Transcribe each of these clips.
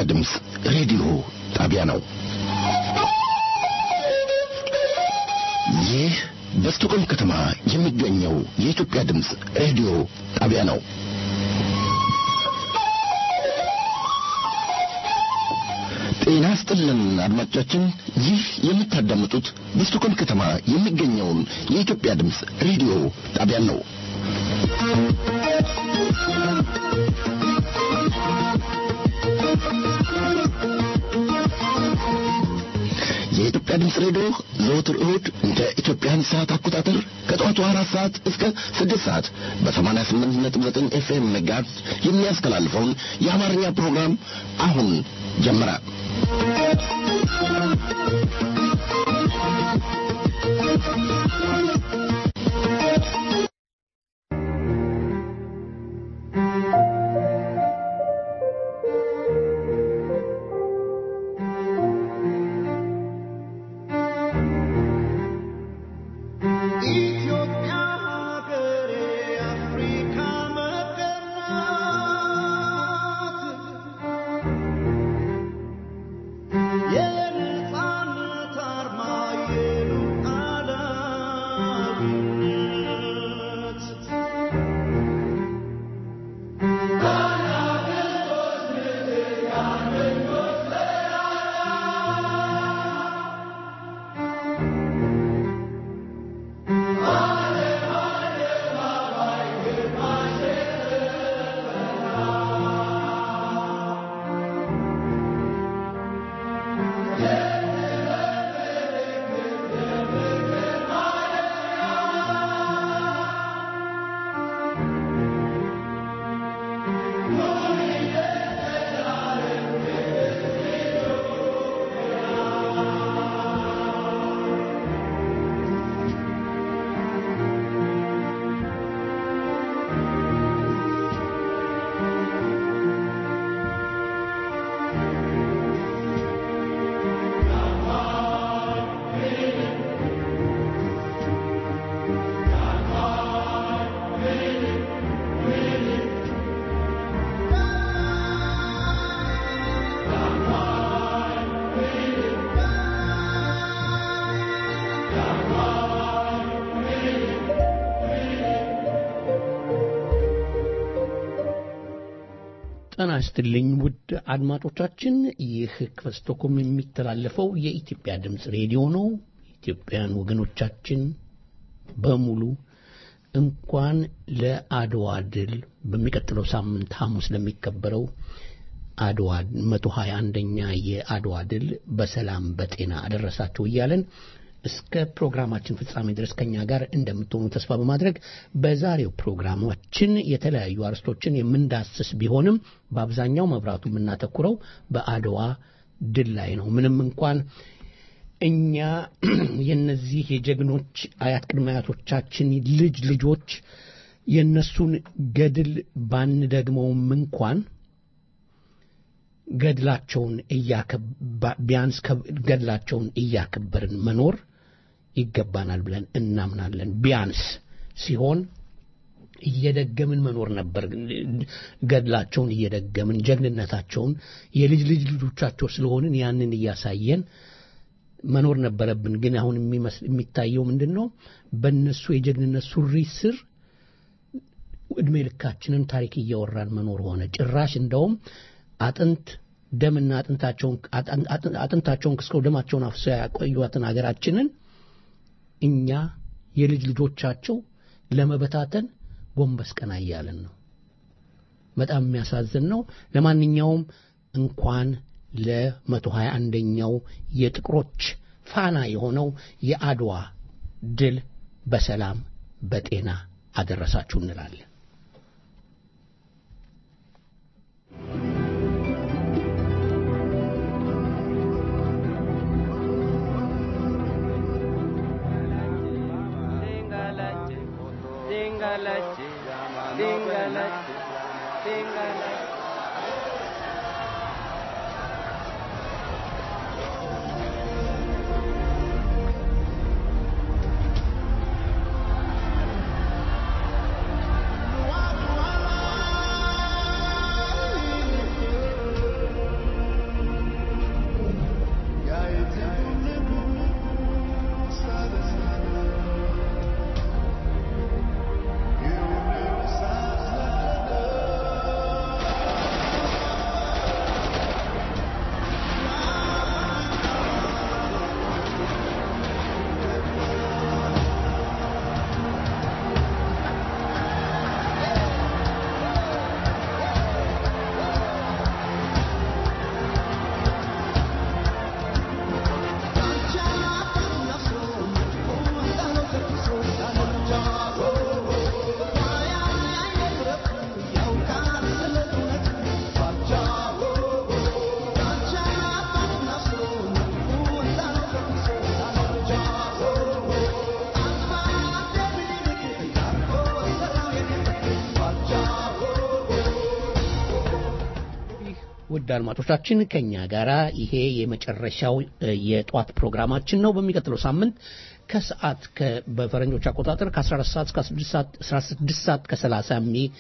ድምፅ ሬዲዮ ጣቢያ ነው። ይህ በስቶኮልም ከተማ የሚገኘው የኢትዮጵያ ድምፅ ሬዲዮ ጣቢያ ነው። ጤና ስጥልን አድማጮቻችን፣ ይህ የምታዳምጡት በስቶኮልም ከተማ የሚገኘውን የኢትዮጵያ ድምፅ ሬዲዮ ጣቢያን ነው። የኢትዮጵያ ድምፅ ሬዲዮ ዘወትር እሁድ እንደ ኢትዮጵያን ሰዓት አቆጣጠር ከጠዋቱ አራት ሰዓት እስከ ስድስት ሰዓት በሰማንያ ስምንት ነጥብ ዘጠኝ ኤፍኤም ሜጋሄርዝ የሚያስተላልፈውን የአማርኛ ፕሮግራም አሁን ጀመረ። ጤና ይስጥልኝ ውድ አድማጮቻችን፣ ይህ ከስቶኮልም የሚተላለፈው የኢትዮጵያ ድምፅ ሬዲዮ ነው። ኢትዮጵያውያን ወገኖቻችን በሙሉ እንኳን ለአድዋ ድል በሚቀጥለው ሳምንት ሐሙስ ለሚከበረው አድዋ መቶ ሀያ አንደኛ የአድዋ ድል በሰላም በጤና አደረሳችሁ እያለን እስከ ፕሮግራማችን ፍጻሜ ድረስ ከኛ ጋር እንደምትሆኑ ተስፋ በማድረግ በዛሬው ፕሮግራማችን የተለያዩ አርስቶችን የምንዳስስ ቢሆንም በአብዛኛው መብራቱ የምናተኩረው በአድዋ ድል ላይ ነው። ምንም እንኳን እኛ የነዚህ የጀግኖች አያት ቅድመ አያቶቻችን ልጅ ልጆች የነሱን ገድል ባንደግመውም እንኳን ገድላቸውን ቢያንስ ገድላቸውን እያከበርን መኖር ይገባናል ብለን እናምናለን። ቢያንስ ሲሆን እየደገምን መኖር ነበር። ገድላቸውን እየደገምን ጀግንነታቸውን የልጅ ልጅ ልጆቻቸው ስለሆንን ያንን እያሳየን መኖር ነበረብን። ግን አሁን የሚታየው ምንድን ነው? በእነሱ የጀግንነት ሱሪ ስር ዕድሜ ልካችንን ታሪክ እያወራን መኖር ሆነ። ጭራሽ እንደውም አጥንት ደምና አጥንታቸውን አጥንታቸውን ክስከው ደማቸውን አፍሰው ያቆዩትን ሀገራችንን እኛ የልጅ ልጆቻቸው ለመበታተን ጎንበስ ቀና እያለን ነው። በጣም የሚያሳዝን ነው። ለማንኛውም እንኳን ለመቶ ሀያ አንደኛው የጥቁሮች ፋና የሆነው የአድዋ ድል በሰላም በጤና አደረሳችሁ እንላለን። Dingalachi, dingalachi, dingalachi. ውድ አድማጮቻችን ከኛ ጋራ ይሄ የመጨረሻው እ፣ የጧት ፕሮግራማችን ነው። በሚቀጥለው ሳምንት ከሰዓት ከ- በፈረንጆች አቆጣጠር ከ14 ሰዓት እስከ 16 ሰዓት 16 ሰዓት ከ30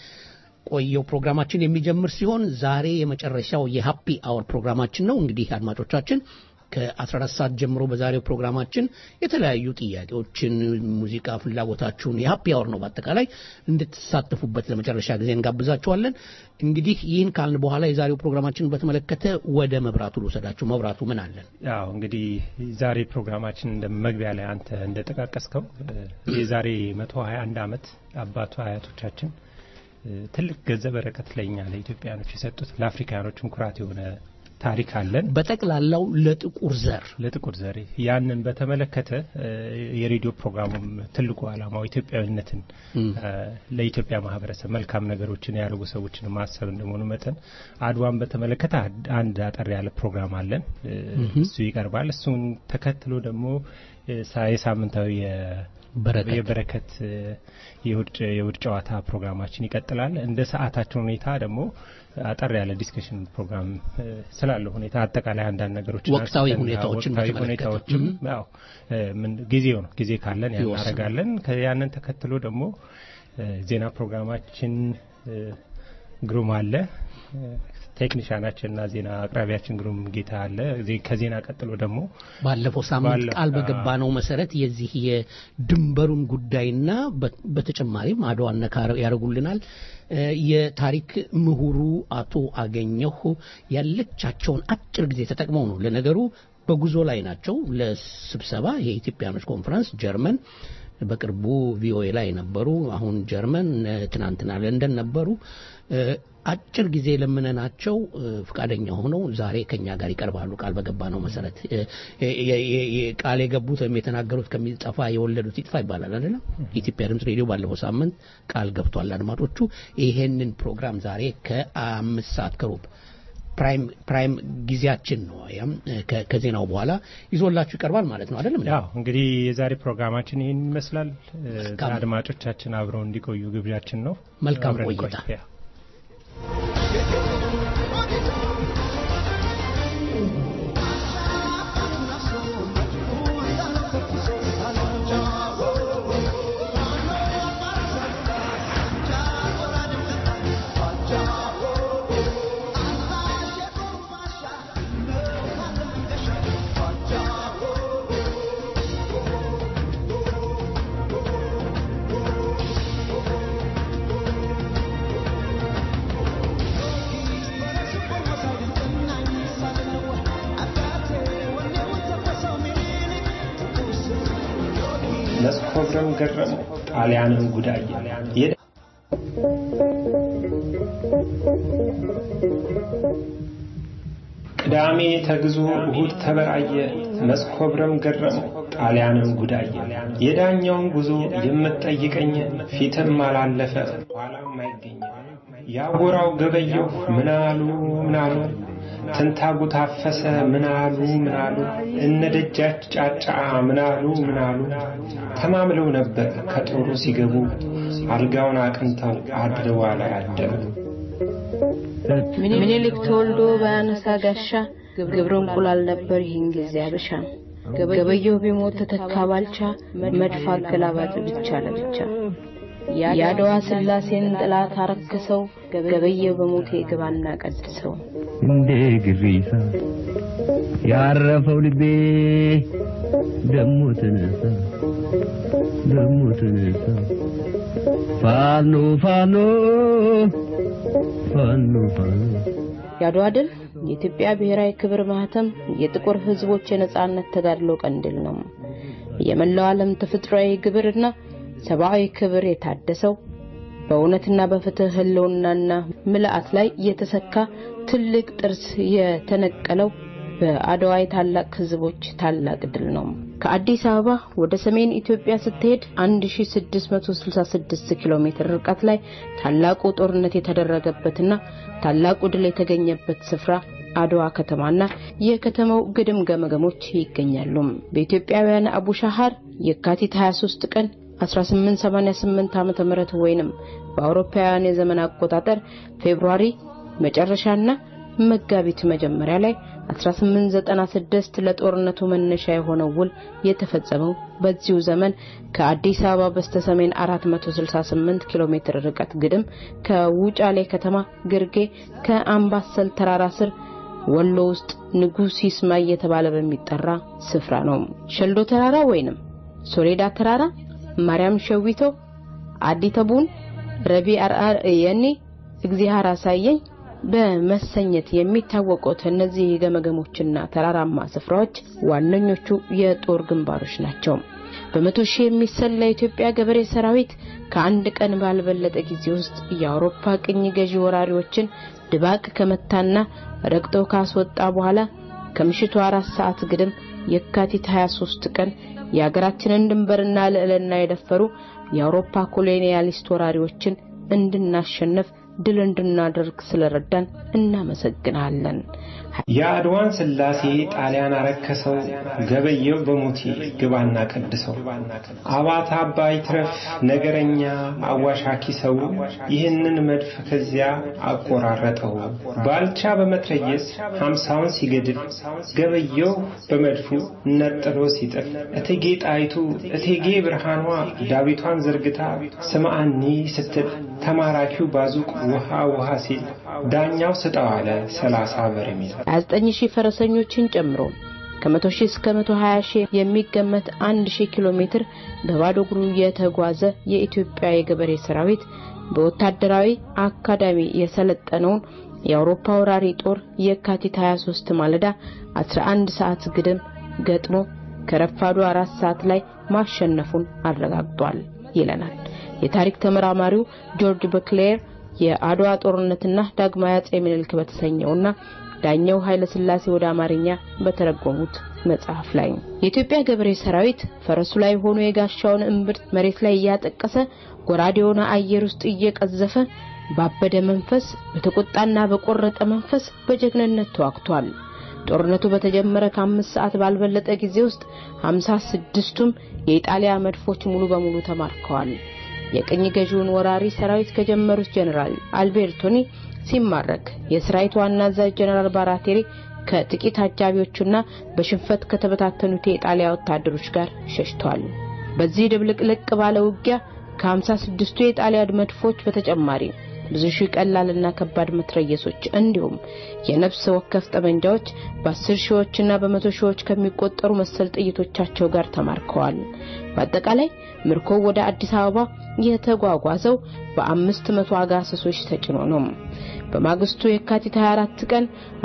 የሚቆየው ፕሮግራማችን የሚጀምር ሲሆን ዛሬ የመጨረሻው የሃፒ አወር ፕሮግራማችን ነው። እንግዲህ አድማጮቻችን ከ14 ሰዓት ጀምሮ በዛሬው ፕሮግራማችን የተለያዩ ጥያቄዎችን፣ ሙዚቃ ፍላጎታችሁን የሃፒ አወር ነው በአጠቃላይ እንድትሳተፉበት ለመጨረሻ ጊዜ እንጋብዛችኋለን። እንግዲህ ይህን ካልን በኋላ የዛሬው ፕሮግራማችንን በተመለከተ ወደ መብራቱ ልውሰዳችሁ። መብራቱ ምን አለን? ያው እንግዲህ ዛሬ ፕሮግራማችን እንደ መግቢያ ላይ አንተ እንደጠቃቀስከው እ፣ የዛሬ 121 ዓመት አባቱ አያቶቻችን እ፣ ትልቅ ገጸ በረከት ለእኛ ለኢትዮጵያኖች የሰጡት ለአፍሪካኖችም ኩራት የሆነ ታሪክ አለን። በጠቅላላው ለጥቁር ዘር ለጥቁር ዘሬ ያንን በተመለከተ እ፣ የሬዲዮ ፕሮግራሙም ትልቁ ዓላማው ኢትዮጵያዊነትን እም። እ፣ ለኢትዮጵያ ማህበረሰብ መልካም ነገሮችን ያደረጉ ሰዎችን ማሰብ እንደመሆኑ መጠን አድዋን በተመለከተ አድ- አንድ አጠር ያለ ፕሮግራም አለን። እ፣ እሱ ይቀርባል። እሱን ተከትሎ ደግሞ እ፣ ሳ- የሳምንታዊ የ- በረከት የበረከት እ፣ የእሁድ የእሁድ ጨዋታ ፕሮግራማችን ይቀጥላል። እንደ ሰዓታችን ሁኔታ ደግሞ አጠር ያለ ዲስከሽን ፕሮግራም እ፣ ስላለው ሁኔታ አጠቃላይ አንዳንድ ነገሮች ወቅታዊ ሁኔታዎችን ወቅታዊ በተመለከተ። ሁኔታዎችም ያው እ፣ ምን ጊዜው ነው ጊዜ ካለን ያን ይወስናል። እናደርጋለን። ከ- ያንን ተከትሎ ደግሞ እ፣ ዜና ፕሮግራማችን እ፣ ግሩም አለ። እ፣ ቴክኒሻናችንና ዜና አቅራቢያችን ግሩም ጌታ አለ። ዜ- ከዜና ቀጥሎ ደግሞ ባለፈው ሳምንት ባለ- ቃል በገባነው መሰረት የዚህ የድንበሩን ጉዳይና በ- በተጨማሪም አድዋ ነካ ያደርጉልናል። እ፣ የታሪክ ምሁሩ አቶ አገኘሁ ያለቻቸውን አጭር ጊዜ ተጠቅመው ነው ለነገሩ በጉዞ ላይ ናቸው ለስብሰባ የኢትዮጵያኖች ኮንፈረንስ ጀርመን በቅርቡ ቪኦኤ ላይ ነበሩ። አሁን ጀርመን እ፣ ትናንትና ለንደን ነበሩ። እ፣ አጭር ጊዜ ለምነናቸው እ፣ ፈቃደኛ ሆነው ዛሬ ከኛ ጋር ይቀርባሉ። ቃል በገባ ነው መሰረት እ፣ የ- የ- የ- የ- ቃል የገቡት ወይም የተናገሩት ከሚጠፋ የወለዱት ይጥፋ ይባላል አይደለም። የኢትዮጵያ ድምጽ ሬዲዮ ባለፈው ሳምንት ቃል ገብቷል። አድማጮቹ ይሄንን ፕሮግራም ዛሬ ከአምስት ሰዓት ከሩብ ፕራይም ፕራይም ጊዜያችን ነው። ያም ከ- ከዜናው በኋላ ይዞላችሁ ይቀርባል ማለት ነው አይደለም? ያው እንግዲህ የዛሬ ፕሮግራማችን ይህን ይመስላል። እ፣ መልካም። አድማጮቻችን አብረው እንዲቆዩ ግብዣችን ነው። መልካም አብረን ቆይታ። እንቆይ። ያ። መስኮብረም ገረመው ጣሊያንን ጉዳየ የደ- ቅዳሜ ተግዞ እሁድ ተበራየ መስኮብረም ገረመው ጣሊያንን ጉዳየ የዳኛውን ጉዞ የምትጠይቀኝ ፊትም አላለፈ ኋላም አይገኝ ያጎራው ገበየሁ ምናሉ ምናሉ ትንታጉ ታፈሰ ምናሉ ምናሉ እነ ደጃች ጫጫ ምናሉ ምናሉ ተማምለው ነበር ከጦሩ ሲገቡ አልጋውን አቅንተው አድረዋ ላይ አደሩ። ምኒልክ ተወልዶ በአነሳ ጋሻ ግብረ እንቁላል ነበር ይህን ጊዜ አበሻ ገበየሁ ቢሞት ተተካ ባልቻ መድፍ አገላባጭ ብቻ ለብቻ የአድዋ ስላሴን ጥላት አረክሰው ገበየሁ በሞቴ ግባና ቀድሰው እንደ ግሪሳ ያረፈው ልቤ ደሞ ተነሳ ደሞ ተነሳ ፋኖ ፋኖ ፋኖ ፋኖ የአድዋ ድል የኢትዮጵያ ብሔራዊ ክብር ማህተም የጥቁር ሕዝቦች የነጻነት ተጋድሎ ቀንዲል ነው። የመላው ዓለም ተፈጥሯዊ ግብርና ሰብአዊ ክብር የታደሰው በእውነትና በፍትህ ህልውናና ምልአት ላይ የተሰካ ትልቅ ጥርስ የተነቀለው በአድዋ የታላቅ ህዝቦች ታላቅ ድል ነው። ከአዲስ አበባ ወደ ሰሜን ኢትዮጵያ ስትሄድ 1666 ኪሎ ሜትር ርቀት ላይ ታላቁ ጦርነት የተደረገበትና ታላቁ ድል የተገኘበት ስፍራ አድዋ ከተማና የከተማው ግድም ገመገሞች ይገኛሉ። በኢትዮጵያውያን አቡሻሃር የካቲት 23 ቀን 1888 ዓመተ ምህረት ወይንም በአውሮፓውያን የዘመን አቆጣጠር ፌብሩዋሪ መጨረሻና መጋቢት መጀመሪያ ላይ 1896 ለጦርነቱ መነሻ የሆነው ውል የተፈጸመው በዚሁ ዘመን ከአዲስ አበባ በስተሰሜን 468 ኪሎ ሜትር ርቀት ግድም ከውጫሌ ከተማ ግርጌ ከአምባሰል ተራራ ስር ወሎ ውስጥ ንጉስ ይስማ እየተባለ በሚጠራ ስፍራ ነው። ሸልዶ ተራራ ወይንም ሶሌዳ ተራራ፣ ማርያም ሸዊቶ፣ አዲ ተቡን፣ ረቢ አርአር የኔ እግዚአብሔር አሳየኝ በመሰኘት የሚታወቁት እነዚህ ገመገሞችና ተራራማ ስፍራዎች ዋነኞቹ የጦር ግንባሮች ናቸው። በመቶ ሺህ የሚሰላ የኢትዮጵያ ገበሬ ሰራዊት ከአንድ ቀን ባልበለጠ ጊዜ ውስጥ የአውሮፓ ቅኝ ገዢ ወራሪዎችን ድባቅ ከመታና ረግጦ ካስወጣ በኋላ ከምሽቱ አራት ሰዓት ግድም የካቲት 23 ቀን የሀገራችንን ድንበርና ልዕልና የደፈሩ የአውሮፓ ኮሎኒያሊስት ወራሪዎችን እንድናሸንፍ ድል እንድናደርግ ስለረዳን እናመሰግናለን። የአድዋን ስላሴ ጣሊያን አረከሰው፣ ገበየው በሙቴ ግባና ቀድሰው፣ አባት አባይ ትረፍ ነገረኛ አዋሻኪ ሰው፣ ይህንን መድፍ ከዚያ አቆራረጠው። ባልቻ በመትረየስ ሀምሳውን ሲገድል፣ ገበየው በመድፉ ነጥሎ ሲጥል፣ እቴጌ ጣይቱ እቴጌ ብርሃኗ ዳዊቷን ዘርግታ ስምአኒ ስትል፣ ተማራኪው ባዙቅ ውሃ ውሃ ሲል፣ ዳኛው ስጠው አለ ሰላሳ በርሜል 29 ሺህ ፈረሰኞችን ጨምሮ ከመቶ ሺህ እስከ 120 ሺህ የሚገመት 1 ሺህ ኪሎ ሜትር በባዶ እግሩ የተጓዘ የኢትዮጵያ የገበሬ ሰራዊት በወታደራዊ አካዳሚ የሰለጠነውን የአውሮፓ ወራሪ ጦር የካቲት 23 ማለዳ 11 ሰዓት ግድም ገጥሞ ከረፋዱ አራት ሰዓት ላይ ማሸነፉን አረጋግጧል ይለናል የታሪክ ተመራማሪው ጆርጅ በክሌር የአድዋ ጦርነትና ዳግማዊ አጼ ምኒልክ በተሰኘውና ዳኛው ኃይለ ሥላሴ ወደ አማርኛ በተረጎሙት መጽሐፍ ላይ የኢትዮጵያ ገበሬ ሰራዊት ፈረሱ ላይ ሆኖ የጋሻውን እምብርት መሬት ላይ እያጠቀሰ ጎራዴውን አየር ውስጥ እየቀዘፈ ባበደ መንፈስ በተቆጣና በቆረጠ መንፈስ በጀግንነት ተዋግቷል። ጦርነቱ በተጀመረ ከአምስት ሰዓት ባልበለጠ ጊዜ ውስጥ ሀምሳ ስድስቱም የኢጣሊያ መድፎች ሙሉ በሙሉ ተማርከዋል። የቅኝ ገዢውን ወራሪ ሰራዊት ከጀመሩት ጀነራል አልቤርቶኒ ሲማረክ የሰራዊቱ ዋና አዛዥ ጀነራል ባራቴሪ ከጥቂት አጃቢዎቹና በሽንፈት ከተበታተኑት የኢጣሊያ ወታደሮች ጋር ሸሽቷል። በዚህ ድብልቅልቅ ባለ ውጊያ ከ56ቱ የጣሊያ መድፎች በተጨማሪ ብዙ ሺህ ቀላልና ከባድ መትረየሶች እንዲሁም የነፍስ ወከፍ ጠመንጃዎች በአስር ሺዎችና በመቶ ሺዎች ከሚቆጠሩ መሰል ጥይቶቻቸው ጋር ተማርከዋል። በአጠቃላይ ምርኮ ወደ አዲስ አበባ የተጓጓዘው በአምስት መቶ አጋሰሶች ተጭኖ ነው። በማግስቱ የካቲት 24 ቀን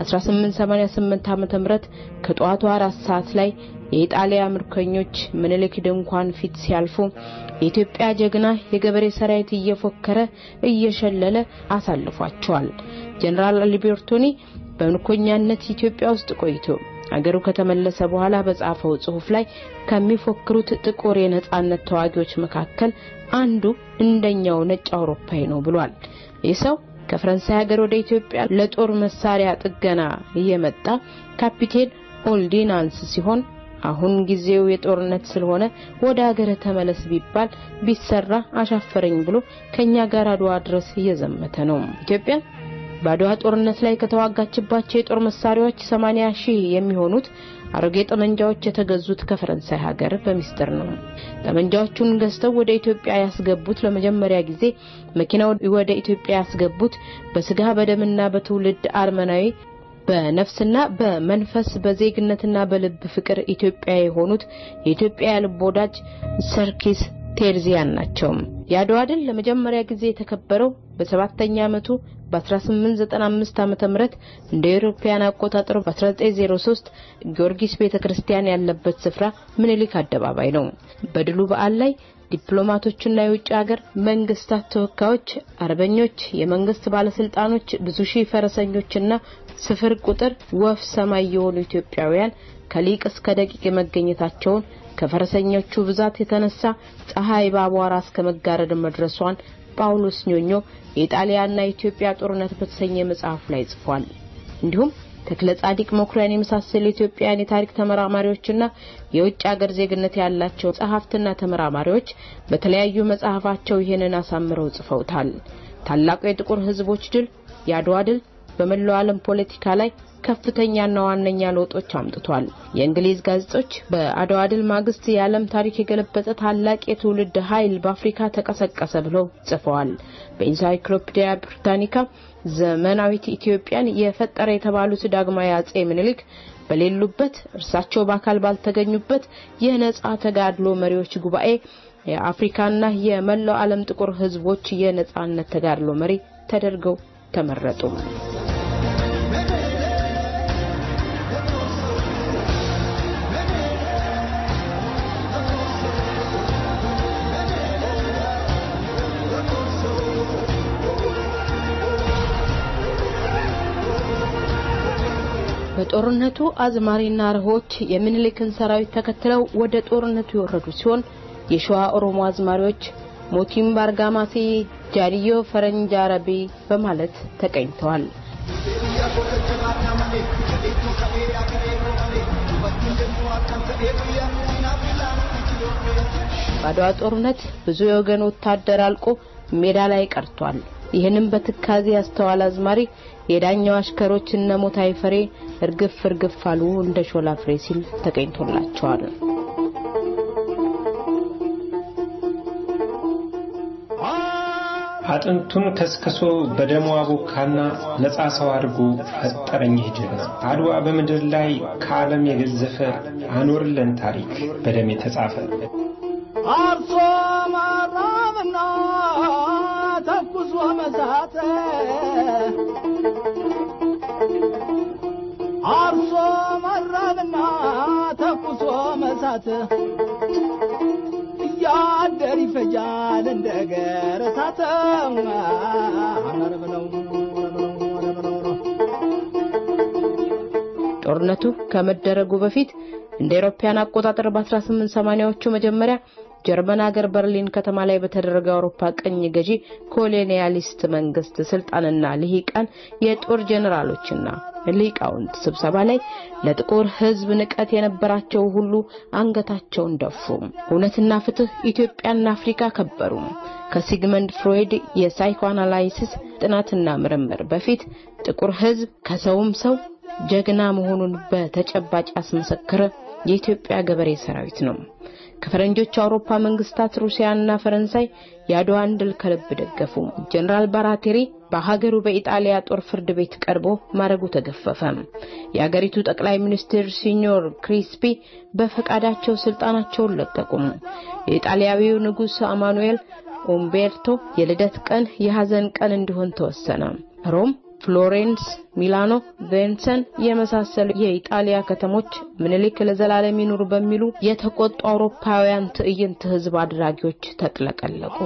1888 ዓ.ም ከጠዋቱ አራት ሰዓት ላይ የኢጣሊያ ምርኮኞች ምኒልክ ድንኳን ፊት ሲያልፉ የኢትዮጵያ ጀግና የገበሬ ሰራዊት እየፎከረ እየሸለለ አሳልፏቸዋል። ጀነራል አልቤርቶኒ በምርኮኛነት ኢትዮጵያ ውስጥ ቆይቶ አገሩ ከተመለሰ በኋላ በጻፈው ጽሑፍ ላይ ከሚፎክሩት ጥቁር የነጻነት ተዋጊዎች መካከል አንዱ እንደኛው ነጭ አውሮፓዊ ነው ብሏል። ይህ ሰው ከፈረንሳይ ሀገር ወደ ኢትዮጵያ ለጦር መሳሪያ ጥገና እየመጣ ካፒቴን ኦልዲናንስ ሲሆን አሁን ጊዜው የጦርነት ስለሆነ ወደ ሀገር ተመለስ ቢባል ቢሰራ አሻፈረኝ ብሎ ከኛ ጋር አድዋ ድረስ እየዘመተ ነው። ኢትዮጵያ በአድዋ ጦርነት ላይ ከተዋጋችባቸው የጦር መሳሪያዎች 80 ሺህ የሚሆኑት አሮጌ ጠመንጃዎች የተገዙት ከፈረንሳይ ሀገር በሚስጥር ነው። ጠመንጃዎቹን ገዝተው ወደ ኢትዮጵያ ያስገቡት ለመጀመሪያ ጊዜ መኪናው ወደ ኢትዮጵያ ያስገቡት በስጋ በደምና በትውልድ አርመናዊ በነፍስና በመንፈስ በዜግነትና በልብ ፍቅር ኢትዮጵያ የሆኑት የኢትዮጵያ ልብ ወዳጅ ሰርኪስ ቴርዚያን ናቸው። የአድዋ ድል ለመጀመሪያ ጊዜ የተከበረው በሰባተኛ ዓመቱ በ1895 ዓመተ ምህረት እንደ አውሮፓውያን አቆጣጠር በ1903 ጊዮርጊስ ቤተክርስቲያን ያለበት ስፍራ ምኒልክ አደባባይ ነው። በድሉ በዓል ላይ ዲፕሎማቶችና የውጭ ሀገር መንግስታት ተወካዮች፣ አርበኞች፣ የመንግስት ባለስልጣኖች፣ ብዙ ሺህ ፈረሰኞችና ስፍር ቁጥር ወፍ ሰማይ የሆኑ ኢትዮጵያውያን ከሊቅ እስከ ደቂቅ መገኘታቸውን ከፈረሰኞቹ ብዛት የተነሳ ፀሐይ በአቧራ እስከ መጋረድ መድረሷን ጳውሎስ ኞኞ የኢጣሊያና የኢትዮጵያ ጦርነት በተሰኘ መጽሐፉ ላይ ጽፏል። እንዲሁም ተክለ ጻዲቅ መኩሪያን የመሳሰሉ ኢትዮጵያውያን የታሪክ ተመራማሪዎችና የውጭ ሀገር ዜግነት ያላቸው ጸሐፍትና ተመራማሪዎች በተለያዩ መጽሐፋቸው ይህንን አሳምረው ጽፈውታል። ታላቁ የጥቁር ሕዝቦች ድል፣ የአድዋ ድል በመላው ዓለም ፖለቲካ ላይ ከፍተኛና ዋነኛ ለውጦች አምጥቷል። የእንግሊዝ ጋዜጦች በአድዋ ድል ማግስት የዓለም ታሪክ የገለበጠ ታላቅ የትውልድ ኃይል በአፍሪካ ተቀሰቀሰ ብለው ጽፈዋል። በኢንሳይክሎፒዲያ ብሪታኒካ ዘመናዊት ኢትዮጵያን የፈጠረ የተባሉት ዳግማዊ አጼ ምኒልክ በሌሉበት እርሳቸው በአካል ባልተገኙበት የነጻ ተጋድሎ መሪዎች ጉባኤ የአፍሪካና የመላው ዓለም ጥቁር ሕዝቦች የነጻነት ተጋድሎ መሪ ተደርገው ተመረጡ። በጦርነቱ አዝማሪና ርሆች የሚኒሊክን ሰራዊት ተከትለው ወደ ጦርነቱ የወረዱ ሲሆን የሸዋ ኦሮሞ አዝማሪዎች ሞቲም ባርጋማሴ ጃዲዮ ፈረንጅ አረቢ በማለት ተቀኝተዋል። በአድዋ ጦርነት ብዙ የወገን ወታደር አልቆ ሜዳ ላይ ቀርቷል። ይህንም በትካዜ ያስተዋል አዝማሪ የዳኛው አሽከሮች እነ ሞታይ ፈሬ እርግፍ እርግፍ አሉ እንደ ሾላ ፍሬ ሲል ተገኝቶላቸዋል። አጥንቱን ከስከሶ በደሙ አቦካና ነፃ ሰው አድርጎ ፈጠረኝ ይህ ጀግና። አድዋ በምድር ላይ ከዓለም የገዘፈ አኖርለን ታሪክ በደም የተጻፈ አርሶ ማራብና ተኩሶ መሳተ አርሶ ማራብና ተኩሶ መሳት እያደር ይፈጃል እንደ ገረሳተ አረብነው ጦርነቱ ከመደረጉ በፊት እንደ አውሮፓውያን አቆጣጠር በ1880ዎቹ መጀመሪያ ጀርመን ሀገር በርሊን ከተማ ላይ በተደረገ አውሮፓ ቀኝ ገዢ ኮሎኒያሊስት መንግስት ስልጣንና ልሂቃን የጦር ጄኔራሎችና ሊቃውንት ስብሰባ ላይ ለጥቁር ሕዝብ ንቀት የነበራቸው ሁሉ አንገታቸውን ደፉ። እውነትና ፍትህ ኢትዮጵያና አፍሪካ ከበሩ። ከሲግመንድ ፍሮይድ የሳይኮአናላይሲስ ጥናትና ምርምር በፊት ጥቁር ሕዝብ ከሰውም ሰው ጀግና መሆኑን በተጨባጭ ያስመሰከረ የኢትዮጵያ ገበሬ ሰራዊት ነው። ከፈረንጆች አውሮፓ መንግስታት ሩሲያና ፈረንሳይ የአድዋን ድል ከልብ ደገፉ። ጀነራል ባራቴሪ በሀገሩ በኢጣሊያ ጦር ፍርድ ቤት ቀርቦ ማረጉ ተገፈፈ። የአገሪቱ ጠቅላይ ሚኒስትር ሲኞር ክሪስፒ በፈቃዳቸው ስልጣናቸውን ለቀቁ። የኢጣሊያዊው ንጉሥ አማኑኤል ኡምቤርቶ የልደት ቀን የሐዘን ቀን እንዲሆን ተወሰነ። ሮም ፍሎሬንስ፣ ሚላኖ፣ ቬንሰን የመሳሰሉ የኢጣሊያ ከተሞች ምኒልክ ለዘላለም ይኑሩ በሚሉ የተቆጡ አውሮፓውያን ትዕይንት ህዝብ አድራጊዎች ተጥለቀለቁ።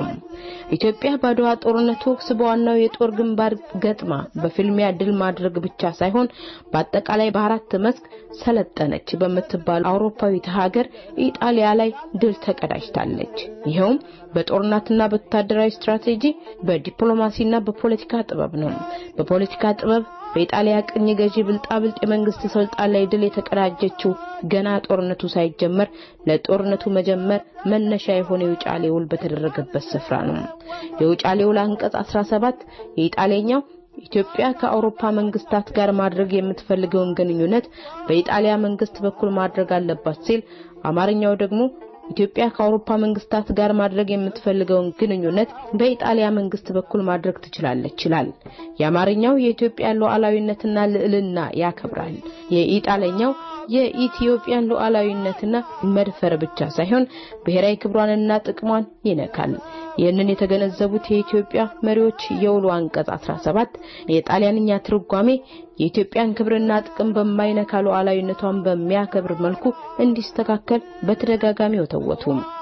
ኢትዮጵያ በአድዋ ጦርነት ወቅት በዋናው የጦር ግንባር ገጥማ በፊልሚያ ድል ማድረግ ብቻ ሳይሆን በአጠቃላይ በአራት መስክ ሰለጠነች በምትባል አውሮፓዊት ሀገር ኢጣሊያ ላይ ድል ተቀዳጅታለች። ይኸውም በጦርነትና በወታደራዊ ስትራቴጂ፣ በዲፕሎማሲና በፖለቲካ ጥበብ ነው። በፖለቲካ ጥበብ በኢጣሊያ ቅኝ ገዢ ብልጣብልጥ የመንግስት ስልጣን ላይ ድል የተቀዳጀችው ገና ጦርነቱ ሳይጀመር ለጦርነቱ መጀመር መነሻ የሆነ የውጫሌ ውል በተደረገበት ስፍራ ነው። የውጫሌ ውል አንቀጽ 17 የኢጣሊያኛው ኢትዮጵያ ከአውሮፓ መንግስታት ጋር ማድረግ የምትፈልገውን ግንኙነት በኢጣሊያ መንግስት በኩል ማድረግ አለባት ሲል አማርኛው ደግሞ ኢትዮጵያ ከአውሮፓ መንግስታት ጋር ማድረግ የምትፈልገውን ግንኙነት በኢጣሊያ መንግስት በኩል ማድረግ ትችላለች ይላል። የአማርኛው የኢትዮጵያ ሉዓላዊነትና ልዕልና ያከብራል። የኢጣሊያኛው የኢትዮጵያን ሉዓላዊነትና መድፈር ብቻ ሳይሆን ብሔራዊ ክብሯንና ጥቅሟን ይነካል። ይህንን የተገነዘቡት የኢትዮጵያ መሪዎች የውሉ አንቀጽ 17 የጣሊያንኛ ትርጓሜ የኢትዮጵያን ክብርና ጥቅም በማይነካ ሉዓላዊነቷን በሚያከብር መልኩ እንዲስተካከል በተደጋጋሚ ወተወቱ።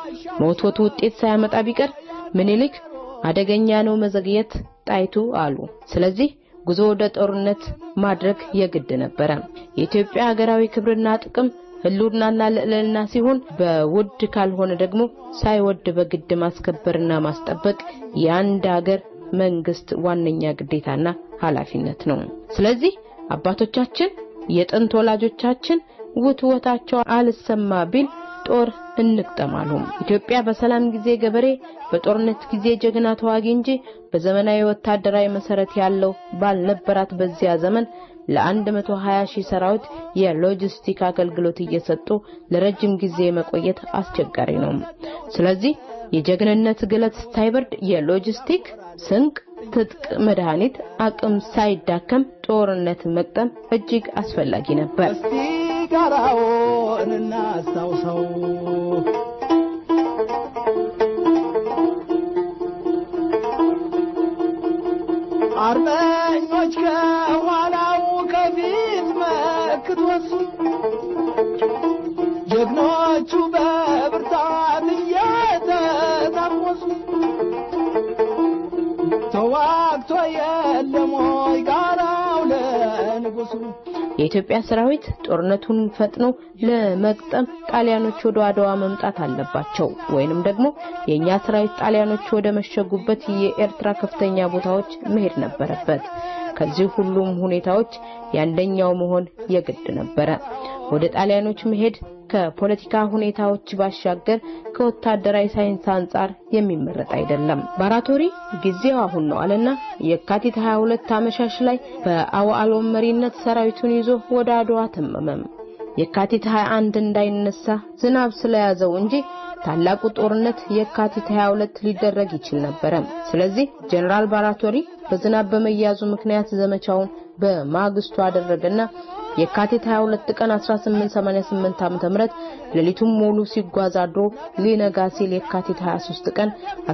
መወትወቱ ውጤት ሳያመጣ ቢቀር ምኒልክ አደገኛ ነው መዘግየት ጣይቱ አሉ። ስለዚህ ጉዞ ወደ ጦርነት ማድረግ የግድ ነበረ። የኢትዮጵያ ሀገራዊ ክብርና ጥቅም ህልውናና ልዕልና ሲሆን በውድ ካልሆነ ደግሞ ሳይወድ በግድ ማስከበርና ማስጠበቅ የአንድ ሀገር መንግስት ዋነኛ ግዴታና ኃላፊነት ነው። ስለዚህ አባቶቻችን የጥንት ወላጆቻችን ውትወታቸው አልሰማ ቢል ጦር እንቅጠማሉ። ኢትዮጵያ በሰላም ጊዜ ገበሬ፣ በጦርነት ጊዜ ጀግና ተዋጊ እንጂ በዘመናዊ ወታደራዊ መሰረት ያለው ባልነበራት በዚያ ዘመን ለ120 ሺህ ሰራዊት የሎጂስቲክ አገልግሎት እየሰጡ ለረጅም ጊዜ መቆየት አስቸጋሪ ነው። ስለዚህ የጀግንነት ግለት ሳይበርድ የሎጂስቲክ ስንቅ፣ ትጥቅ፣ መድኃኒት አቅም ሳይዳከም ጦርነት መቅጠም እጅግ አስፈላጊ ነበር። እስቲ ጋራውን እናስታውሰው አርበኞች ከኋላው ከፊት መክቶስ ጀግኖቹ በብርታት እየተታኮሱ ተዋግቶ የለም ወይ ጋራው ለንጉሱ የኢትዮጵያ ሰራዊት ጦርነቱን ፈጥኖ ለመቅጠም ጣሊያኖች ወደ አድዋ መምጣት አለባቸው፣ ወይንም ደግሞ የኛ ሰራዊት ጣሊያኖች ወደ መሸጉበት የኤርትራ ከፍተኛ ቦታዎች መሄድ ነበረበት። ከዚህ ሁሉም ሁኔታዎች የአንደኛው መሆን የግድ ነበረ። ወደ ጣሊያኖች መሄድ ከፖለቲካ ሁኔታዎች ባሻገር ከወታደራዊ ሳይንስ አንጻር የሚመረጥ አይደለም። ባራቶሪ ጊዜው አሁን ነው አለና የካቲት 22 አመሻሽ ላይ በአዋሎም መሪነት ሰራዊቱን ይዞ ወደ አድዋ ተመመም። የካቲት 21 እንዳይነሳ ዝናብ ስለያዘው እንጂ ታላቁ ጦርነት የካቲት 22 ሊደረግ ይችል ነበረ። ስለዚህ ጀነራል ባራቶሪ በዝናብ በመያዙ ምክንያት ዘመቻውን በማግስቱ አደረገና የካቲት 22 ቀን 1888 ዓ.ም ሌሊቱን ሙሉ ሲጓዝ አድሮ ሊነጋ ሲል የካቲት 23 ቀን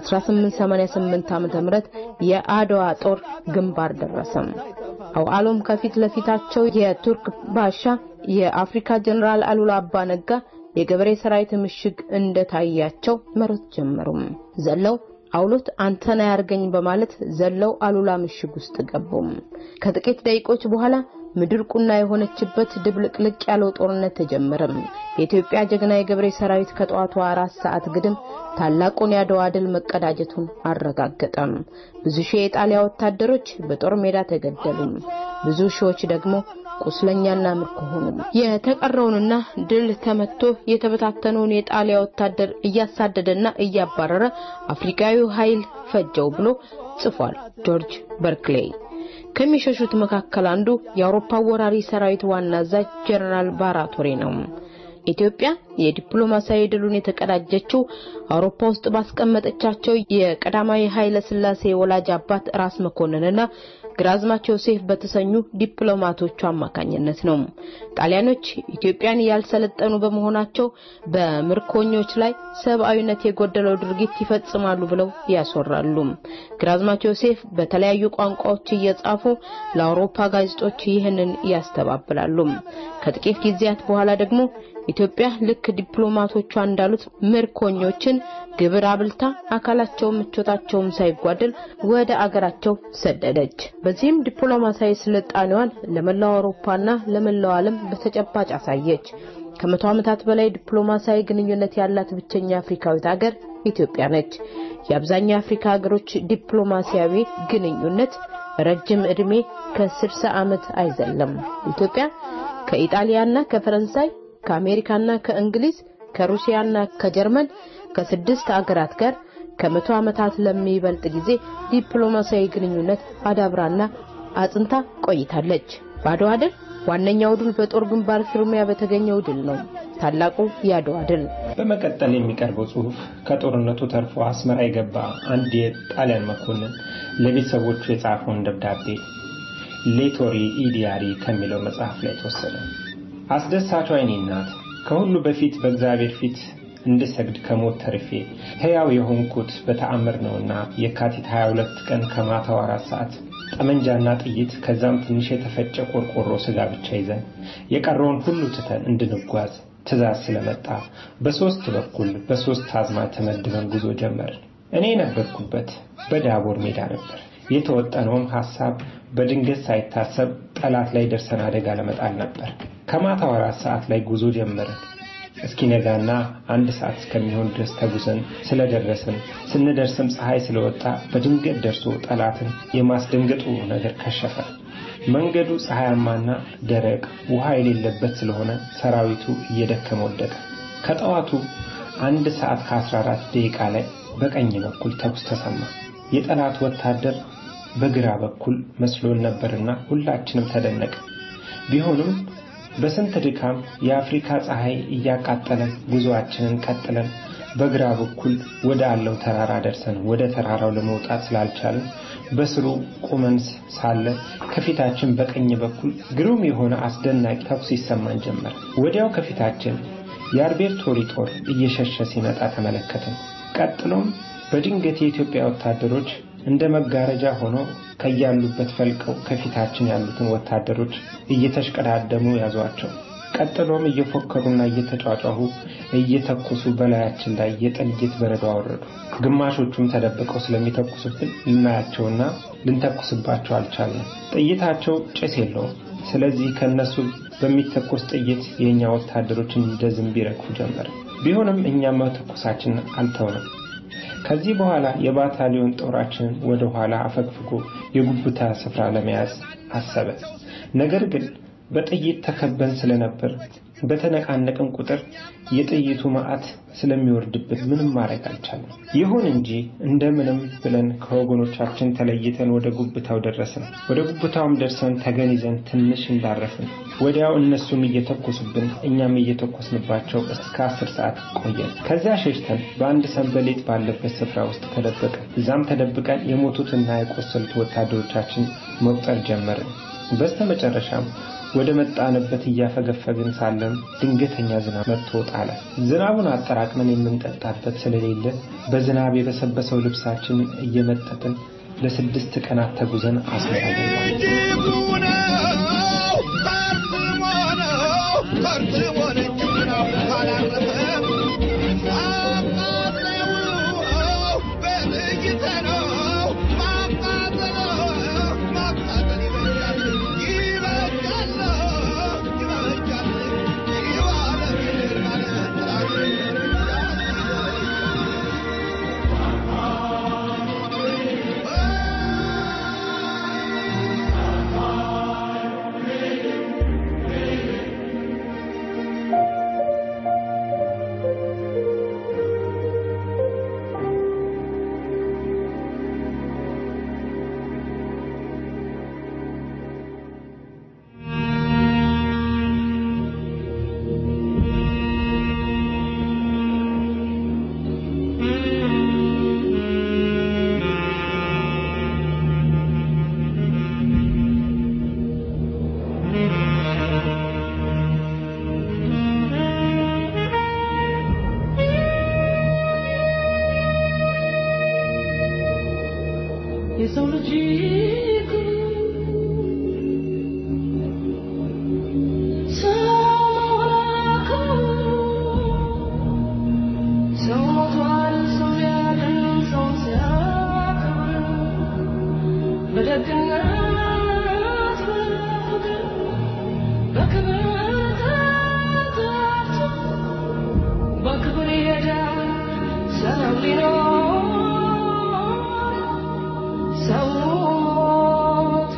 1888 ዓ.ም የአድዋ ጦር ግንባር ደረሰም። አውዓሎም ከፊት ለፊታቸው የቱርክ ባሻ የአፍሪካ ጀነራል አሉላ አባ ነጋ የገበሬ ሰራዊት ምሽግ እንደታያቸው መሮጥ ጀመሩም። ዘለው አውሎት አንተና ያርገኝ በማለት ዘለው አሉላ ምሽግ ውስጥ ገቡም። ከጥቂት ደቂቆች በኋላ ምድር ቁና የሆነችበት ድብልቅልቅ ያለው ጦርነት ተጀመረም። የኢትዮጵያ ጀግና የገበሬ ሰራዊት ከጠዋቱ አራት ሰዓት ግድም ታላቁን የአድዋ ድል መቀዳጀቱን አረጋገጠም። ብዙ ሺህ የጣሊያ ወታደሮች በጦር ሜዳ ተገደሉም። ብዙ ሺዎች ደግሞ ቁስለኛና ምርኮ ሆኑ። የተቀረውንና ድል ተመቶ የተበታተነውን የጣሊያ ወታደር እያሳደደና እያባረረ አፍሪካዊው ኃይል ፈጀው ብሎ ጽፏል ጆርጅ በርክሌይ። ከሚሸሹት መካከል አንዱ የአውሮፓ ወራሪ ሰራዊት ዋና አዛዥ ጀነራል ባራቶሪ ነው። ኢትዮጵያ የዲፕሎማሲያዊ ድሉን የተቀዳጀችው አውሮፓ ውስጥ ባስቀመጠቻቸው የቀዳማዊ ኃይለ ሥላሴ ወላጅ አባት ራስ መኮንንና ግራዝማች ዮሴፍ በተሰኙ ዲፕሎማቶቹ አማካኝነት ነው። ጣሊያኖች ኢትዮጵያን ያልሰለጠኑ በመሆናቸው በምርኮኞች ላይ ሰብአዊነት የጎደለው ድርጊት ይፈጽማሉ ብለው ያስወራሉ። ግራዝማች ዮሴፍ በተለያዩ ቋንቋዎች እየጻፉ ለአውሮፓ ጋዜጦች ይህንን ያስተባብላሉ። ከጥቂት ጊዜያት በኋላ ደግሞ ኢትዮጵያ ልክ ዲፕሎማቶቿ እንዳሉት ምርኮኞችን ግብር አብልታ አካላቸውን ምቾታቸውም ሳይጓደል ወደ አገራቸው ሰደደች። በዚህም ዲፕሎማሲያዊ ስልጣኔዋን ለመላው አውሮፓና ለመላው ዓለም በተጨባጭ አሳየች። ከመቶ ዓመታት በላይ ዲፕሎማሲያዊ ግንኙነት ያላት ብቸኛ አፍሪካዊት ሀገር ኢትዮጵያ ነች። የአብዛኛው የአፍሪካ ሀገሮች ዲፕሎማሲያዊ ግንኙነት ረጅም ዕድሜ ከ60 ዓመት አይዘለም። ኢትዮጵያ ከኢጣሊያና ከፈረንሳይ ከአሜሪካና ከእንግሊዝ ከሩሲያና ከጀርመን ከስድስት አገራት ጋር ከመቶ ዓመታት ለሚበልጥ ጊዜ ዲፕሎማሲያዊ ግንኙነት አዳብራና አጽንታ ቆይታለች። በአድዋ ድል ዋነኛው ድል በጦር ግንባር ፍርሚያ በተገኘው ድል ነው። ታላቁ የአድዋ ድል። በመቀጠል የሚቀርበው ጽሑፍ ከጦርነቱ ተርፎ አስመራ የገባ አንድ የጣሊያን መኮንን ለቤተሰቦቹ የጻፈውን ደብዳቤ ሌቶሪ ኢዲያሪ ከሚለው መጽሐፍ ላይ ተወሰደ። አስደሳቿ የኔ እናት ከሁሉ በፊት በእግዚአብሔር ፊት እንድሰግድ ከሞት ተርፌ ሕያው የሆንኩት በተአምር ነውና የካቲት 22 ቀን ከማታው አራት ሰዓት ጠመንጃና ጥይት ከዛም ትንሽ የተፈጨ ቆርቆሮ ስጋ ብቻ ይዘን የቀረውን ሁሉ ትተን እንድንጓዝ ትእዛዝ ስለመጣ በሶስት በኩል በሶስት አዝማች ተመድበን ጉዞ ጀመርን። እኔ የነበርኩበት በዳቦር ሜዳ ነበር። የተወጠነውም ሐሳብ በድንገት ሳይታሰብ ጠላት ላይ ደርሰን አደጋ ለመጣል ነበር። ከማታው አራት ሰዓት ላይ ጉዞ ጀመርን። እስኪነጋና አንድ ሰዓት እስከሚሆን ድረስ ተጉዘን ስለደረስን ስንደርስም ፀሐይ ስለወጣ በድንገት ደርሶ ጠላትን የማስደንገጡ ነገር ከሸፈ። መንገዱ ፀሐያማና ደረቅ ውሃ የሌለበት ስለሆነ ሰራዊቱ እየደከመ ወደቀ። ከጠዋቱ አንድ ሰዓት ከ14 ደቂቃ ላይ በቀኝ በኩል ተኩስ ተሰማ። የጠላት ወታደር በግራ በኩል መስሎን ነበርና ሁላችንም ተደነቀ። ቢሆንም በስንት ድካም የአፍሪካ ፀሐይ እያቃጠለን ጉዞአችንን ቀጥለን በግራ በኩል ወደ አለው ተራራ ደርሰን ወደ ተራራው ለመውጣት ስላልቻልን በስሩ ቁመን ሳለ ከፊታችን በቀኝ በኩል ግሩም የሆነ አስደናቂ ተኩስ ይሰማን ጀመር። ወዲያው ከፊታችን የአርቤርቶሪ ጦር እየሸሸ ሲመጣ ተመለከትን። ቀጥሎም በድንገት የኢትዮጵያ ወታደሮች እንደ መጋረጃ ሆነው ከያሉበት ፈልቀው ከፊታችን ያሉትን ወታደሮች እየተሽቀዳደሙ ያዟቸው። ቀጥሎም እየፎከሩና እየተጫጫሁ እየተኮሱ በላያችን ላይ የጥይት በረዶ አወረዱ። ግማሾቹም ተደብቀው ስለሚተኩሱብን ልናያቸውና ልንተኩስባቸው አልቻልንም። ጥይታቸው ጭስ የለውም። ስለዚህ ከነሱ በሚተኮስ ጥይት የእኛ ወታደሮች እንደ ዝንብ ይረግፉ ጀመር። ቢሆንም እኛም መተኮሳችን አልተውንም። ከዚህ በኋላ የባታሊዮን ጦራችንን ወደ ኋላ አፈግፍጎ የጉብታ ስፍራ ለመያዝ አሰበ። ነገር ግን በጥይት ተከበን ስለነበር በተነቃነቅን ቁጥር የጥይቱ መዓት ስለሚወርድብን ምንም ማድረግ አልቻለም። ይሁን እንጂ እንደምንም ብለን ከወገኖቻችን ተለይተን ወደ ጉብታው ደረስን። ወደ ጉብታውም ደርሰን ተገን ይዘን ትንሽ እንዳረፍን ወዲያው እነሱም እየተኮሱብን እኛም እየተኮስንባቸው እስከ አስር ሰዓት ቆየን። ከዚያ ሸሽተን በአንድ ሰንበሌጥ ባለበት ስፍራ ውስጥ ተደበቀን። እዛም ተደብቀን የሞቱትና የቆሰሉት ወታደሮቻችን መቁጠር ጀመርን። በስተመጨረሻም ወደ መጣንበት እያፈገፈግን ሳለን ድንገተኛ ዝናብ መጥቶ ጣለ። ዝናቡን አጠራቅመን የምንጠጣበት ስለሌለ በዝናብ የበሰበሰው ልብሳችን እየመጠጥን ለስድስት ቀናት ተጉዘን አስመራ ገባን። የሰው ልጅ ሰው ሞቷል፣ ሰው ሊያድን ሰውን ሲያከብር በደግነት በፍቅር በክብር ተጠርቶ በክብር ይሄዳል ሰው ሊኖር ሰው ሞቱ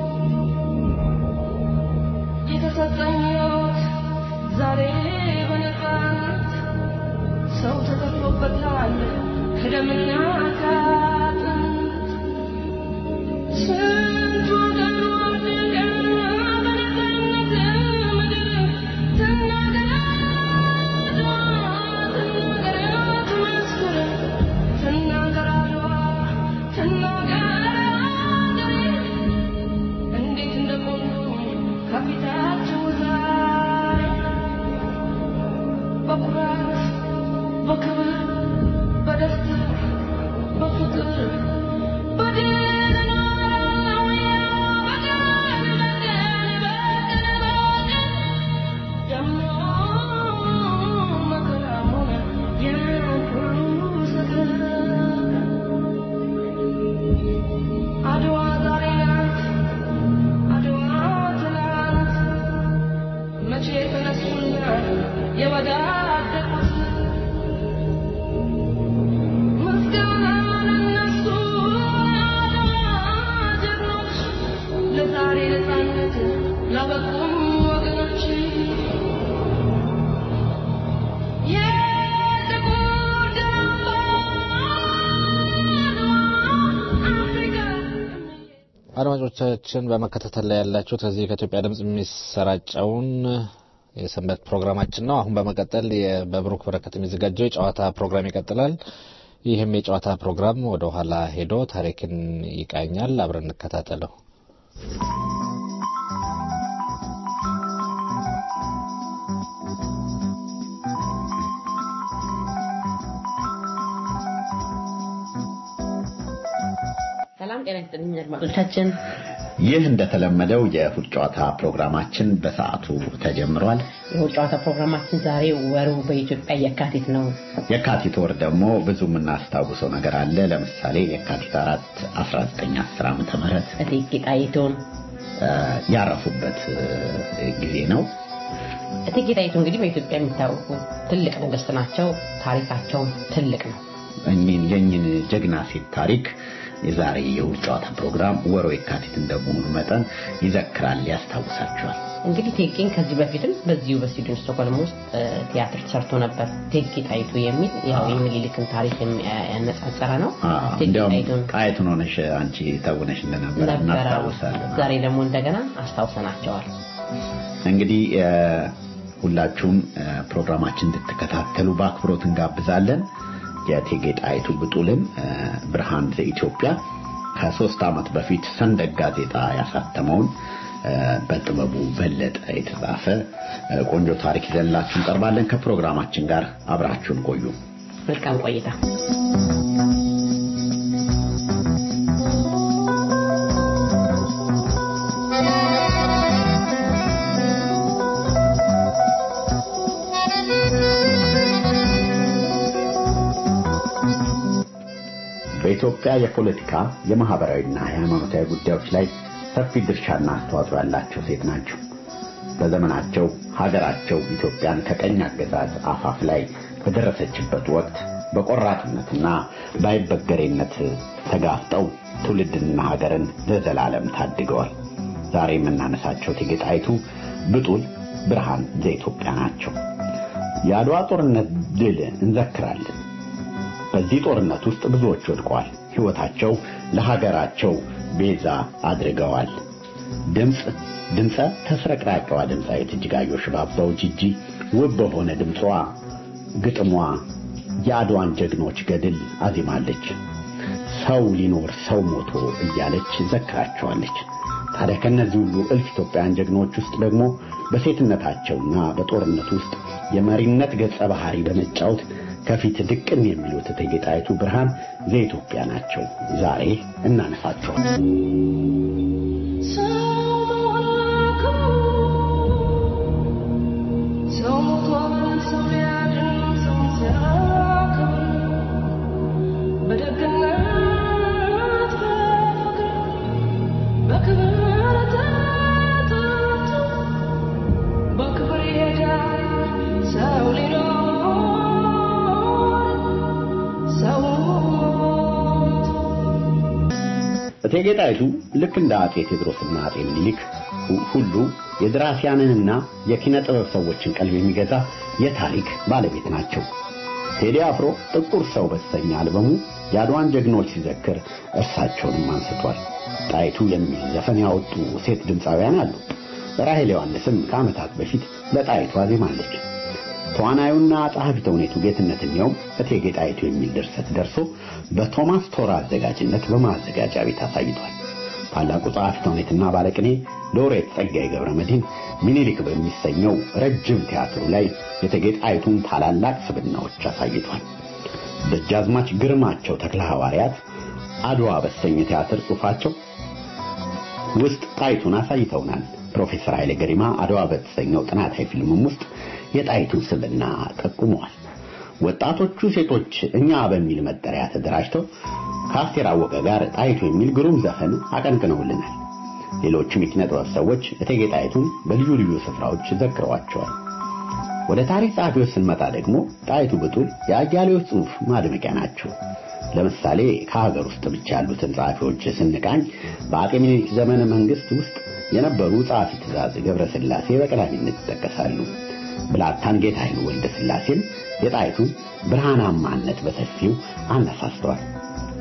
የተሰጠኝ ሕይወት ዛሬ በነፃነት ሰው ተከፍሎበታል ከደምና ከአጥንት አድማጮቻችን በመከታተል ላይ ያላችሁት ከዚህ ከኢትዮጵያ ድምጽ የሚሰራጨውን የሰንበት ፕሮግራማችን ነው። አሁን በመቀጠል የ- በብሩክ በረከት የሚዘጋጀው የጨዋታ ፕሮግራም ይቀጥላል። ይህም የጨዋታ ፕሮግራም ወደ ኋላ ሄዶ ታሪክን ይቃኛል። አብረን እንከታተለው። ሰላም ጤና ይስጥልኝ አድማጮቻችን። ይህ እንደተለመደው የእሁድ ጨዋታ ፕሮግራማችን በሰዓቱ ተጀምሯል። የእሁድ ጨዋታ ፕሮግራማችን ዛሬ ወሩ በኢትዮጵያ የካቲት ነው። የካቲት ወር ደግሞ ብዙ የምናስታውሰው ነገር አለ። ለምሳሌ የካቲት አራት 1910 ዓመተ ምህረት እቴጌ ጣይቱን እ፣ ያረፉበት እ፣ ጊዜ ነው። እቴጌ ጣይቱ እንግዲህ በኢትዮጵያ የሚታወቁ ትልቅ ንግስት ናቸው። ታሪካቸውም ትልቅ ነው። እኚህን የእኚህን ጀግና ሴት ታሪክ የዛሬ የእሁድ ጨዋታ ፕሮግራም ወሮ የካቲት እንደመሆኑ መጠን ይዘክራል፣ ያስታውሳቸዋል። እንግዲህ ቴጌን ከዚህ በፊትም በዚሁ በስዊድን ስቶክሆልም ውስጥ እ፣ ቲያትር ተሰርቶ ነበር። እቴጌ ጣይቱ የሚል ያው የሚኒሊክን ታሪክ የሚ- ያነጻጸረ ነው። አዎ፣ እቴጌ እንዲያውም ጣይቱን ጣይቱን ሆነሽ አንቺ ተውነሽ እንደነበረ ነበረ። እናስታውሳለን። ዛሬ ደግሞ እንደገና አስታውሰናቸዋል። እንግዲህ እ፣ ሁላችሁም እ፣ ፕሮግራማችን እንድትከታተሉ በአክብሮት እንጋብዛለን። የእቴጌ ጣይቱ ብጡልን እ፣ ብርሃን ዘኢትዮጵያ ከሶስት ዓመት በፊት ሰንደቅ ጋዜጣ ያሳተመውን እ፣ በጥበቡ በለጠ የተጻፈ እ፣ ቆንጆ ታሪክ ይዘንላችሁ እንቀርባለን። ከፕሮግራማችን ጋር አብራችሁን ቆዩ። መልካም ቆይታ። በኢትዮጵያ የፖለቲካ የማህበራዊና የሃይማኖታዊ ጉዳዮች ላይ ሰፊ ድርሻና አስተዋጽኦ ያላቸው ሴት ናቸው። በዘመናቸው ሀገራቸው ኢትዮጵያን ከቀኝ አገዛዝ አፋፍ ላይ በደረሰችበት ወቅት በቆራጥነትና ባይበገሬነት ተጋፍጠው ትውልድንና ሀገርን ለዘላለም ታድገዋል። ዛሬ የምናነሳቸው እቴጌ ጣይቱ ብጡል ብርሃን ዘኢትዮጵያ ናቸው። የአድዋ ጦርነት ድል እንዘክራለን። በዚህ ጦርነት ውስጥ ብዙዎች ወድቀዋል። ሕይወታቸው ለሀገራቸው ቤዛ አድርገዋል። ድምፅ ድምፀ ተስረቅራቂዋ ድምፃዊት እጅጋየሁ ሽባባው ጂጂ ውብ በሆነ ድምጿ ግጥሟ የአድዋን ጀግኖች ገድል አዚማለች። ሰው ሊኖር ሰው ሞቶ እያለች ዘክራቸዋለች። ታዲያ ከእነዚህ ሁሉ እልፍ ኢትዮጵያውያን ጀግኖች ውስጥ ደግሞ በሴትነታቸውና በጦርነት ውስጥ የመሪነት ገጸ ባህሪ በመጫወት ከፊት ድቅን የሚሉት እቴጌ ጣይቱ ብርሃን ዘኢትዮጵያ ናቸው። ዛሬ እናነሳቸዋለን። ሰው ሞቷል፣ ሰው ሊያድን ሰው ሲያከብር በደግነት በፍቅር በክብር ተጠርቶ በክብር ይሄዳል ሰው ሊኖር ሰው ሞቶ እቴጌ ጣይቱ ልክ እንደ አጼ ቴዎድሮስና አጼ ምኒልክ ሁ- ሁሉ የደራሲያንንና የኪነ ጥበብ ሰዎችን ቀልብ የሚገዛ የታሪክ ባለቤት ናቸው። ቴዲ አፍሮ ጥቁር ሰው በተሰኘ አልበሙ የአድዋን ጀግኖች ሲዘክር እርሳቸውንም አንስቷል። ጣይቱ የሚል ዘፈን ያወጡ ሴት ድምፃውያን አሉ። ራሄል ዮሐንስም ከዓመታት በፊት ለጣይቱ አዜማለች። ተዋናዩና ጸሐፊ ተውኔቱ ጌትነት እንየውም እቴጌ ጣይቱ የሚል ድርሰት ደርሶ በቶማስ ቶራ አዘጋጅነት በማዘጋጃ ቤት አሳይቷል። ታላቁ ጸሐፊ ተውኔትና ባለቅኔ ሎሬት ጸጋዬ ገብረ መድኅን ሚኒሊክ በሚሰኘው ረጅም ቲያትሩ ላይ የእቴጌ ጣይቱን ታላላቅ ስብናዎች አሳይቷል። ደጃዝማች ግርማቸው ተክለ ሐዋርያት አድዋ በተሰኘ ቲያትር ጽሑፋቸው ውስጥ ጣይቱን አሳይተውናል። ፕሮፌሰር ኃይሌ ገሪማ አድዋ በተሰኘው ጥናታዊ ፊልምም ውስጥ የጣይቱን ስብና ጠቁመዋል። ወጣቶቹ ሴቶች እኛ በሚል መጠሪያ ተደራጅተው ከአስቴር አወቀ ጋር ጣይቱ የሚል ግሩም ዘፈን አቀንቅነውልናል። ሌሎችም የኪነ ጥበብ ሰዎች እቴጌ ጣይቱን በልዩ ልዩ ስፍራዎች ዘክረዋቸዋል። ወደ ታሪክ ጸሐፊዎች ስንመጣ ደግሞ ጣይቱ ብጡል የአያሌዎች ጽሑፍ ማድመቂያ ናቸው። ለምሳሌ ከሀገር ውስጥ ብቻ ያሉትን ጸሐፊዎች ስንቃኝ በአጤ ምኒልክ ዘመነ መንግስት ውስጥ የነበሩ ጸሐፊ ትእዛዝ ገብረ ሥላሴ በቀዳሚነት ይጠቀሳሉ። ብላታን ጌታዬን ወልደ ሥላሴም የጣይቱን ብርሃናማነት በሰፊው አነሳስተዋል።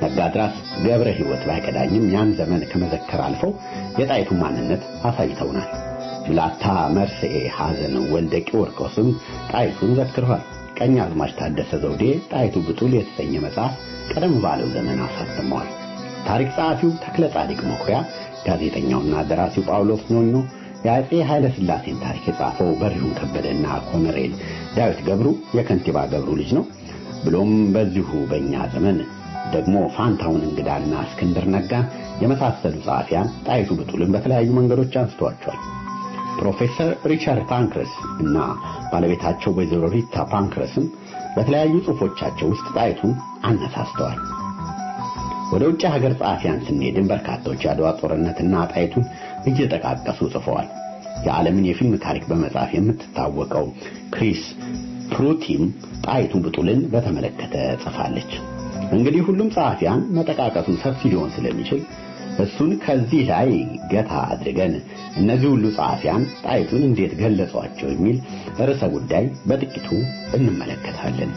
ነጋድራስ ገብረ ሕይወት ባይቀዳኝም ያን ዘመን ከመዘከር አልፈው የጣይቱ ማንነት አሳይተውናል። ብላታ መርስኤ ሐዘን ወልደ ቂርቆስም ጣይቱን ዘክረዋል። ቀኛዝማች ታደሰ ዘውዴ ጣይቱ ብጡል የተሰኘ መጽሐፍ ቀደም ባለው ዘመን አሳትመዋል። ታሪክ ጸሐፊው ተክለ ጻዲቅ መኩሪያ፣ ጋዜጠኛውና ደራሲው ጳውሎስ ኞኞ የአፄ ኃይለ ሥላሴን ታሪክ የጻፈው በሪሁን ከበደና ኮሎኔል ዳዊት ገብሩ የከንቲባ ገብሩ ልጅ ነው። ብሎም በዚሁ በእኛ ዘመን ደግሞ ፋንታውን እንግዳና እስክንድር ነጋን የመሳሰሉ ጸሐፊያን ጣይቱ ብጡልን በተለያዩ መንገዶች አንስተዋቸዋል። ፕሮፌሰር ሪቻርድ ፓንክረስ እና ባለቤታቸው ወይዘሮ ሪታ ፓንክረስም በተለያዩ ጽሑፎቻቸው ውስጥ ጣይቱን አነሳስተዋል። ወደ ውጭ ሀገር ጸሐፊያን ስንሄድን በርካቶች የአድዋ ጦርነትና ጣይቱን እየጠቃቀሱ ጽፈዋል። የዓለምን የፊልም ታሪክ በመጻፍ የምትታወቀው ክሪስ ፕሩቲም ጣይቱ ብጡልን በተመለከተ ጽፋለች። እንግዲህ ሁሉም ጸሐፊያን መጠቃቀሱ ሰፊ ሊሆን ስለሚችል እሱን ከዚህ ላይ ገታ አድርገን እነዚህ ሁሉ ጸሐፊያን ጣይቱን እንዴት ገለጿቸው የሚል ርዕሰ ጉዳይ በጥቂቱ እንመለከታለን።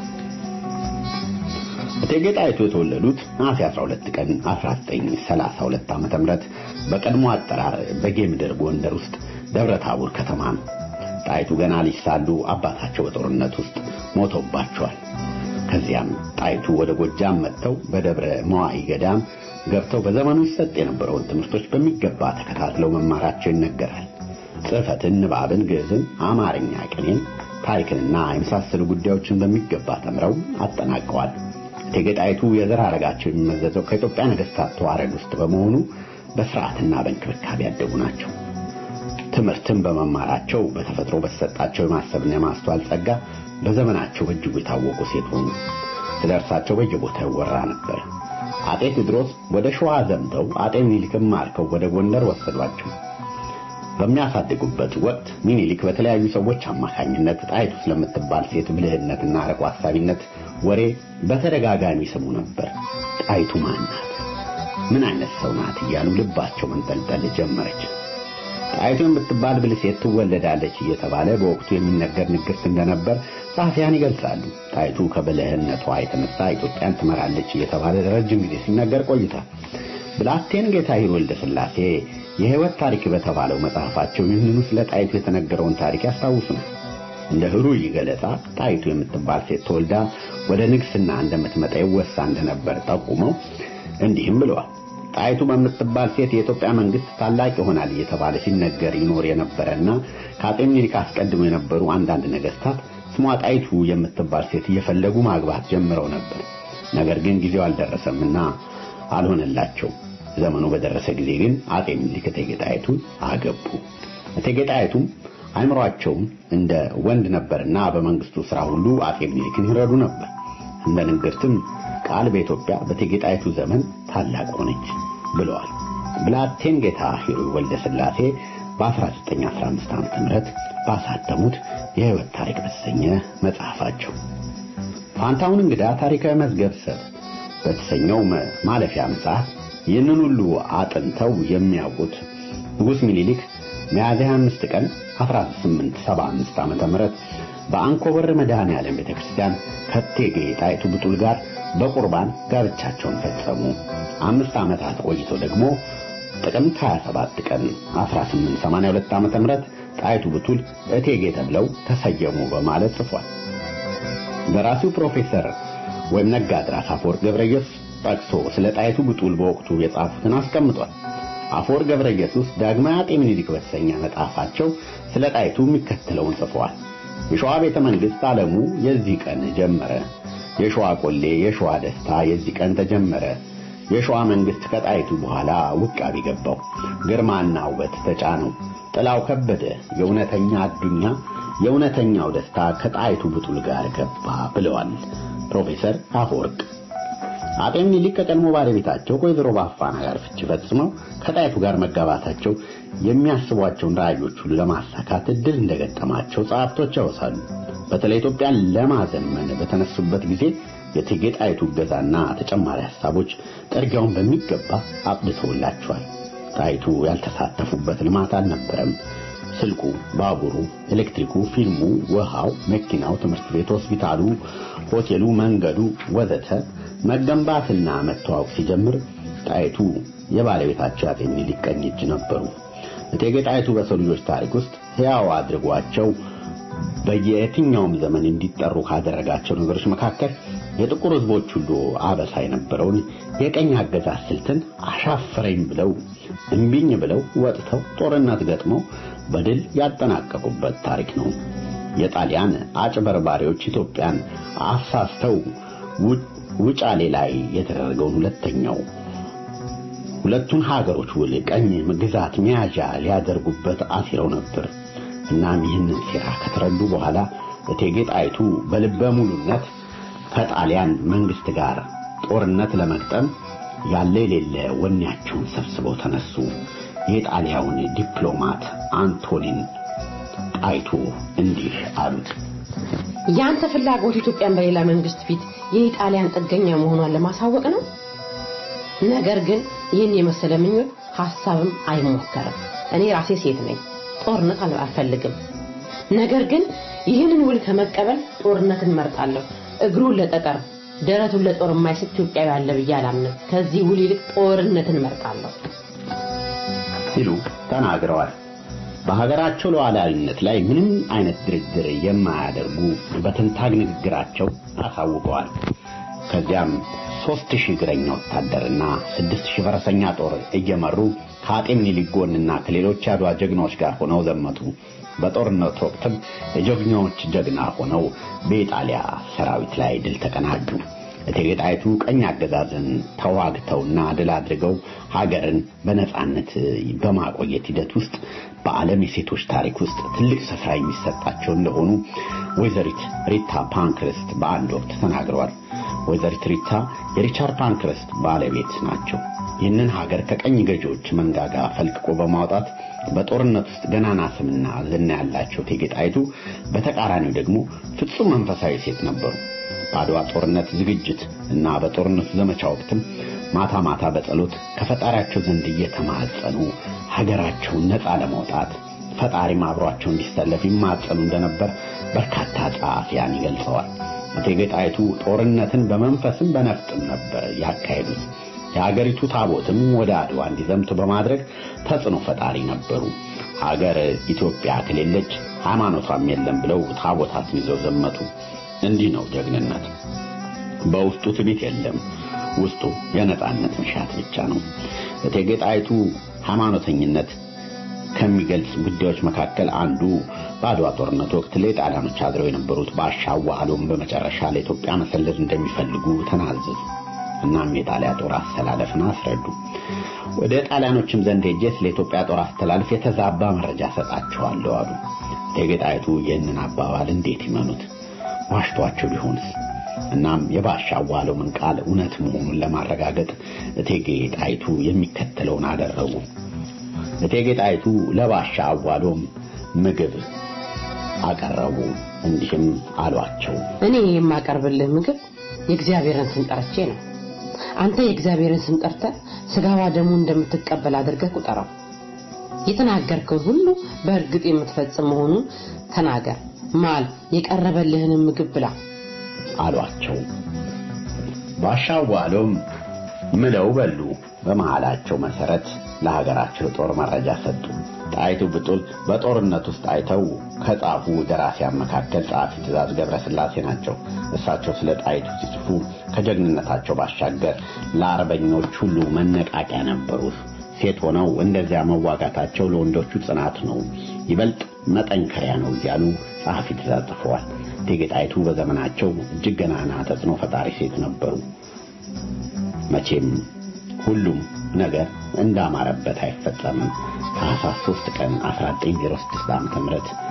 እቴጌ ጣይቱ የተወለዱት ነሐሴ 12 ቀን 1932 ዓ.ም በቀድሞ አጠራር በጌምድር ጎንደር ውስጥ ደብረ ታቦር ከተማ ነው። ጣይቱ ገና ልጅ ሳሉ አባታቸው በጦርነት ውስጥ ሞቶባቸዋል። ከዚያም ጣይቱ ወደ ጎጃም መጥተው በደብረ መዋይ ገዳም ገብተው በዘመኑ ይሰጥ የነበረውን ትምህርቶች በሚገባ ተከታትለው መማራቸው ይነገራል። ጽሕፈትን፣ ንባብን፣ ግዕዝን፣ አማርኛ፣ ቅኔን፣ ታሪክንና የመሳሰሉ ጉዳዮችን በሚገባ ተምረው አጠናቀዋል። እቴጌ ጣይቱ የዘር ሐረጋቸው የሚመዘዘው ከኢትዮጵያ ነገሥታት ተዋረድ ውስጥ በመሆኑ በስርዓትና በእንክብካቤ ያደጉ ናቸው። ትምህርትን በመማራቸው በተፈጥሮ በተሰጣቸው የማሰብና የማስተዋል ጸጋ በዘመናቸው በእጅጉ የታወቁ ሴት ሆኑ። ስለ እርሳቸው በየቦታው ይወራ ነበር። አጤ ቴዎድሮስ ወደ ሸዋ ዘምተው አጤ ሚኒሊክን ማርከው ወደ ጎንደር ወሰዷቸው። በሚያሳድጉበት ወቅት ሚኒሊክ በተለያዩ ሰዎች አማካኝነት ጣይቱ ስለምትባል ሴት ብልህነትና አርቆ አሳቢነት ወሬ በተደጋጋሚ ይሰሙ ነበር። ጣይቱ ማን ናት? ምን አይነት ሰው ናት? እያሉ ልባቸው መንጠልጠል ጀመረች። ጣይቱ የምትባል ብልህ ሴት ትወለዳለች እየተባለ በወቅቱ የሚነገር ንግርት እንደነበር ጸሐፊያን ይገልጻሉ። ጣይቱ ከብልህነቷ የተነሳ ኢትዮጵያን ትመራለች እየተባለ ለረጅም ጊዜ ሲነገር ቆይቷል። ብላቴን ጌታ ወልደ ሥላሴ የሕይወት ታሪክ በተባለው መጽሐፋቸው ይህንኑ ስለ ጣይቱ የተነገረውን ታሪክ ያስታውሱናል። እንደ ህሩይ ገለጻ ጣይቱ የምትባል ሴት ተወልዳ ወደ ንግስና እንደምትመጣ ይወሳ እንደነበር ጠቁመው እንዲህም ብለዋል። ጣይቱ በምትባል ሴት የኢትዮጵያ መንግስት ታላቅ ይሆናል እየተባለ ሲነገር ይኖር የነበረና ከአጤ ምኒልክ አስቀድሞ የነበሩ አንዳንድ ነገስታት ስሟ ጣይቱ የምትባል ሴት እየፈለጉ ማግባት ጀምረው ነበር። ነገር ግን ጊዜው አልደረሰምና አልሆነላቸው። ዘመኑ በደረሰ ጊዜ ግን አጤ ምኒልክ እቴጌ ጣይቱን አገቡ። እቴጌ ጣይቱም አይምሯቸውም እንደ ወንድ ነበርና በመንግስቱ ስራ ሁሉ አጤ ምኒልክን ይረዱ ነበር። እንደ ንግርትም ቃል በኢትዮጵያ በእቴጌ ጣይቱ ዘመን ታላቅ ሆነች ብለዋል። ብላቴን ጌታ ሂሩይ ወልደ ሥላሴ በ1915 ዓ.ም ባሳተሙት የሕይወት ታሪክ በተሰኘ መጽሐፋቸው ፋንታውን እንግዳ ታሪካዊ መዝገብ ሰብ በተሰኘው ማለፊያ መጽሐፍ ይህንን ሁሉ አጥንተው የሚያውቁት ንጉሥ ሚኒሊክ ሚያዝያ 5 ቀን 1875 ዓመተ ምህረት በአንኮበር መድኃኔ ዓለም ቤተክርስቲያን ከእቴጌ ጣይቱ ብጡል ጋር በቁርባን ጋብቻቸውን ፈጸሙ። አምስት ዓመታት ቆይቶ ደግሞ ጥቅምት 27 ቀን 1882 ዓመተ ምህረት ጣይቱ ብጡል እቴጌ ተብለው ተሰየሙ በማለት ጽፏል። ደራሲው ፕሮፌሰር ወይም ነጋድራስ አፈወርቅ ገብረየሱስ ጠቅሶ ስለ ጣይቱ ብጡል በወቅቱ የጻፉትን አስቀምጧል። አፈወርቅ ገብረየሱስ ዳግማዊ አጤ ምኒልክ በተሰኘ መጽሐፋቸው ስለ ጣይቱ የሚከተለውን ጽፈዋል። የሸዋ ቤተ መንግሥት ዓለሙ የዚህ ቀን ጀመረ። የሸዋ ቆሌ፣ የሸዋ ደስታ የዚህ ቀን ተጀመረ። የሸዋ መንግሥት ከጣይቱ በኋላ ውቃቢ ገባው። ግርማና ውበት ተጫነው። ጥላው ከበደ። የእውነተኛ አዱኛ የእውነተኛው ደስታ ከጣይቱ ብጡል ጋር ገባ ብለዋል ፕሮፌሰር አፈወርቅ። አጤ ምኒልክ ከቀድሞ ባለቤታቸው ከወይዘሮ ባፋና ጋር ፍቺ ፈጽመው ከጣይቱ ጋር መጋባታቸው የሚያስቧቸውን ራዕዮች ሁሉ ለማሳካት እድል እንደገጠማቸው ጸሐፍቶች ያወሳሉ። በተለይ ኢትዮጵያን ለማዘመን በተነሱበት ጊዜ የእቴጌ ጣይቱ እገዛና ተጨማሪ ሐሳቦች ጥርጊያውን በሚገባ አቅድተውላቸዋል። ጣይቱ ያልተሳተፉበት ልማት አልነበረም። ስልኩ፣ ባቡሩ፣ ኤሌክትሪኩ፣ ፊልሙ፣ ውሃው፣ መኪናው፣ ትምህርት ቤት፣ ሆስፒታሉ፣ ሆቴሉ፣ መንገዱ ወዘተ መገንባትና መተዋወቅ ሲጀምር ጣይቱ የባለቤታቸው የአፄ ምኒልክ ቀኝ እጅ ነበሩ። እቴጌ ጣይቱ በሰው ልጆች ታሪክ ውስጥ ሕያው አድርጓቸው በየትኛውም ዘመን እንዲጠሩ ካደረጋቸው ነገሮች መካከል የጥቁር ሕዝቦች ሁሉ አበሳ የነበረውን የቀኝ አገዛዝ ስልትን አሻፈረኝ ብለው እምቢኝ ብለው ወጥተው ጦርነት ገጥመው በድል ያጠናቀቁበት ታሪክ ነው። የጣሊያን አጭበርባሪዎች ኢትዮጵያን አሳስተው ውጫሌ ላይ የተደረገውን ሁለተኛው ሁለቱን ሀገሮች ውል ቀኝ ግዛት መያዣ ሊያደርጉበት አሲረው ነበር። እናም ይህንን ሴራ ከተረዱ በኋላ እቴጌ ጣይቱ በልበ ሙሉነት ከጣሊያን መንግስት ጋር ጦርነት ለመግጠም ያለ የሌለ ወኔያቸውን ሰብስበው ተነሱ። የጣሊያውን ዲፕሎማት አንቶኒን ጣይቱ እንዲህ አሉት። ያንተ ፍላጎት ኢትዮጵያን በሌላ መንግስት ፊት የኢጣሊያን ጥገኛ መሆኗን ለማሳወቅ ነው። ነገር ግን ይህን የመሰለ ምኞት ሐሳብም አይሞከርም። እኔ ራሴ ሴት ነኝ፣ ጦርነት አልፈልግም። ነገር ግን ይህንን ውል ከመቀበል ጦርነትን መርጣለሁ። እግሩን ለጠጠር ደረቱን ለጦር የማይስት ኢትዮጵያዊ አለ ብዬ አላምንም። ከዚህ ውል ይልቅ ጦርነትን መርጣለሁ ሲሉ ተናግረዋል። በሀገራቸው ሉዓላዊነት ላይ ምንም አይነት ድርድር የማያደርጉ በትንታግ ንግግራቸው አሳውቀዋል። ከዚያም ሦስት ሺህ እግረኛ ወታደርና ስድስት ሺህ ፈረሰኛ ጦር እየመሩ ከአጤ ምኒልክ ጎንና ከሌሎች የአድዋ ጀግናዎች ጋር ሆነው ዘመቱ። በጦርነት ወቅትም የጀግናዎች ጀግና ሆነው በኢጣሊያ ሰራዊት ላይ ድል ተቀናጁ። እቴጌ ጣይቱ ቀኝ አገዛዝን ተዋግተውና ድል አድርገው ሀገርን በነጻነት በማቆየት ሂደት ውስጥ በዓለም የሴቶች ታሪክ ውስጥ ትልቅ ስፍራ የሚሰጣቸው እንደሆኑ ወይዘሪት ሪታ ፓንክረስት በአንድ ወቅት ተናግረዋል። ወይዘሪት ሪታ የሪቻርድ ፓንክረስት ባለቤት ናቸው። ይህንን ሀገር ከቀኝ ገዢዎች መንጋጋ ፈልቅቆ በማውጣት በጦርነት ውስጥ ገናና ስምና ዝና ያላቸው እቴጌ ጣይቱ በተቃራኒው ደግሞ ፍጹም መንፈሳዊ ሴት ነበሩ። በአድዋ ጦርነት ዝግጅት እና በጦርነቱ ዘመቻ ወቅትም ማታ ማታ በጸሎት ከፈጣሪያቸው ዘንድ እየተማጸኑ ሀገራቸውን ነፃ ለማውጣት ፈጣሪም አብሯቸው እንዲሰለፍ ይማጸኑ እንደነበር በርካታ ጸሐፊያን ይገልጸዋል። እቴጌ ጣይቱ ጦርነትን በመንፈስም በነፍጥም ነበር ያካሄዱት። የሀገሪቱ ታቦትም ወደ አድዋ እንዲዘምቱ በማድረግ ተጽዕኖ ፈጣሪ ነበሩ። ሀገር ኢትዮጵያ ከሌለች ሃይማኖቷም የለም ብለው ታቦታትን ይዘው ዘመቱ። እንዲህ ነው ጀግንነት። በውስጡ ትዕቢት የለም፣ ውስጡ የነጻነት መሻት ብቻ ነው። እቴጌ ጣይቱ ሃይማኖተኝነት ከሚገልጽ ጉዳዮች መካከል አንዱ በአድዋ ጦርነት ወቅት ለጣሊያኖች አድረው የነበሩት ባሻ ዋህሎም በመጨረሻ ለኢትዮጵያ መሰለል እንደሚፈልጉ ተናዘዙ። እናም የጣሊያ ጦር አስተላለፍን አስረዱ። ወደ ጣሊያኖችም ዘንድ ሄጄ ስለ ኢትዮጵያ ጦር አስተላለፍ የተዛባ መረጃ ሰጣቸዋለሁ አሉ። እቴጌ ጣይቱ ይህንን አባባል እንዴት ይመኑት? ዋሽቷቸው ቢሆንስ? እናም የባሻ ዋህሎምን ቃል እውነት መሆኑን ለማረጋገጥ እቴጌ ጣይቱ የሚከተለውን አደረጉ። እቴጌ ጣይቱ ለባሻ አዋሎም ምግብ አቀረቡ። እንዲህም አሏቸው፣ እኔ የማቀርብልህ ምግብ የእግዚአብሔርን ስም ጠርቼ ነው። አንተ የእግዚአብሔርን ስም ጠርተህ ስጋዋ ደሙ እንደምትቀበል አድርገህ ቁጠረው። የተናገርከውን ሁሉ በእርግጥ የምትፈጽም መሆኑን ተናገር። ማል የቀረበልህንም ምግብ ብላ አሏቸው። ባሻ አዋሎም ምለው በሉ። በመሃላቸው መሰረት ለሀገራቸው ጦር መረጃ ሰጡ። ጣይቱ ብጡል በጦርነት ውስጥ አይተው ከጻፉ ደራሲያን መካከል ጸሐፊ ትእዛዝ ገብረስላሴ ናቸው። እሳቸው ስለ ጣይቱ ሲጽፉ ከጀግንነታቸው ባሻገር ለአርበኞች ሁሉ መነቃቂያ ነበሩ። ሴት ሆነው እንደዚያ መዋጋታቸው ለወንዶቹ ጽናት ነው፣ ይበልጥ መጠንከሪያ ነው እያሉ ጸሐፊ ትእዛዝ ጽፈዋል። እቴጌ ጣይቱ በዘመናቸው እጅግ ገናና ተጽዕኖ ፈጣሪ ሴት ነበሩ። መቼም ሁሉም ነገር እንዳማረበት አይፈጸምም። ታኅሳስ 3 ቀን 1906 ዓ.ም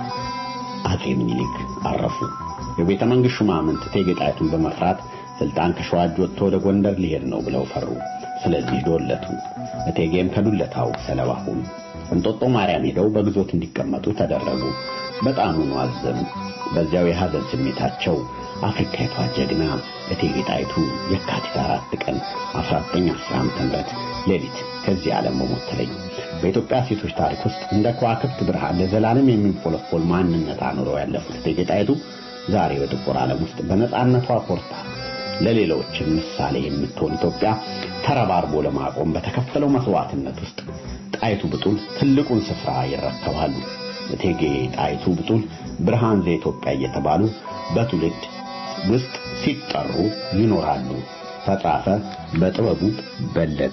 አጼ ምኒልክ አረፉ። የቤተ መንግሥት ሹማምንት እቴጌ ጣይቱን በመፍራት ስልጣን ከሸዋ እጅ ወጥቶ ወደ ጎንደር ሊሄድ ነው ብለው ፈሩ። ስለዚህ ዶለቱ። እቴጌም ከዱለታው ሰለባ ሆኑ። እንጦጦ ማርያም ሄደው በግዞት እንዲቀመጡ ተደረጉ። በጣሙኑ አዘኑ። በዚያው የሐዘን ስሜታቸው አፍሪካዊቷ ጀግና እቴጌ ጣይቱ የካቲት አራት ቀን 1910 ዓ.ም ሌሊት ከዚህ ዓለም በሞት ተለዩ። በኢትዮጵያ ሴቶች ታሪክ ውስጥ እንደ ከዋክብት ብርሃን ለዘላለም የሚንፎለፎል ማንነት አኑረው ያለፉት እቴጌ ጣይቱ ዛሬ በጥቁር ዓለም ውስጥ በነጻነቷ ኮርታ ለሌሎችም ምሳሌ የምትሆን ኢትዮጵያ ተረባርቦ ለማቆም በተከፈለው መስዋዕትነት ውስጥ ጣይቱ ብጡል ትልቁን ስፍራ ይረከባሉ። እቴጌ ጣይቱ ብጡል ብርሃን ዘኢትዮጵያ እየተባሉ በትውልድ ውስጥ ሲጠሩ ይኖራሉ። ተጻፈ በጥበቡ በለጠ።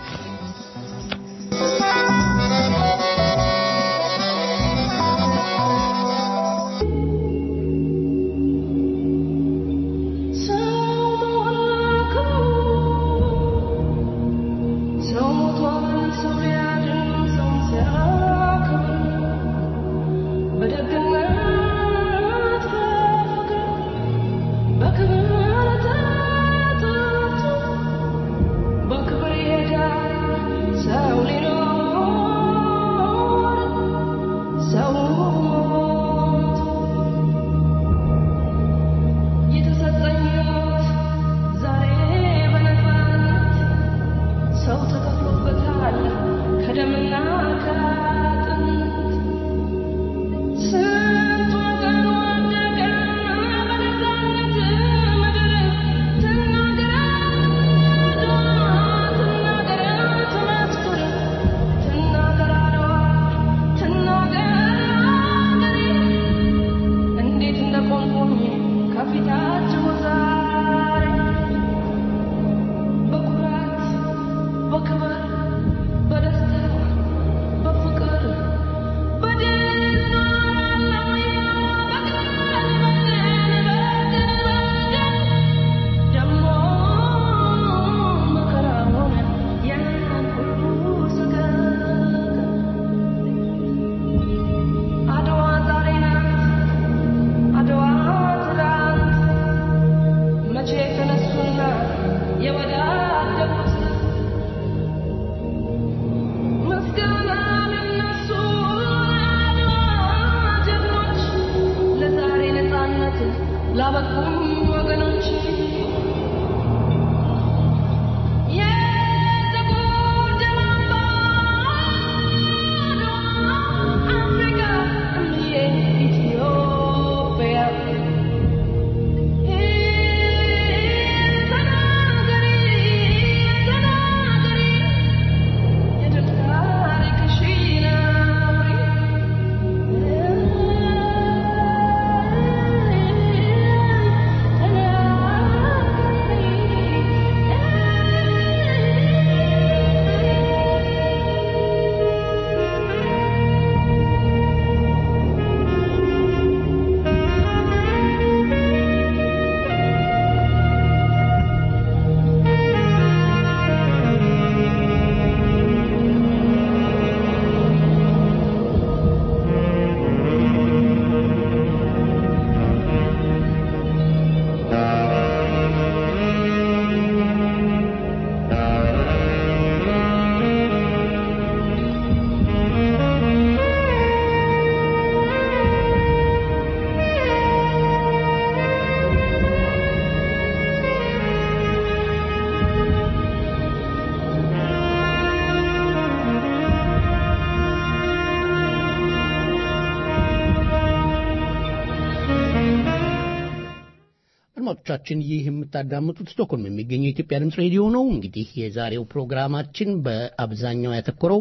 አድማጮቻችን ይህ የምታዳምጡት ስቶክሆልም የሚገኘው የኢትዮጵያ ድምፅ ሬዲዮ ነው። እንግዲህ የዛሬው ፕሮግራማችን በአብዛኛው ያተኮረው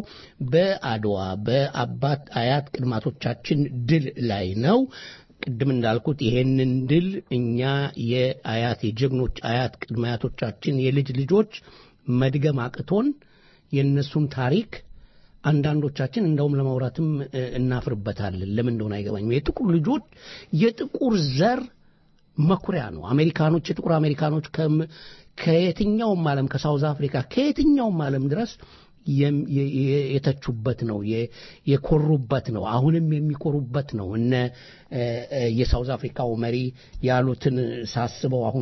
በአድዋ በአባት አያት ቅድማቶቻችን ድል ላይ ነው። ቅድም እንዳልኩት ይሄንን ድል እኛ የአያት የጀግኖች አያት ቅድመ አያቶቻችን የልጅ ልጆች መድገም አቅቶን የእነሱን ታሪክ አንዳንዶቻችን እንደውም ለማውራትም እናፍርበታለን። ለምን እንደሆነ አይገባኝም። የጥቁር ልጆች የጥቁር ዘር መኩሪያ ነው። አሜሪካኖች የጥቁር አሜሪካኖች ከየትኛውም ዓለም ከሳውዝ አፍሪካ ከየትኛውም ዓለም ድረስ የተቹበት ነው፣ የኮሩበት ነው፣ አሁንም የሚኮሩበት ነው። እነ የሳውዝ አፍሪካው መሪ ያሉትን ሳስበው አሁን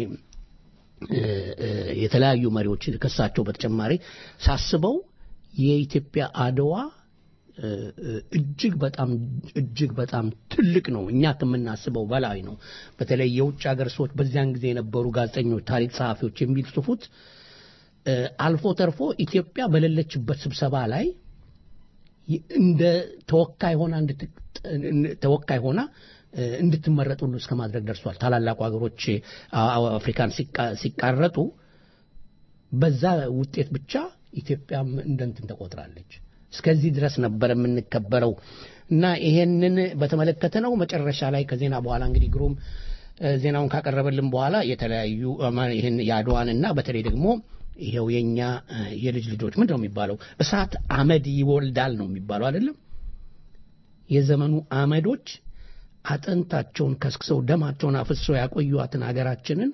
የተለያዩ መሪዎች ከሳቸው በተጨማሪ ሳስበው የኢትዮጵያ አድዋ እጅግ በጣም እጅግ በጣም ትልቅ ነው። እኛ ከምናስበው በላይ ነው። በተለይ የውጭ ሀገር ሰዎች በዚያን ጊዜ የነበሩ ጋዜጠኞች፣ ታሪክ ጸሐፊዎች የሚጽፉት አልፎ ተርፎ ኢትዮጵያ በሌለችበት ስብሰባ ላይ እንደ ተወካይ ሆና ተወካይ ሆና እ፣ እንድትመረጥ ሁሉ እስከ ማድረግ ደርሷል። ታላላቁ ሀገሮች አ- አ- አፍሪካን ሲቃ- ሲቃረጡ በዛ ውጤት ብቻ ኢትዮጵያም እንደንትን ተቆጥራለች። እስከዚህ ድረስ ነበር የምንከበረው እና ይሄንን በተመለከተ ነው። መጨረሻ ላይ ከዜና በኋላ እንግዲህ ግሩም እ፣ ዜናውን ካቀረበልን በኋላ የተለያዩ እ፣ ማ- ይህን የአድዋን እና በተለይ ደግሞ ይሄው የኛ እ፣ የልጅ ልጆች ምንድን ነው የሚባለው እሳት አመድ ይወልዳል ነው የሚባለው አይደለም የዘመኑ አመዶች አጥንታቸውን ከስክሰው ደማቸውን አፍሰው ያቆዩዋትን ሀገራችንን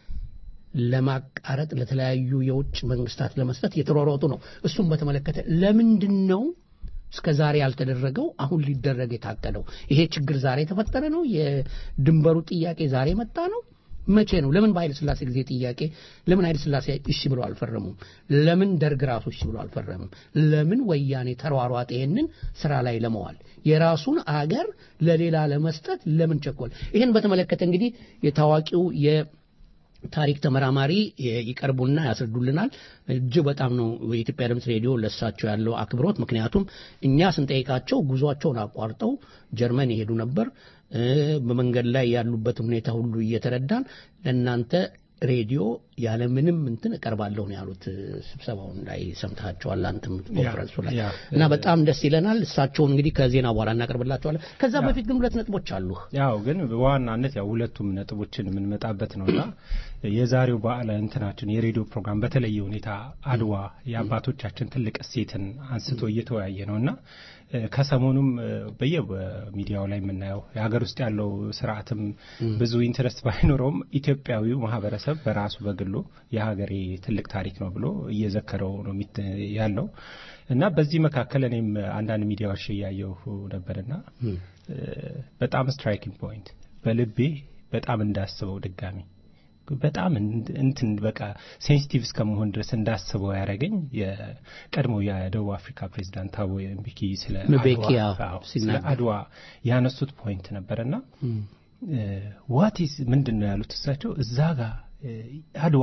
ለማቃረጥ ለተለያዩ የውጭ መንግስታት ለመስጠት እየተሯሯጡ ነው። እሱም በተመለከተ ለምንድን ነው እስከ ዛሬ ያልተደረገው አሁን ሊደረግ የታቀደው? ይሄ ችግር ዛሬ የተፈጠረ ነው? የድንበሩ ጥያቄ ዛሬ መጣ ነው? መቼ ነው? ለምን በኃይለ ስላሴ ጊዜ ጥያቄ ለምን ኃይለ ስላሴ እሺ ብሎ አልፈረሙም? ለምን ደርግ ራሱ እሺ ብሎ አልፈረምም? ለምን ወያኔ ተሯሯጠ ይሄንን ስራ ላይ ለመዋል የራሱን አገር ለሌላ ለመስጠት ለምን ቸኮል? ይህን በተመለከተ እንግዲህ የታዋቂው የታሪክ ተመራማሪ ይቀርቡና ያስረዱልናል። እጅግ በጣም ነው የኢትዮጵያ ድምፅ ሬዲዮ ለሳቸው ያለው አክብሮት። ምክንያቱም እኛ ስንጠይቃቸው ጉዟቸውን አቋርጠው ጀርመን ይሄዱ ነበር። እ፣ በመንገድ ላይ ያሉበትን ሁኔታ ሁሉ እየተረዳን ለእናንተ ሬዲዮ ያለምንም እንትን እቀርባለሁ ነው ያሉት። ስብሰባውን ላይ ሰምታቸዋል አንተም ኮንፈረንሱ ላይ ያ፣ እና በጣም ደስ ይለናል። እሳቸውን እንግዲህ ከዜና በኋላ እናቀርብላቸዋለን። ከዛ በፊት ግን ሁለት ነጥቦች አሉ። ያው ግን በዋናነት ያው ሁለቱም ነጥቦችን የምንመጣበት ነውና የዛሬው በዓለ እንትናችን የሬዲዮ ፕሮግራም በተለየ ሁኔታ አድዋ የአባቶቻችን ትልቅ እሴትን አንስቶ እየተወያየ ነውና እ፣ ከሰሞኑም እ፣ በየሚዲያው ላይ የምናየው የሀገር ውስጥ ያለው ስርዓትም ብዙ ኢንትረስት ባይኖረውም ኢትዮጵያዊው ማህበረሰብ በራሱ በግሉ የሀገሬ ትልቅ ታሪክ ነው ብሎ እየዘከረው ነው የሚት- ያለው እና በዚህ መካከል እኔም አንዳንድ ሚዲያዎች እያየሁ ነበርና እ፣ በጣም ስትራይኪንግ ፖይንት በልቤ በጣም እንዳስበው ድጋሚ በጣም እንድ- እንትን በቃ ሴንሲቲቭ እስከመሆን ድረስ እንዳስበው ያደረገኝ የቀድሞው የደቡብ አፍሪካ ፕሬዚዳንት ታቦ ምቢኪ ስለ ምቤኪ አድዋ- ያው አዎ፣ ስለ ሲናገር። አድዋ ያነሱት ፖይንት ነበርና ዋቲስ ምንድን ነው ያሉት እሳቸው እዛ ጋር እ፣ አድዋ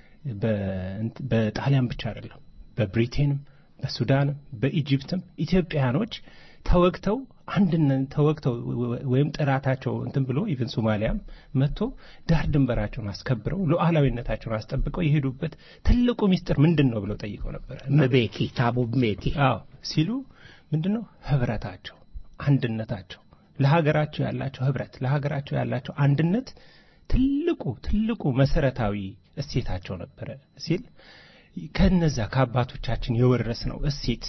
በእንት- በጣሊያን ብቻ አይደለም በብሪቴንም በሱዳንም በኢጅፕትም ኢትዮጵያኖች ተወግተው አንድነት ተወግተው ወ- ወይም ጥራታቸው እንትን ብሎ ኢቨን ሶማሊያም መጥቶ ዳር ድንበራቸውን አስከብረው ሉዓላዊነታቸውን አስጠብቀው የሄዱበት ትልቁ ሚስጥር ምንድን ነው ብለው ጠይቀው ነበር እና ምቤኪ ታቦ ምቤኪ አዎ ሲሉ ምንድን ነው ህብረታቸው አንድነታቸው ለሀገራቸው ያላቸው ህብረት ለሀገራቸው ያላቸው አንድነት ትልቁ ትልቁ መሰረታዊ እሴታቸው ነበረ ሲል ከነዛ ከአባቶቻችን የወረስ ነው እሴት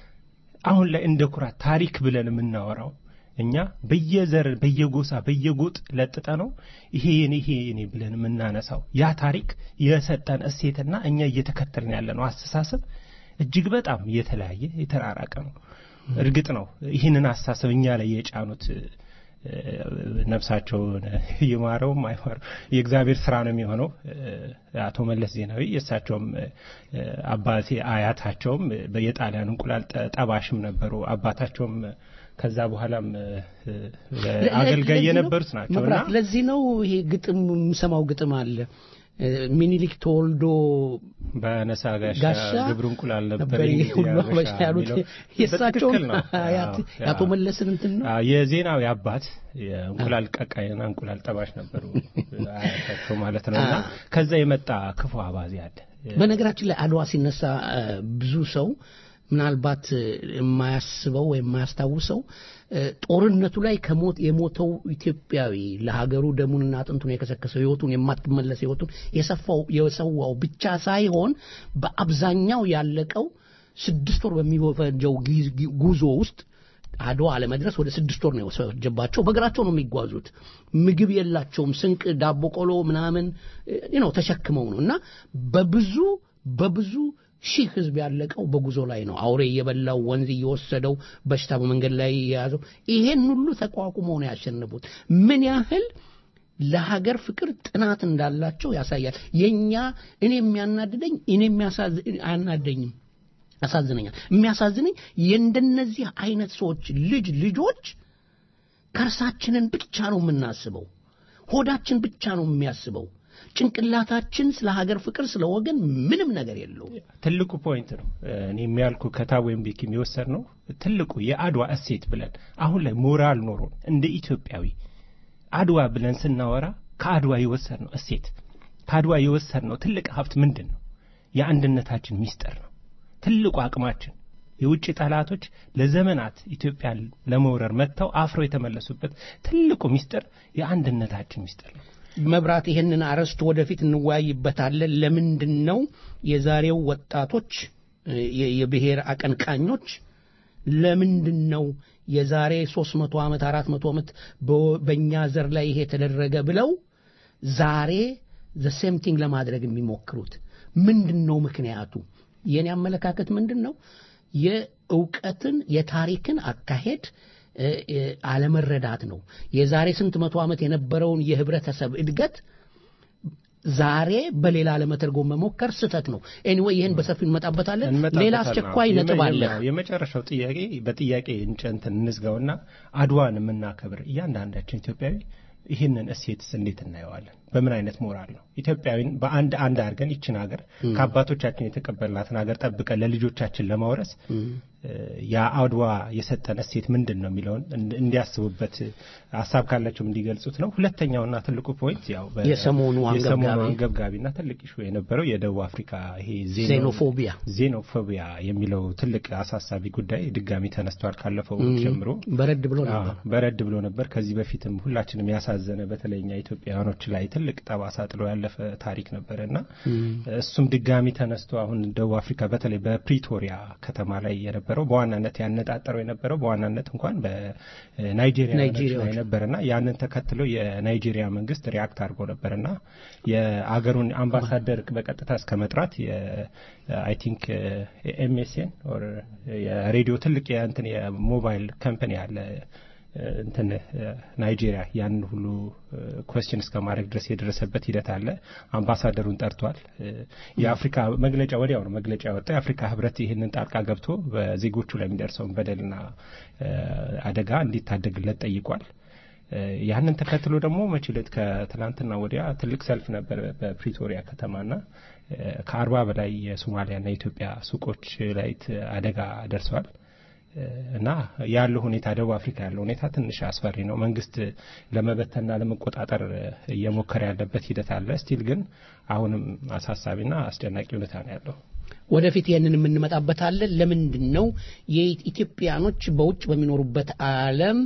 አሁን ላይ እንደ ኩራት ታሪክ ብለን የምናወራው እኛ በየዘር በየጎሳ በየጎጥ ለጥጠ ነው ይሄ የኔ ይሄ የኔ ብለን የምናነሳው ያ ታሪክ የሰጠን እሴትና እኛ እየተከተልን ያለ ነው አስተሳሰብ እጅግ በጣም የተለያየ የተራራቀ ነው። እርግጥ ነው ይህንን አስተሳሰብ እኛ ላይ የጫኑት እ፣ ነፍሳቸውን ይማረውም አይማረው የእግዚአብሔር ስራ ነው የሚሆነው። እ፣ አቶ መለስ ዜናዊ የእሳቸውም እ፣ አባቴ አያታቸውም እ፣ የጣሊያን እንቁላል ጠ- ጠባሽም ነበሩ። አባታቸውም ከዛ በኋላም እ፣ እ፣ አገልጋይ ለዚህ ነው- የነበሩት ናቸው እና መብራት፣ ለዚህ ነው ይሄ ግጥም የምሰማው ግጥም አለ እ፣ ሚኒሊክ ተወልዶ በነሳ ጋሻ ጋሻ ግብሩ እንቁላል ነበር ነበር እንግዲህ ሁሉ ያበሻ አበሻ ያሉት የሚለው የእሳቸውን በትክክል ነው። አያት- አዎ፣ የአቶ አዎ። መለስን እንትን ነው አዎ፣ የዜናዊ አባት የእንቁላል ቀቃይና እንቁላል ጠባሽ ነበሩ አያታቸው ማለት ነው እና ከዛ የመጣ ክፉ አባዜ አለ በነገራችን ላይ አድዋ ሲነሳ እ፣ ብዙ ሰው ምናልባት እ፣ የማያስበው ወይም የማያስታውሰው እ፣ ጦርነቱ ላይ ከሞት የሞተው ኢትዮጵያዊ ለሀገሩ ደሙንና አጥንቱን የከሰከሰው ህይወቱን የማትመለስ ህይወቱን የሰፋው የሰዋው ብቻ ሳይሆን በአብዛኛው ያለቀው ስድስት ወር በሚፈጀው ጊዝ- ጊ- ጉዞ ውስጥ አድዋ ለመድረስ ወደ ስድስት ወር ነው የወሰጀባቸው። በእግራቸው ነው የሚጓዙት። ምግብ የላቸውም። ስንቅ፣ ዳቦ ቆሎ ምናምን እ፣ ነው ተሸክመው ነው እና በብዙ በብዙ ሺህ ህዝብ ያለቀው በጉዞ ላይ ነው። አውሬ እየበላው ወንዝ እየወሰደው በሽታ በመንገድ ላይ የያዘው ይሄን ሁሉ ተቋቁመው ነው ያሸነፉት። ምን ያህል ለሀገር ፍቅር ጥናት እንዳላቸው ያሳያል። የኛ እኔ የሚያናድደኝ እኔ የሚያሳዝ- አያናደኝም ያሳዝነኛል። የሚያሳዝነኝ የእንደነዚህ አይነት ሰዎች ልጅ ልጆች ከርሳችንን ብቻ ነው የምናስበው። ሆዳችን ብቻ ነው የሚያስበው። ጭንቅላታችን ስለ ሀገር ፍቅር፣ ስለ ወገን ምንም ነገር የለውም። ትልቁ ፖይንት ነው እኔ የሚያልኩ ከታቦ ምቢኪ የሚወሰድ ነው ትልቁ የአድዋ እሴት ብለን አሁን ላይ ሞራል ኖሮን እንደ ኢትዮጵያዊ አድዋ ብለን ስናወራ ከአድዋ የወሰድ ነው እሴት ከአድዋ የወሰድ ነው ትልቅ ሀብት ምንድን ነው? የአንድነታችን ሚስጥር ነው። ትልቁ አቅማችን የውጭ ጠላቶች ለዘመናት ኢትዮጵያን ለመውረር መጥተው አፍሮ የተመለሱበት ትልቁ ሚስጥር የአንድነታችን ሚስጥር ነው። መብራት ይህንን አርዕስት ወደፊት እንወያይበታለን። ለምንድን ነው የዛሬው ወጣቶች የ- የብሔር አቀንቃኞች ለምንድን ነው የዛሬ 300 ዓመት 400 ዓመት በ- በእኛ ዘር ላይ ይሄ ተደረገ ብለው ዛሬ ዘ ሴም ቲንግ ለማድረግ የሚሞክሩት ምንድን ነው ምክንያቱ? የኔ አመለካከት ምንድን ነው የእውቀትን የታሪክን አካሄድ እ፣ እ፣ አለመረዳት ነው። የዛሬ ስንት መቶ ዓመት የነበረውን የህብረተሰብ እድገት ዛሬ በሌላ ለመተርጎም መሞከር ስህተት ነው። ኤኒዌይ ይህን በሰፊው እንመጣበታለን። ሌላ እንመጣበታለን። አስቸኳይ አዎ። ነጥብ አለ። የመ- የመጨረሻው ጥያቄ በጥያቄ እንጨንትን እንዝጋውና አድዋን የምናከብር እያንዳንዳችን ኢትዮጵያዊ ይህንን እሴትስ እንዴት እናየዋለን? በምን አይነት ሞራል ነው ኢትዮጵያዊን በአንድ አንድ አድርገን ይችን ሀገር ከአባቶቻችን የተቀበልናትን ሀገር ጠብቀን ለልጆቻችን ለማውረስ እ፣ የአድዋ የሰጠን እሴት ምንድን ነው የሚለውን እንድ- እንዲያስቡበት ሀሳብ ካላቸውም እንዲገልጹት ነው። ሁለተኛውና ትልቁ ፖይንት ያው በ- የሰሞኑ የሰሞኑ አንገብጋቢ አንገብጋቢና ትልቅ ኢሹ የነበረው የደቡብ አፍሪካ ይሄ ዜኖ- ዜኖፎቢያ ዜኖፎቢያ የሚለው ትልቅ አሳሳቢ ጉዳይ ድጋሚ ተነስቷል። ካለፈው እም፣ ጀምሮ በረድ ብሎ ነበር። አዎ፣ በረድ ብሎ ነበር። ከዚህ በፊትም ሁላችንም ያሳዘነ በተለይ እኛ ኢትዮጵያውያኖች ላይ ትልቅ ጠባሳ ጥሎ ያለፈ ታሪክ ነበረ እና እሱም ድጋሚ ተነስቶ አሁን ደቡብ አፍሪካ በተለይ በፕሪቶሪያ ከተማ ላይ የነበረው በዋናነት ያነጣጠረው የነበረው በዋናነት እንኳን በናይጄሪያ ናይጄሪያዎች ላይ ነበርና ያንን ተከትሎ የናይጄሪያ መንግስት ሪያክት አድርጎ ነበርና የአገሩን አምባሳደር በቀጥታ እስከ መጥራት አይ ቲንክ ኤምኤስኤን ኦር የሬዲዮ ትልቅ የእንትን የሞባይል ካምፓኒ አለ እንትን ናይጄሪያ ያንን ሁሉ ኮስችን እስከ ማድረግ ድረስ የደረሰበት ሂደት አለ። አምባሳደሩን ጠርቷል። የአፍሪካ መግለጫ ወዲያው ነው መግለጫ ያወጣው። የአፍሪካ ህብረት ይህንን ጣልቃ ገብቶ በዜጎቹ ላይ የሚደርሰውን በደልና አደጋ እንዲታደግለት ጠይቋል። ያንን ተከትሎ ደግሞ መቼ ዕለት ከትላንትና ወዲያ ትልቅ ሰልፍ ነበር በፕሪቶሪያ ከተማና ከአርባ በላይ የሶማሊያና የኢትዮጵያ ሱቆች ላይ አደጋ ደርሰዋል። እና ያለው ሁኔታ ደቡብ አፍሪካ ያለው ሁኔታ ትንሽ አስፈሪ ነው። መንግስት ለመበተንና ለመቆጣጠር እየሞከረ ያለበት ሂደት አለ። ስቲል ግን አሁንም አሳሳቢና አስጨናቂ ሁኔታ ነው ያለው። ወደፊት ይህንን የምንመጣበታለን። ለምንድን ነው የኢትዮጵያኖች በውጭ በሚኖሩበት ዓለም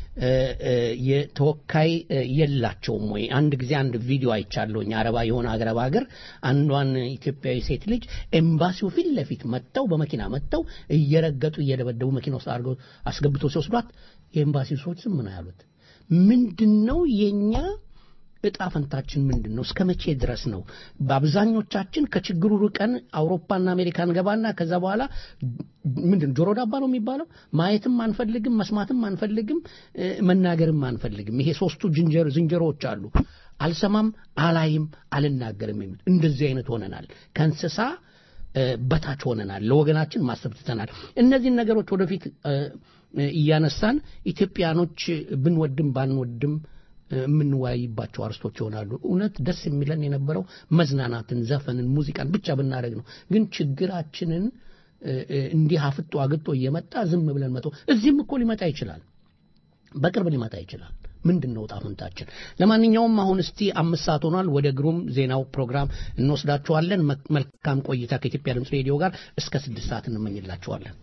የተወካይ የላቸውም ወይ? አንድ ጊዜ አንድ ቪዲዮ አይቻለሁኝ። አረባ የሆነ አረብ ሀገር አንዷን ኢትዮጵያዊ ሴት ልጅ ኤምባሲው ፊት ለፊት መጥተው በመኪና መጥተው እየረገጡ እየደበደቡ መኪና ውስጥ አድርገው አስገብቶ ሲወስዷት የኤምባሲው ሰዎች ዝም ነው ያሉት። ምንድን ነው የኛ እጣ ፈንታችን ምንድን ነው? እስከ መቼ ድረስ ነው? በአብዛኞቻችን ከችግሩ ርቀን አውሮፓና አሜሪካ እንገባና ከዛ በኋላ ምንድን ጆሮ ዳባ ነው የሚባለው? ማየትም አንፈልግም፣ መስማትም አንፈልግም፣ መናገርም አንፈልግም። ይሄ ሶስቱ ዝንጀሮ ዝንጀሮዎች አሉ። አልሰማም፣ አላይም፣ አልናገርም የሚል እንደዚህ አይነት ሆነናል። ከእንስሳ በታች ሆነናል። ለወገናችን ማሰብ ትተናል። እነዚህን ነገሮች ወደፊት እያነሳን ኢትዮጵያኖች ብንወድም ባንወድም የምንወያይባቸው አርስቶች ይሆናሉ። እውነት ደስ የሚለን የነበረው መዝናናትን፣ ዘፈንን፣ ሙዚቃን ብቻ ብናደርግ ነው። ግን ችግራችንን እንዲህ አፍጦ አግጦ እየመጣ ዝም ብለን መቶ እዚህም እኮ ሊመጣ ይችላል፣ በቅርብ ሊመጣ ይችላል። ምንድን ነው ዕጣ ፈንታችን? ለማንኛውም አሁን እስቲ አምስት ሰዓት ሆኗል። ወደ ግሩም ዜናው ፕሮግራም እንወስዳችኋለን። መልካም ቆይታ ከኢትዮጵያ ድምፅ ሬዲዮ ጋር እስከ ስድስት ሰዓት እንመኝላችኋለን።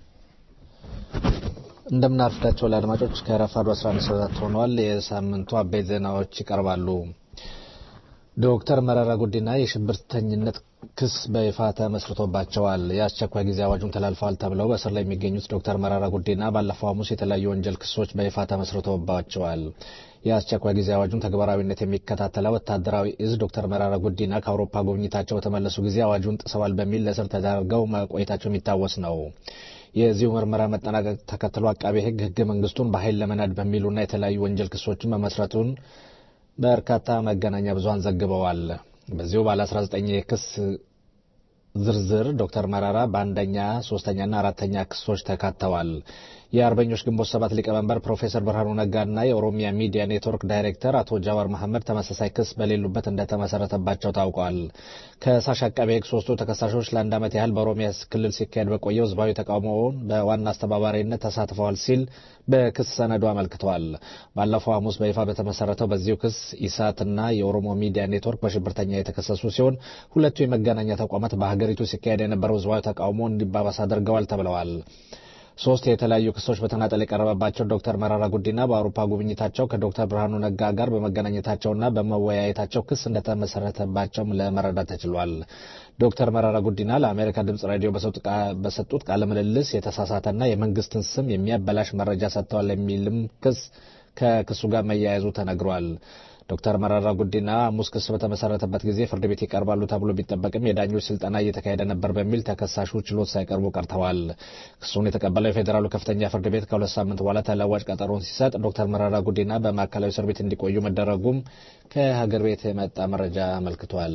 እንደምናርፍዳቸው ለአድማጮች ከረፋዱ 11 ሰዓት ሆኗል። የሳምንቱ አበይት ዜናዎች ይቀርባሉ። ዶክተር መረራ ጉዲና የሽብርተኝነት ክስ በይፋ ተመስርቶባቸዋል። የአስቸኳይ ጊዜ አዋጁን ተላልፈዋል ተብለው በእስር ላይ የሚገኙት ዶክተር መረራ ጉዲና ባለፈው ሐሙስ የተለያዩ ወንጀል ክሶች በይፋ ተመስርቶባቸዋል። የአስቸኳይ ጊዜ አዋጁን ተግባራዊነት የሚከታተለው ወታደራዊ እዝ ዶክተር መረራ ጉዲና ከአውሮፓ ጉብኝታቸው በተመለሱ ጊዜ አዋጁን ጥሰዋል በሚል ለእስር ተዳርገው መቆየታቸው የሚታወስ ነው። የዚሁ ምርመራ መጠናቀቅ ተከትሎ አቃቤ ሕግ ሕገ መንግስቱን በኃይል ለመናድ በሚሉና የተለያዩ ወንጀል ክሶችን መመስረቱን በርካታ መገናኛ ብዙኃን ዘግበዋል። በዚሁ ባለ 19 የክስ ዝርዝር ዶክተር መራራ በአንደኛ ሶስተኛና አራተኛ ክሶች ተካተዋል። የአርበኞች ግንቦት ሰባት ሊቀመንበር ፕሮፌሰር ብርሃኑ ነጋና የኦሮሚያ ሚዲያ ኔትወርክ ዳይሬክተር አቶ ጃዋር መሐመድ ተመሳሳይ ክስ በሌሉበት እንደተመሰረተባቸው ታውቋል። ከሳሽ አቃቤ ሕግ ሶስቱ ተከሳሾች ለአንድ ዓመት ያህል በኦሮሚያ ክልል ሲካሄድ በቆየው ህዝባዊ ተቃውሞውን በዋና አስተባባሪነት ተሳትፈዋል ሲል በክስ ሰነዱ አመልክተዋል። ባለፈው ሐሙስ በይፋ በተመሰረተው በዚሁ ክስ ኢሳትና የኦሮሞ ሚዲያ ኔትወርክ በሽብርተኛ የተከሰሱ ሲሆን ሁለቱ የመገናኛ ተቋማት በሀገሪቱ ሲካሄድ የነበረው ህዝባዊ ተቃውሞ እንዲባባስ አድርገዋል ተብለዋል። ሶስት የተለያዩ ክሶች በተናጠል የቀረበባቸው ዶክተር መራራ ጉዲና በአውሮፓ ጉብኝታቸው ከዶክተር ብርሃኑ ነጋ ጋር በመገናኘታቸውና በመወያየታቸው ክስ እንደተመሰረተባቸውም ለመረዳት ተችሏል። ዶክተር መራራ ጉዲና ለአሜሪካ ድምጽ ሬዲዮ በሰጡት ቃለ ምልልስ የተሳሳተና የመንግስትን ስም የሚያበላሽ መረጃ ሰጥተዋል የሚልም ክስ ከክሱ ጋር መያያዙ ተነግሯል። ዶክተር መራራ ጉዲና ሐሙስ ክስ በተመሰረተበት ጊዜ ፍርድ ቤት ይቀርባሉ ተብሎ ቢጠበቅም የዳኞች ስልጠና እየተካሄደ ነበር በሚል ተከሳሹ ችሎት ሳይቀርቡ ቀርተዋል። ክሱን የተቀበለው የፌዴራሉ ከፍተኛ ፍርድ ቤት ከሁለት ሳምንት በኋላ ተለዋጭ ቀጠሮን ሲሰጥ ዶክተር መራራ ጉዲና በማዕከላዊ እስር ቤት እንዲቆዩ መደረጉም ከሀገር ቤት የመጣ መረጃ አመልክቷል።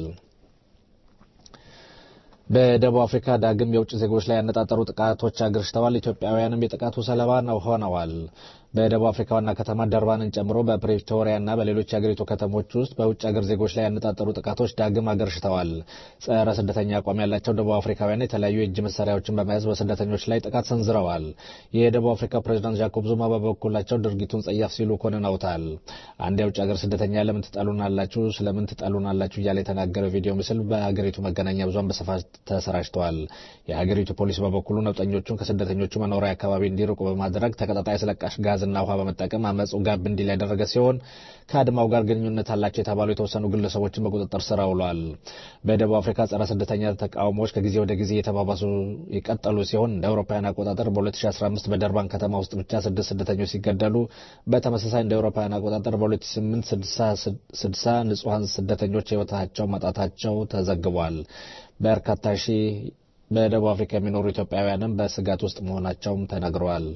በደቡብ አፍሪካ ዳግም የውጭ ዜጎች ላይ ያነጣጠሩ ጥቃቶች አገርሽተዋል። ኢትዮጵያውያንም የጥቃቱ ሰለባ ነው ሆነዋል። በደቡብ አፍሪካ ዋና ከተማ ደርባንን ጨምሮ በፕሬቶሪያና በሌሎች የአገሪቱ ከተሞች ውስጥ በውጭ ሀገር ዜጎች ላይ ያነጣጠሩ ጥቃቶች ዳግም አገርሽተዋል። ጸረ ስደተኛ አቋም ያላቸው ደቡብ አፍሪካውያን የተለያዩ የእጅ መሳሪያዎችን በመያዝ በስደተኞች ላይ ጥቃት ሰንዝረዋል። የደቡብ አፍሪካ ፕሬዚዳንት ጃኮብ ዙማ በበኩላቸው ድርጊቱን ጸያፍ ሲሉ ኮንነውታል። አንድ የውጭ ሀገር ስደተኛ ለምን ትጠሉናላችሁ፣ ስለምን ትጠሉናላችሁ እያለ የተናገረው ቪዲዮ ምስል በሀገሪቱ መገናኛ ብዙኃን በስፋት ተሰራጭተዋል። የሀገሪቱ ፖሊስ በበኩሉ ነውጠኞቹን ከስደተኞቹ መኖሪያ አካባቢ እንዲርቁ በማድረግ ተቀጣጣይ አስለቃሽ ጋዝና ውሃ በመጠቀም አመፁ ጋብ እንዲል ያደረገ ሲሆን ከአድማው ጋር ግንኙነት አላቸው የተባሉ የተወሰኑ ግለሰቦችን በቁጥጥር ስር አውሏል። በደቡብ አፍሪካ ጸረ ስደተኛ ተቃውሞዎች ከጊዜ ወደ ጊዜ የተባባሱ የቀጠሉ ሲሆን እንደ አውሮፓውያን አቆጣጠር በ2015 በደርባን ከተማ ውስጥ ብቻ ስድስት ስደተኞች ሲገደሉ በተመሳሳይ እንደ አውሮፓውያን አቆጣጠር በ2008 60 ንጹሐን ስደተኞች ህይወታቸው ማጣታቸው ተዘግቧል። በርካታ ሺህ በደቡብ አፍሪካ የሚኖሩ ኢትዮጵያውያንም በስጋት ውስጥ መሆናቸውም ተነግረዋል።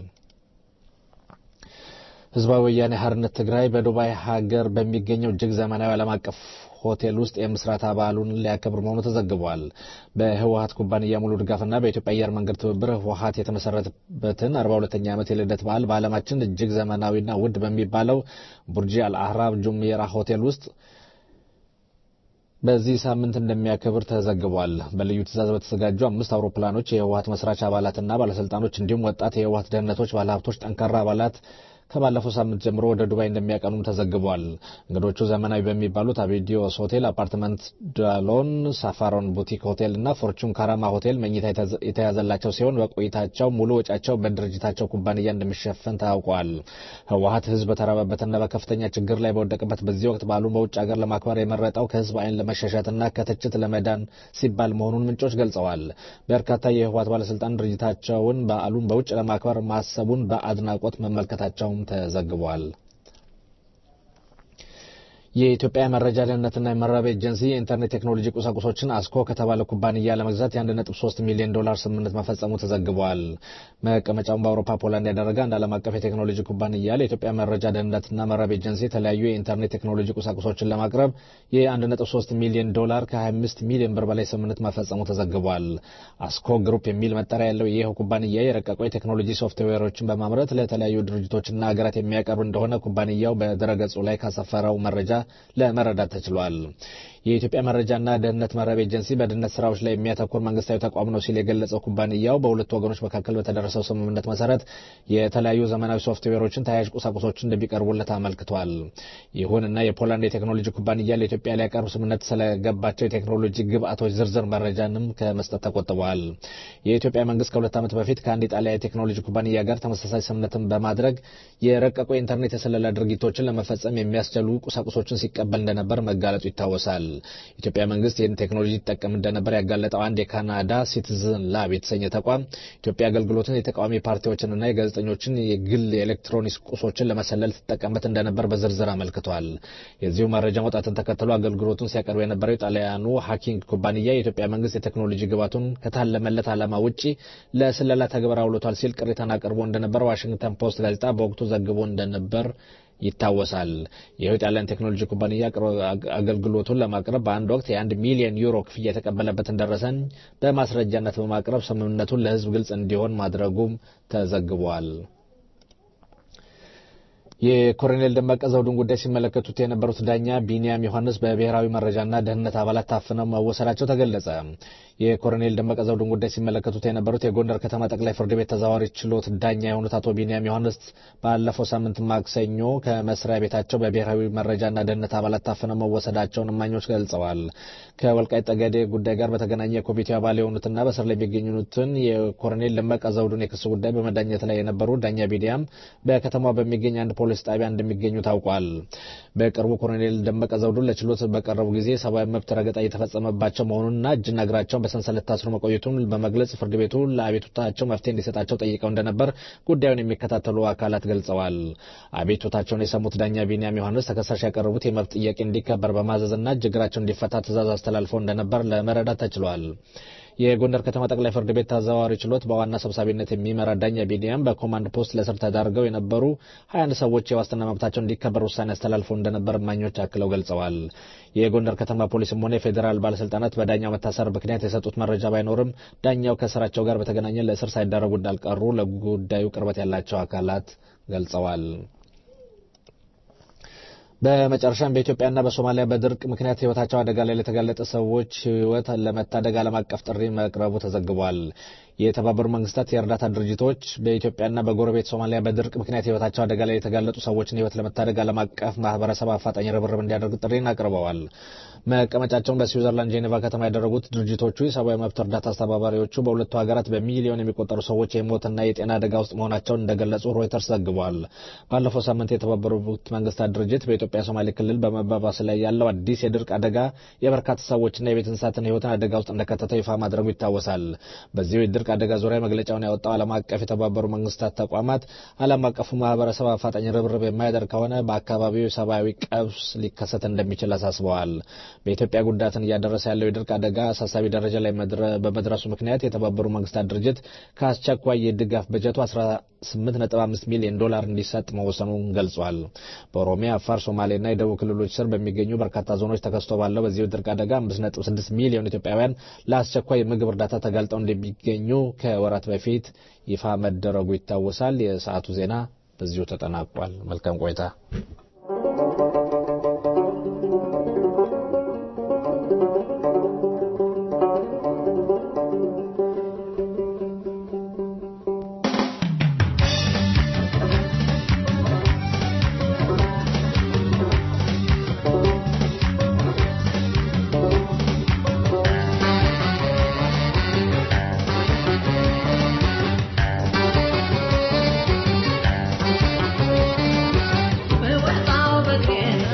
ህዝባዊ ወያኔ ሓርነት ትግራይ በዱባይ ሀገር በሚገኘው እጅግ ዘመናዊ ዓለም አቀፍ ሆቴል ውስጥ የምስረታ በዓሉን ሊያከብር መሆኑ ተዘግቧል። በህወሀት ኩባንያ ሙሉ ድጋፍና በኢትዮጵያ አየር መንገድ ትብብር ህወሀት የተመሰረተበትን 42ኛ ዓመት የልደት በዓል በዓለማችን እጅግ ዘመናዊና ውድ በሚባለው ቡርጂ አልአህራብ ጁሜራ ሆቴል ውስጥ በዚህ ሳምንት እንደሚያከብር ተዘግቧል። በልዩ ትዕዛዝ በተዘጋጁ አምስት አውሮፕላኖች የህወሀት መስራች አባላትና ባለስልጣኖች እንዲሁም ወጣት የህወሀት ደህንነቶች፣ ባለሀብቶች፣ ጠንካራ አባላት ከባለፈው ሳምንት ጀምሮ ወደ ዱባይ እንደሚያቀኑም ተዘግቧል። እንግዶቹ ዘመናዊ በሚባሉት አቤዲዮስ ሆቴል፣ አፓርትመንት ዳሎን፣ ሳፋሮን ቡቲክ ሆቴል እና ፎርቹን ካራማ ሆቴል መኝታ የተያዘላቸው ሲሆን በቆይታቸው ሙሉ ወጫቸው በድርጅታቸው ኩባንያ እንደሚሸፈን ታውቋል። ህወሀት ህዝብ በተራበበትና በከፍተኛ ችግር ላይ በወደቀበት በዚህ ወቅት በዓሉን በውጭ ሀገር ለማክበር የመረጠው ከህዝብ አይን ለመሸሸትና ከትችት ለመዳን ሲባል መሆኑን ምንጮች ገልጸዋል። በርካታ የህወሀት ባለስልጣን ድርጅታቸውን በዓሉን በውጭ ለማክበር ማሰቡን በአድናቆት መመልከታቸውም ተዘግቧል። የኢትዮጵያ መረጃ ደህንነትና የመረጃ ኤጀንሲ የኢንተርኔት ቴክኖሎጂ ቁሳቁሶችን አስኮ ከተባለ ኩባንያ ለመግዛት የ1.3 ሚሊዮን ዶላር ስምምነት መፈጸሙ ተዘግቧል። መቀመጫውን በአውሮፓ ፖላንድ ያደረገ አንድ ዓለም አቀፍ የቴክኖሎጂ ኩባንያ ለኢትዮጵያ መረጃ ደህንነትና መረጃ ኤጀንሲ የተለያዩ የኢንተርኔት ቴክኖሎጂ ቁሳቁሶችን ለማቅረብ የ1.3 ሚሊዮን ዶላር ከ25 ሚሊዮን ብር በላይ ስምምነት መፈጸሙ ተዘግቧል። አስኮ ግሩፕ የሚል መጠሪያ ያለው ይህ ኩባንያ የረቀቁ የቴክኖሎጂ ሶፍትዌሮችን በማምረት ለተለያዩ ድርጅቶችና ሀገራት የሚያቀርብ እንደሆነ ኩባንያው በድረገጹ ላይ ካሰፈረው መረጃ ለመረዳት ተችሏል። የኢትዮጵያ መረጃና ደህንነት መረብ ኤጀንሲ በደህንነት ስራዎች ላይ የሚያተኩር መንግስታዊ ተቋም ነው ሲል የገለጸው ኩባንያው በሁለቱ ወገኖች መካከል በተደረሰው ስምምነት መሰረት የተለያዩ ዘመናዊ ሶፍትዌሮችን፣ ተያያዥ ቁሳቁሶችን እንደሚቀርቡለት አመልክቷል። ይሁንና የፖላንድ የቴክኖሎጂ ኩባንያ ለኢትዮጵያ ሊያቀርብ ስምምነት ስለገባቸው የቴክኖሎጂ ግብአቶች ዝርዝር መረጃንም ከመስጠት ተቆጥበዋል። የኢትዮጵያ መንግስት ከሁለት ዓመት በፊት ከአንድ ኢጣሊያ የቴክኖሎጂ ኩባንያ ጋር ተመሳሳይ ስምምነትን በማድረግ የረቀቁ የኢንተርኔት የስለላ ድርጊቶችን ለመፈጸም የሚያስችሉ ቁሳቁሶችን ሲቀበል እንደነበር መጋለጡ ይታወሳል። ኢትዮጵያ መንግስት ይህን ቴክኖሎጂ ይጠቀም እንደነበር ያጋለጠው አንድ የካናዳ ሲቲዝን ላብ የተሰኘ ተቋም ኢትዮጵያ አገልግሎትን የተቃዋሚ ፓርቲዎችንና የጋዜጠኞችን የግል የኤሌክትሮኒክስ ቁሶችን ለመሰለል ትጠቀምበት እንደነበር በዝርዝር አመልክቷል። የዚሁ መረጃ መውጣትን ተከትሎ አገልግሎቱን ሲያቀርብ የነበረው የጣሊያኑ ሀኪንግ ኩባንያ የኢትዮጵያ መንግስት የቴክኖሎጂ ግባቱን ከታለመለት ዓላማ ውጪ ለስለላ ተግባር አውሎቷል ሲል ቅሬታን አቅርቦ እንደነበር ዋሽንግተን ፖስት ጋዜጣ በወቅቱ ዘግቦ እንደነበር ይታወሳል። ይኸው የጣሊያን ቴክኖሎጂ ኩባንያ አገልግሎቱን ለማቅረብ በአንድ ወቅት የአንድ ሚሊዮን ዩሮ ክፍያ የተቀበለበትን ደረሰኝ በማስረጃነት በማቅረብ ስምምነቱን ለሕዝብ ግልጽ እንዲሆን ማድረጉም ተዘግቧል። የኮሎኔል ደመቀ ዘውዱን ጉዳይ ሲመለከቱት የነበሩት ዳኛ ቢንያም ዮሐንስ በብሔራዊ መረጃና ደህንነት አባላት ታፍነው መወሰዳቸው ተገለጸ። የኮሎኔል ደመቀ ዘውዱን ጉዳይ ሲመለከቱት የነበሩት የጎንደር ከተማ ጠቅላይ ፍርድ ቤት ተዛዋሪ ችሎት ዳኛ የሆኑት አቶ ቢንያም ዮሐንስ ባለፈው ሳምንት ማክሰኞ ከመስሪያ ቤታቸው በብሔራዊ መረጃና ደህንነት አባላት ታፍነው መወሰዳቸውን እማኞች ገልጸዋል። ከወልቃይት ጠገዴ ጉዳይ ጋር በተገናኘ የኮሚቴው አባል የሆኑትና በስር ላይ የሚገኙትን የኮሎኔል ደመቀ ዘውዱን የክስ ጉዳይ በመዳኘት ላይ የነበሩ ዳኛ ቢንያም በከተማ በሚገኝ አንድ ፖሊስ ጣቢያ እንደሚገኙ ታውቋል። በቅርቡ ኮሎኔል ደመቀ ዘውዱን ለችሎት በቀረቡ ጊዜ ሰብአዊ መብት ረገጣ እየተፈጸመባቸው መሆኑንና እጅና እግራቸውን በሰንሰለት ታስሮ መቆየቱን በመግለጽ ፍርድ ቤቱ ለአቤቱታቸው መፍትሄ እንዲሰጣቸው ጠይቀው እንደነበር ጉዳዩን የሚከታተሉ አካላት ገልጸዋል። አቤቱታቸውን የሰሙት ዳኛ ቢንያም ዮሐንስ ተከሳሽ ያቀረቡት የመብት ጥያቄ እንዲከበር በማዘዝና እጅ እግራቸው እንዲፈታ ትዕዛዝ አስተላልፈው እንደነበር ለመረዳት ተችሏል። የጎንደር ከተማ ጠቅላይ ፍርድ ቤት ተዘዋዋሪ ችሎት በዋና ሰብሳቢነት የሚመራ ዳኛ ቢንያም በኮማንድ ፖስት ለስር ተዳርገው የነበሩ 21 ሰዎች የዋስትና መብታቸው እንዲከበር ውሳኔ አስተላልፈው እንደነበር እማኞች አክለው ገልጸዋል። የጎንደር ከተማ ፖሊስም ሆነ የፌዴራል ባለስልጣናት በዳኛው መታሰር ምክንያት የሰጡት መረጃ ባይኖርም ዳኛው ከስራቸው ጋር በተገናኘ ለእስር ሳይዳረጉ እንዳልቀሩ ለጉዳዩ ቅርበት ያላቸው አካላት ገልጸዋል። በመጨረሻም በኢትዮጵያና በሶማሊያ በድርቅ ምክንያት ሕይወታቸው አደጋ ላይ ለተጋለጠ ሰዎች ሕይወት ለመታደግ ዓለም አቀፍ ጥሪ መቅረቡ ተዘግቧል። የተባበሩት መንግስታት የእርዳታ ድርጅቶች በኢትዮጵያና በጎረቤት ሶማሊያ በድርቅ ምክንያት ሕይወታቸው አደጋ ላይ የተጋለጡ ሰዎችን ሕይወት ለመታደግ ዓለም አቀፍ ማህበረሰብ አፋጣኝ ርብርብ እንዲያደርግ ጥሪን አቅርበዋል። መቀመጫቸውን በስዊዘርላንድ ጄኔቫ ከተማ ያደረጉት ድርጅቶቹ የሰብአዊ መብት እርዳታ አስተባባሪዎቹ በሁለቱ ሀገራት በሚሊዮን የሚቆጠሩ ሰዎች የሞትና የጤና አደጋ ውስጥ መሆናቸውን እንደገለጹ ሮይተርስ ዘግቧል። ባለፈው ሳምንት የተባበሩት መንግስታት ድርጅት በኢትዮጵያ ሶማሌ ክልል በመባባስ ላይ ያለው አዲስ የድርቅ አደጋ የበርካታ ሰዎችና የቤት እንስሳትን ሕይወትን አደጋ ውስጥ እንደከተተው ይፋ ማድረጉ ይታወሳል። በዚሁ የድርቅ አደጋ ዙሪያ መግለጫውን ያወጣው ዓለም አቀፍ የተባበሩ መንግስታት ተቋማት ዓለም አቀፉ ማህበረሰብ አፋጣኝ ርብርብ የማያደርግ ከሆነ በአካባቢው የሰብአዊ ቀውስ ሊከሰት እንደሚችል አሳስበዋል። በኢትዮጵያ ጉዳትን እያደረሰ ያለው የድርቅ አደጋ አሳሳቢ ደረጃ ላይ በመድረሱ ምክንያት የተባበሩ መንግስታት ድርጅት ከአስቸኳይ የድጋፍ በጀቱ 18.5 ሚሊዮን ዶላር እንዲሰጥ መወሰኑን ገልጿል። በኦሮሚያ፣ አፋር፣ ሶማሌና የደቡብ ክልሎች ስር በሚገኙ በርካታ ዞኖች ተከስቶ ባለው በዚህ ድርቅ አደጋ 5.6 ሚሊዮን ኢትዮጵያውያን ለአስቸኳይ የምግብ እርዳታ ተጋልጠው እንደሚገኙ ከወራት በፊት ይፋ መደረጉ ይታወሳል። የሰዓቱ ዜና በዚሁ ተጠናቋል። መልካም ቆይታ። በወጣው በጤና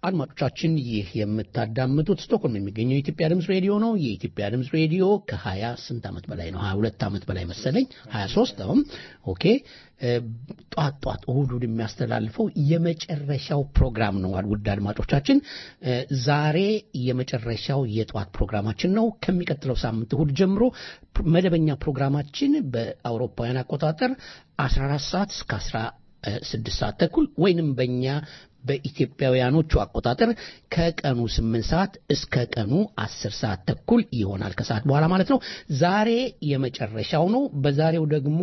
አድማጮቻችን ይህ የምታዳምጡት ስቶክሆልም የሚገኘው የኢትዮጵያ ድምፅ ሬዲዮ ነው። የኢትዮጵያ ድምፅ ሬዲዮ ከሀያ ስንት ዓመት በላይ ነው? ሀያ ሁለት ዓመት በላይ መሰለኝ፣ ሀያ ሶስት አሁን ኦኬ። ጧት ጧት እሁድ እሁድ የሚያስተላልፈው የመጨረሻው ፕሮግራም ነው። ውድ አድማጮቻችን ዛሬ የመጨረሻው የጠዋት ፕሮግራማችን ነው። ከሚቀጥለው ሳምንት እሁድ ጀምሮ መደበኛ ፕሮግራማችን በአውሮፓውያን አቆጣጠር 14 ሰዓት እስከ 16 ሰዓት ተኩል ወይንም በእኛ በኢትዮጵያውያኖቹ አቆጣጠር ከቀኑ 8 ሰዓት እስከ ቀኑ 10 ሰዓት ተኩል ይሆናል ከሰዓት በኋላ ማለት ነው። ዛሬ የመጨረሻው ነው። በዛሬው ደግሞ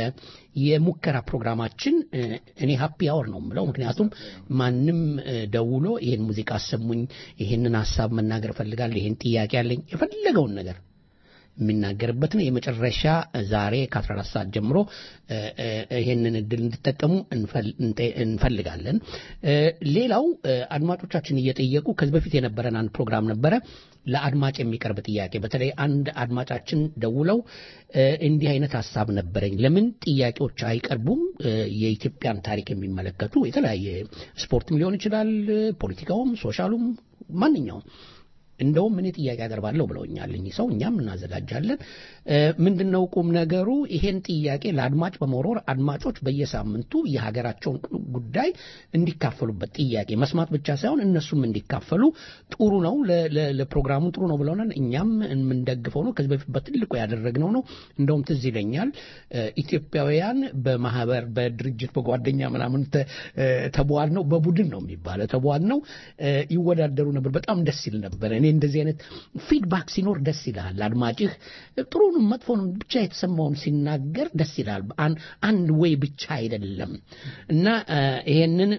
የሙከራ ፕሮግራማችን እኔ ሀፒ አወር ነው የምለው። ምክንያቱም ማንም ደውሎ ይህን ሙዚቃ አሰሙኝ፣ ይህንን ሀሳብ መናገር እፈልጋለሁ፣ ይህን ጥያቄ አለኝ፣ የፈለገውን ነገር የሚናገርበት ነው። የመጨረሻ ዛሬ ከ14 ሰዓት ጀምሮ ይሄንን እድል እንድጠቀሙ እንፈልጋለን። ሌላው አድማጮቻችን እየጠየቁ ከዚህ በፊት የነበረን አንድ ፕሮግራም ነበረ ለአድማጭ የሚቀርብ ጥያቄ። በተለይ አንድ አድማጫችን ደውለው እንዲህ አይነት ሀሳብ ነበረኝ፣ ለምን ጥያቄዎች አይቀርቡም? የኢትዮጵያን ታሪክ የሚመለከቱ የተለያየ ስፖርትም ሊሆን ይችላል፣ ፖለቲካውም፣ ሶሻሉም ማንኛውም እንደውም እኔ ጥያቄ አቀርባለሁ ብለውኛል እኚህ ሰው። እኛም እናዘጋጃለን። ምንድነው ቁም ነገሩ? ይሄን ጥያቄ ለአድማጭ በመወርወር አድማጮች በየሳምንቱ የሀገራቸውን ጉዳይ እንዲካፈሉበት ጥያቄ መስማት ብቻ ሳይሆን እነሱም እንዲካፈሉ ጥሩ ነው፣ ለፕሮግራሙ ጥሩ ነው ብለውናል። እኛም የምንደግፈው ነው። ከዚህ በፊት በትልቁ ያደረግነው ነው። እንደውም ትዝ ይለኛል ኢትዮጵያውያን በማህበር በድርጅት በጓደኛ ምናምን ተቧል ነው በቡድን ነው የሚባለው ተቧል ነው ይወዳደሩ ነበር። በጣም ደስ ይል ነበር። እኔ እንደዚህ አይነት ፊድባክ ሲኖር ደስ ይልሃል። አድማጭህ ጥሩንም መጥፎንም ብቻ የተሰማውን ሲናገር ደስ ይልሃል። አንድ ወይ ብቻ አይደለም እና ይሄንን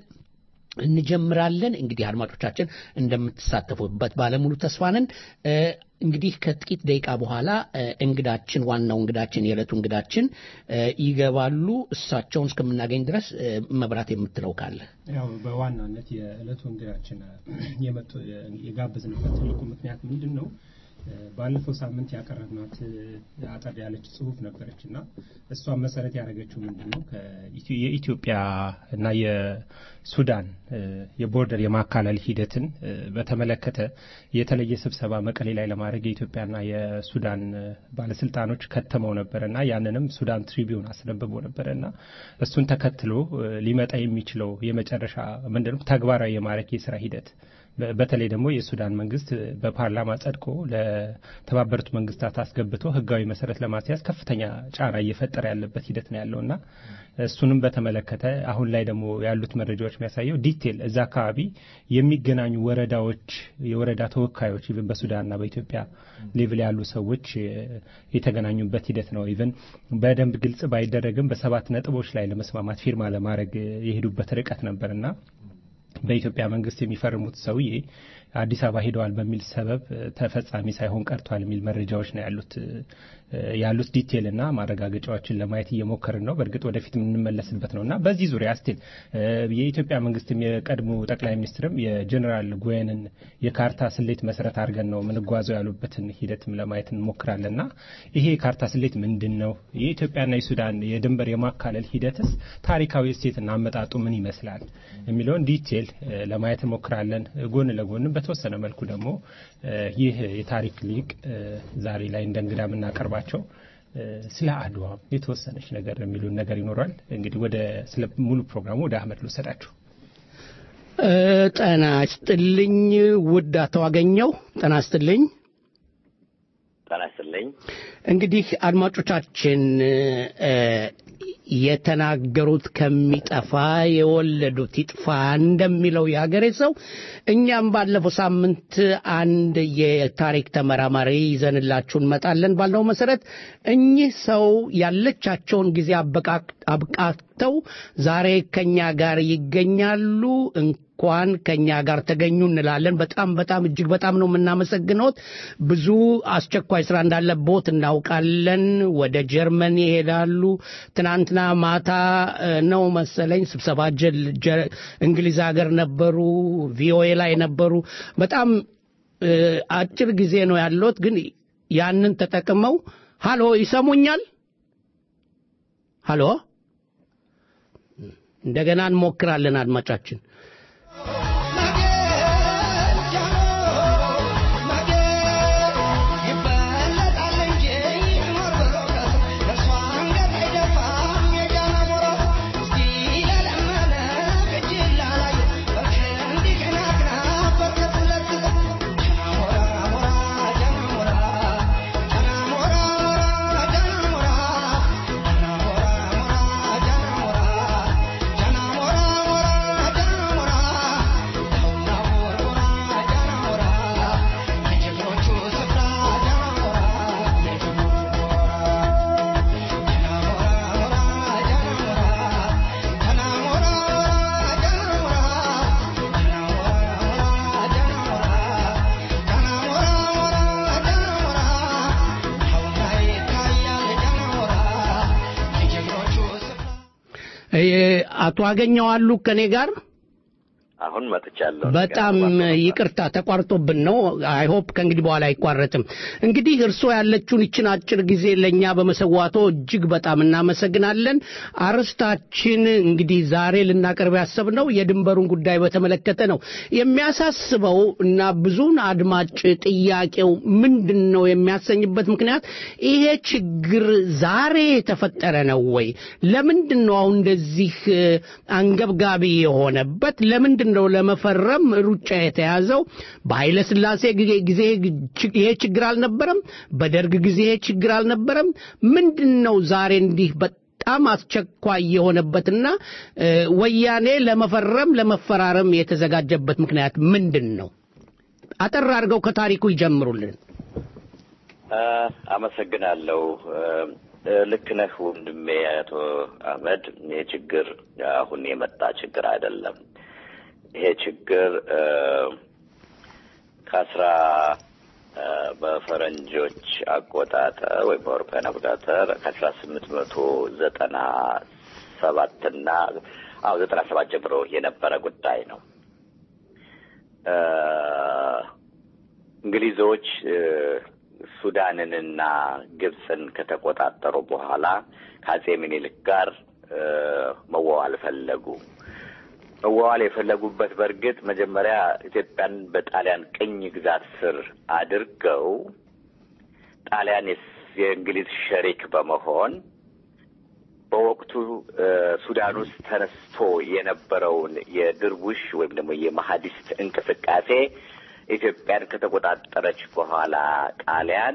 እንጀምራለን። እንግዲህ አድማጮቻችን እንደምትሳተፉበት ባለሙሉ ተስፋ ነን። እንግዲህ ከጥቂት ደቂቃ በኋላ እንግዳችን ዋናው እንግዳችን የዕለቱ እንግዳችን ይገባሉ። እሳቸውን እስከምናገኝ ድረስ መብራት የምትለው ካለ ያው በዋናነት የዕለቱ እንግዳችን የመጡ የጋበዝንበት ትልቁ ምክንያት ምንድን ነው? ባለፈው ሳምንት ያቀረብናት አጠር ያለች ጽሁፍ ነበረች እና እሷን መሰረት ያደረገችው ምንድን ነው የኢትዮጵያ እና የሱዳን የቦርደር የማካለል ሂደትን በተመለከተ የተለየ ስብሰባ መቀሌ ላይ ለማድረግ የኢትዮጵያና የሱዳን ባለስልጣኖች ከተመው ነበረ እና ያንንም ሱዳን ትሪቢዩን አስነብቦ ነበረ እና እሱን ተከትሎ ሊመጣ የሚችለው የመጨረሻ ምንድነው ተግባራዊ የማድረግ የስራ ሂደት በተለይ ደግሞ የሱዳን መንግስት በፓርላማ ጸድቆ ለተባበሩት መንግስታት አስገብቶ ህጋዊ መሰረት ለማስያዝ ከፍተኛ ጫና እየፈጠረ ያለበት ሂደት ነው ያለው እና እሱንም በተመለከተ አሁን ላይ ደግሞ ያሉት መረጃዎች የሚያሳየው ዲቴል እዛ አካባቢ የሚገናኙ ወረዳዎች የወረዳ ተወካዮች ኢቨን በሱዳንና በኢትዮጵያ ሌቭል ያሉ ሰዎች የተገናኙበት ሂደት ነው። ኢቨን በደንብ ግልጽ ባይደረግም በሰባት ነጥቦች ላይ ለመስማማት ፊርማ ለማድረግ የሄዱበት ርቀት ነበርና በኢትዮጵያ መንግስት የሚፈርሙት ሰውዬ አዲስ አበባ ሄደዋል በሚል ሰበብ ተፈጻሚ ሳይሆን ቀርቷል የሚል መረጃዎች ነው ያሉት ያሉት ዲቴል እና ማረጋገጫዎችን ለማየት እየሞከርን ነው። በእርግጥ ወደፊት የምንመለስበት ነው እና በዚህ ዙሪያ ስቲል የኢትዮጵያ መንግስትም የቀድሞ ጠቅላይ ሚኒስትርም የጀኔራል ጉዌንን የካርታ ስሌት መሰረት አድርገን ነው የምንጓዘው ያሉበትን ሂደትም ለማየት እንሞክራለን እና ይሄ የካርታ ስሌት ምንድን ነው? የኢትዮጵያና የሱዳን የድንበር የማካለል ሂደትስ ታሪካዊ እሴትና አመጣጡ ምን ይመስላል የሚለውን ዲቴል ለማየት እንሞክራለን። ጎን ለጎንም በተወሰነ መልኩ ደግሞ ይህ የታሪክ ሊቅ ዛሬ ላይ እንደ እንግዳ የምናቀርባቸው ስለ አድዋ የተወሰነች ነገር የሚሉን ነገር ይኖራል። እንግዲህ ወደ ስለ ሙሉ ፕሮግራሙ ወደ አህመድ ልውሰዳችሁ። ጤና ይስጥልኝ ውድ አቶ አገኘው፣ ጤና ይስጥልኝ። ጤና ይስጥልኝ። እንግዲህ አድማጮቻችን የተናገሩት ከሚጠፋ የወለዱት ይጥፋ እንደሚለው የሀገሬ ሰው እኛም ባለፈው ሳምንት አንድ የታሪክ ተመራማሪ ይዘንላችሁ እንመጣለን ባልነው መሰረት እኚህ ሰው ያለቻቸውን ጊዜ አብቃቅተው ዛሬ ከኛ ጋር ይገኛሉ። እንኳን ከኛ ጋር ተገኙ እንላለን። በጣም በጣም እጅግ በጣም ነው የምናመሰግነውት። ብዙ አስቸኳይ ስራ እንዳለቦት እናውቃለን። ወደ ጀርመን ይሄዳሉ። ትናንትና ማታ ነው መሰለኝ ስብሰባ እንግሊዝ ሀገር ነበሩ፣ ቪኦኤ ላይ ነበሩ። በጣም አጭር ጊዜ ነው ያለት፣ ግን ያንን ተጠቅመው ሃሎ፣ ይሰሙኛል? ሃሎ፣ እንደገና እንሞክራለን አድማጫችን አቶ አገኘው አሉ ከኔ ጋር አሁን መጥቻለሁ። በጣም ይቅርታ ተቋርጦብን ነው። አይ ሆፕ ከእንግዲህ በኋላ አይቋረጥም። እንግዲህ እርስዎ ያለችውን ይችን አጭር ጊዜ ለእኛ በመሰዋቶ እጅግ በጣም እናመሰግናለን። አርስታችን እንግዲህ ዛሬ ልናቀርብ ያሰብነው የድንበሩን ጉዳይ በተመለከተ ነው። የሚያሳስበው እና ብዙን አድማጭ ጥያቄው ምንድን ነው የሚያሰኝበት ምክንያት ይሄ ችግር ዛሬ የተፈጠረ ነው ወይ? ለምንድን ነው አሁን እንደዚህ አንገብጋቢ የሆነበት? ለምንድን ነው ለመፈረም ሩጫ የተያዘው? በኃይለ ሥላሴ ጊዜ ይሄ ችግር አልነበረም? በደርግ ጊዜ ይሄ ችግር አልነበረም? ምንድን ነው ዛሬ እንዲህ በጣም አስቸኳይ የሆነበትና ወያኔ ለመፈረም ለመፈራረም የተዘጋጀበት ምክንያት ምንድን ነው? አጠር አድርገው ከታሪኩ ይጀምሩልን። አመሰግናለሁ። ልክ ነህ ወንድሜ አቶ አህመድ። ይህ ችግር አሁን የመጣ ችግር አይደለም። ይሄ ችግር ከአስራ በፈረንጆች አቆጣጠር ወይም በአውሮፓውያን አቆጣጠር ከአስራ ስምንት መቶ ዘጠና ሰባትና አዎ ዘጠና ሰባት ጀምሮ የነበረ ጉዳይ ነው። እንግሊዞች ሱዳንንና ግብፅን ከተቆጣጠሩ በኋላ ከአጼ ምኒልክ ጋር መዋዋል ፈለጉ። መዋዋል የፈለጉበት በእርግጥ መጀመሪያ ኢትዮጵያን በጣሊያን ቅኝ ግዛት ስር አድርገው ጣሊያን የእንግሊዝ ሸሪክ በመሆን በወቅቱ ሱዳን ውስጥ ተነስቶ የነበረውን የድርቡሽ ወይም ደግሞ የማሀዲስት እንቅስቃሴ ኢትዮጵያን ከተቆጣጠረች በኋላ ጣሊያን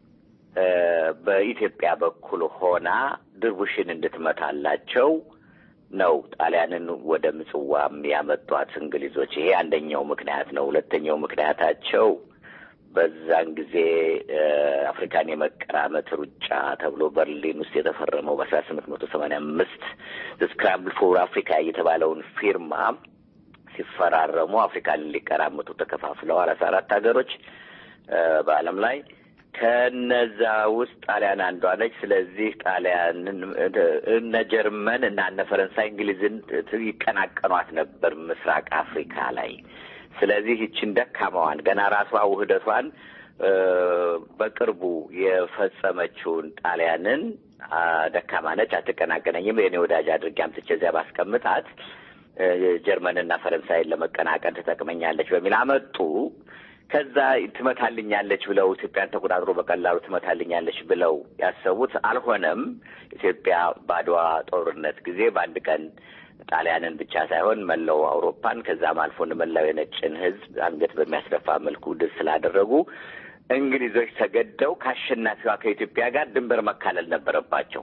በኢትዮጵያ በኩል ሆና ድርቡሽን እንድትመታላቸው ነው ጣሊያንን ወደ ምጽዋም ያመጧት እንግሊዞች። ይሄ አንደኛው ምክንያት ነው። ሁለተኛው ምክንያታቸው በዛን ጊዜ አፍሪካን የመቀራመት ሩጫ ተብሎ በርሊን ውስጥ የተፈረመው በአስራ ስምንት መቶ ሰማንያ አምስት ስክራምብል ፎር አፍሪካ የተባለውን ፊርማ ሲፈራረሙ አፍሪካን ሊቀራመቱ ተከፋፍለው አራት አራት ሀገሮች በዓለም ላይ ከነዛ ውስጥ ጣሊያን አንዷ ነች። ስለዚህ ጣሊያንን እነ ጀርመን እና እነ ፈረንሳይ እንግሊዝን ይቀናቀኗት ነበር ምስራቅ አፍሪካ ላይ። ስለዚህ ይችን ደካማዋን ገና ራሷ ውህደቷን በቅርቡ የፈጸመችውን ጣሊያንን ደካማ ነች፣ አትቀናቀነኝም፣ የኔ ወዳጅ አድርጌ አምጥቼ እዚያ ባስቀምጣት ጀርመንና ፈረንሳይን ለመቀናቀን ትጠቅመኛለች በሚል አመጡ። ከዛ ትመታልኛለች ብለው ኢትዮጵያን ተቆጣጥሮ በቀላሉ ትመታልኛለች ብለው ያሰቡት አልሆነም። ኢትዮጵያ በአድዋ ጦርነት ጊዜ በአንድ ቀን ጣሊያንን ብቻ ሳይሆን መላው አውሮፓን ከዛም አልፎ መላው የነጭን ሕዝብ አንገት በሚያስደፋ መልኩ ድል ስላደረጉ እንግሊዞች ተገደው ከአሸናፊዋ ከኢትዮጵያ ጋር ድንበር መካለል ነበረባቸው።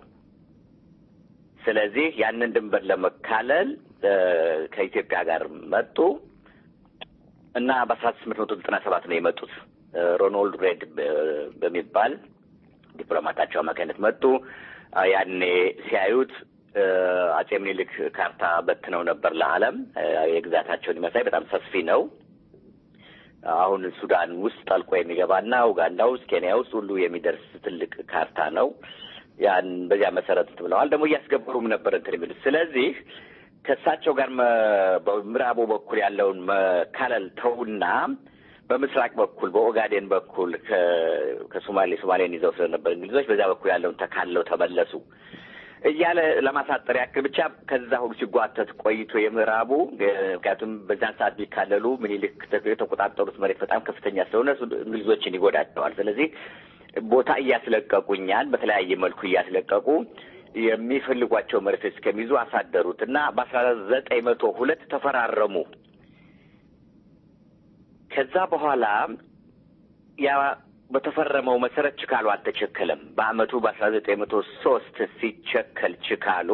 ስለዚህ ያንን ድንበር ለመካለል ከኢትዮጵያ ጋር መጡ እና በአስራ ስምንት መቶ ዘጠና ሰባት ነው የመጡት። ሮናልድ ሬድ በሚባል ዲፕሎማታቸው አማካኝነት መጡ። ያኔ ሲያዩት አጼ ምኒልክ ካርታ በትነው ነበር ለዓለም የግዛታቸውን ይመሳይ በጣም ሰፊ ነው። አሁን ሱዳን ውስጥ ጠልቆ የሚገባና ኡጋንዳ ውስጥ፣ ኬንያ ውስጥ ሁሉ የሚደርስ ትልቅ ካርታ ነው። ያን በዚያ መሰረት ብለዋል። ደግሞ እያስገበሩም ነበር እንትን የሚሉት ስለዚህ ከእሳቸው ጋር በምዕራቡ በኩል ያለውን መካለል ተውና በምስራቅ በኩል በኦጋዴን በኩል ከሶማሌ ሶማሌን ይዘው ስለነበር እንግሊዞች በዚያ በኩል ያለውን ተካለው ተመለሱ እያለ ለማሳጠር ያክል ብቻ ከዛ ሁሉ ሲጓተት ቆይቶ የምዕራቡ ምክንያቱም በዛን ሰዓት ቢካለሉ ምኒልክ የተቆጣጠሩት መሬት በጣም ከፍተኛ ስለሆነ እንግሊዞችን ይጎዳቸዋል። ስለዚህ ቦታ እያስለቀቁ እኛን በተለያየ መልኩ እያስለቀቁ የሚፈልጓቸው መሬቶች እስከሚይዙ አሳደሩት እና በአስራ ዘጠኝ መቶ ሁለት ተፈራረሙ። ከዛ በኋላ ያ በተፈረመው መሰረት ችካሉ አልተቸከለም። በአመቱ በአስራ ዘጠኝ መቶ ሶስት ሲቸከል ችካሉ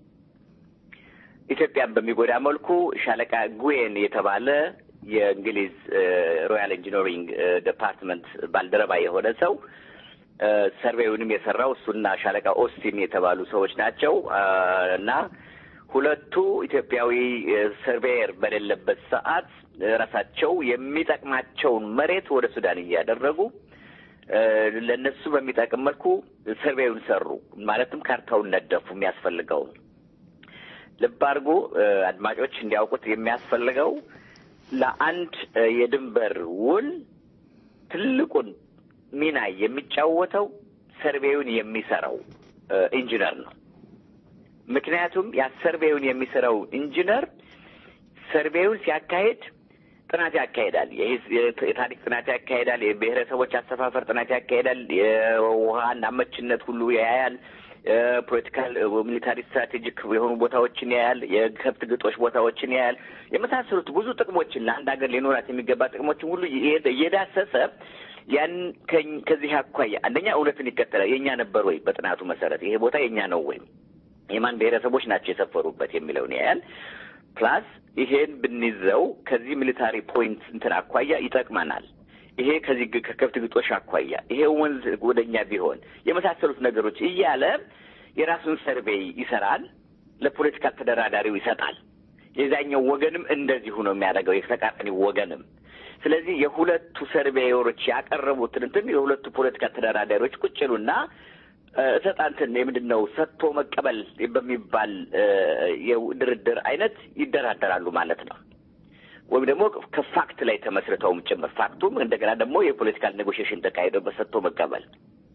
ኢትዮጵያን በሚጎዳ መልኩ ሻለቃ ጉዌን የተባለ የእንግሊዝ ሮያል ኢንጂነሪንግ ዲፓርትመንት ባልደረባ የሆነ ሰው ሰርቬዩንም የሰራው እሱና ሻለቃ ኦስቲን የተባሉ ሰዎች ናቸው እና ሁለቱ ኢትዮጵያዊ ሰርቬየር በሌለበት ሰዓት ራሳቸው የሚጠቅማቸውን መሬት ወደ ሱዳን እያደረጉ ለእነሱ በሚጠቅም መልኩ ሰርቬዩን ሰሩ። ማለትም ካርታውን ነደፉ የሚያስፈልገውን። ልብ አድርጎ እ፣ አድማጮች እንዲያውቁት የሚያስፈልገው ለአንድ እ፣ የድንበር ውል ትልቁን ሚና የሚጫወተው ሰርቬዩን የሚሰራው እ፣ ኢንጂነር ነው። ምክንያቱም ያ ሰርቬዩን የሚሰራው ኢንጂነር ሰርቬዩን ሲያካሄድ ጥናት ያካሄዳል። የሂስ- የት- የታሪክ ጥናት ያካሄዳል። የብሔረሰቦች አሰፋፈር ጥናት ያካሄዳል። የውሃን አመችነት ሁሉ ያያል። ፖለቲካል ሚሊታሪ ስትራቴጂክ የሆኑ ቦታዎችን ያያል። የከብት ግጦሽ ቦታዎችን ያያል። የመሳሰሉት ብዙ ጥቅሞችን ለአንድ ሀገር ሊኖራት የሚገባ ጥቅሞችን ሁሉ እየ- እየዳሰሰ ያን ከኝ- ከዚህ አኳያ አንደኛ እውነትን ይከተላል። የእኛ ነበር ወይ? በጥናቱ መሰረት ይሄ ቦታ የእኛ ነው ወይ? የማን ብሔረሰቦች ናቸው የሰፈሩበት የሚለውን ያያል። ፕላስ ይሄን ብንይዘው ከዚህ ሚሊታሪ ፖይንት እንትን አኳያ ይጠቅመናል። ይሄ ከዚህ ግ- ከከብት ግጦሽ አኳያ ይሄ ወንዝ ወደኛ ቢሆን የመሳሰሉት ነገሮች እያለ የራሱን ሰርቬይ ይሰራል። ለፖለቲካ ተደራዳሪው ይሰጣል። የዛኛው ወገንም እንደዚሁ ነው የሚያደርገው፣ የተቃራኒ ወገንም። ስለዚህ የሁለቱ ሰርቬዮሮች ያቀረቡትን እንትን የሁለቱ ፖለቲካ ተደራዳሪዎች ቁጭ ይሉና እ፣ እሰጣ እንትን የምንድን ነው ሰጥቶ መቀበል በሚባል እ፣ የድርድር አይነት ይደራደራሉ ማለት ነው። ወይም ደግሞ ከፋክት ላይ ተመስርተውም ጭምር ፋክቱም እንደገና ደግሞ የፖለቲካል ኔጎሽዬሽን ተካሂዶበት ሰጥቶ መቀበል።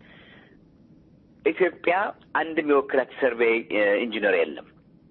ኢትዮጵያ አንድም የወክላት ሰርቬይ እ፣ ኢንጂነር የለም።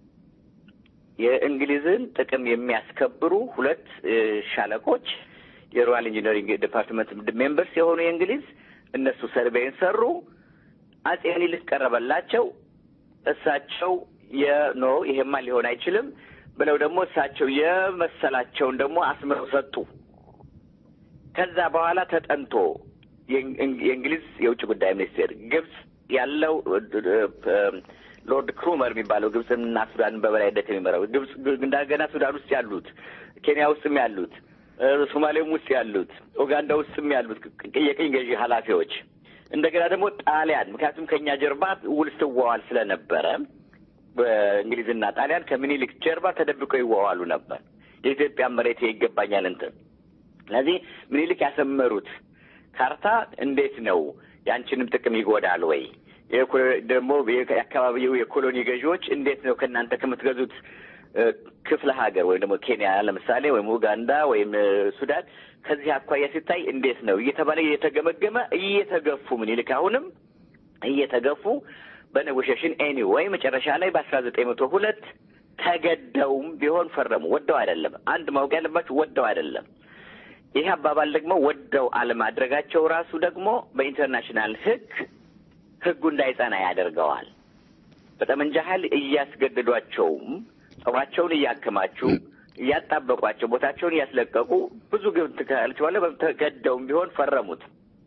የእንግሊዝን ጥቅም የሚያስከብሩ ሁለት እ፣ ሻለቆች የሮያል ኢንጂነሪንግ ዲፓርትመንት ሜምበርስ የሆኑ የእንግሊዝ እነሱ ሰርቬይን ሰሩ። አጼ ምኒልክ ቀረበላቸው። እሳቸው የኖ ይሄማ ሊሆን አይችልም ብለው ደግሞ እሳቸው የመሰላቸውን ደግሞ አስምረው ሰጡ። ከዛ በኋላ ተጠንቶ የእንግ- የእንግሊዝ የውጭ ጉዳይ ሚኒስቴር ግብጽ ያለው ሎርድ ክሩመር የሚባለው ግብፅና ሱዳንን በበላይነት የሚመራው ግብጽ እንደገና ሱዳን ውስጥ ያሉት ኬንያ ውስጥም ያሉት እ፣ ሶማሌም ውስጥ ያሉት ኡጋንዳ ውስጥም ያሉት ቅ- የቅኝ ገዢ ኃላፊዎች እንደገና ደግሞ ጣሊያን ምክንያቱም ከእኛ ጀርባ ውል ስትዋዋል ስለነበረ በእንግሊዝና ጣሊያን ከምኒልክ ጀርባ ተደብቀው ይዋዋሉ ነበር። የኢትዮጵያ መሬት ይገባኛል እንትን ስለዚህ ምኒልክ ያሰመሩት ካርታ እንዴት ነው ያንቺንም ጥቅም ይጎዳል ወይ? የኮ- ደግሞ የአካባቢው የኮሎኒ ገዢዎች እንዴት ነው ከእናንተ ከምትገዙት እ፣ ክፍለ ሀገር ወይም ደግሞ ኬንያ ለምሳሌ ወይም ኡጋንዳ ወይም እ፣ ሱዳን ከዚህ አኳያ ሲታይ እንዴት ነው እየተባለ እየተገመገመ እየተገፉ ምኒልክ አሁንም እየተገፉ በኔጎሽሽን ኤኒዌይ መጨረሻ ላይ በአስራ ዘጠኝ መቶ ሁለት ተገደውም ቢሆን ፈረሙ። ወደው አይደለም። አንድ ማወቅ ያለባቸው ወደው አይደለም። ይህ አባባል ደግሞ ወደው አለማድረጋቸው ራሱ ደግሞ በኢንተርናሽናል ሕግ ሕጉ እንዳይጸና ያደርገዋል። በጠመንጃ ኃይል እያስገደዷቸውም ጸባቸውን እያከማቹ እያጣበቋቸው ቦታቸውን እያስለቀቁ ብዙ ግብ ትካልቸዋለ ተገደውም ቢሆን ፈረሙት።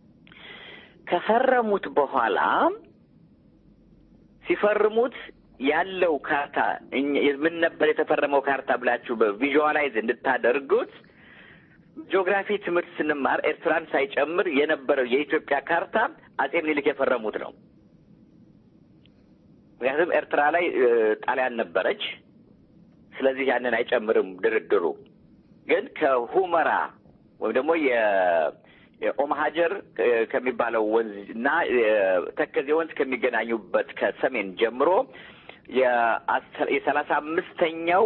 ከፈረሙት በኋላ ሲፈርሙት ያለው ካርታ እኛ- ምን ነበር የተፈረመው ካርታ ብላችሁ በቪዥዋላይዝ እንድታደርጉት ጂኦግራፊ ትምህርት ስንማር ኤርትራን ሳይጨምር የነበረው የኢትዮጵያ ካርታ አጼ ምኒልክ የፈረሙት ነው። ምክንያቱም ኤርትራ ላይ እ፣ ጣሊያን ነበረች። ስለዚህ ያንን አይጨምርም ድርድሩ። ግን ከሁመራ ወይም ደግሞ የ- የኦም ሀጀር እ፣ ከሚባለው ወንዝ እና የ- ተከዜ ወንዝ ከሚገናኙበት ከሰሜን ጀምሮ የአስራ- የሰላሳ አምስተኛው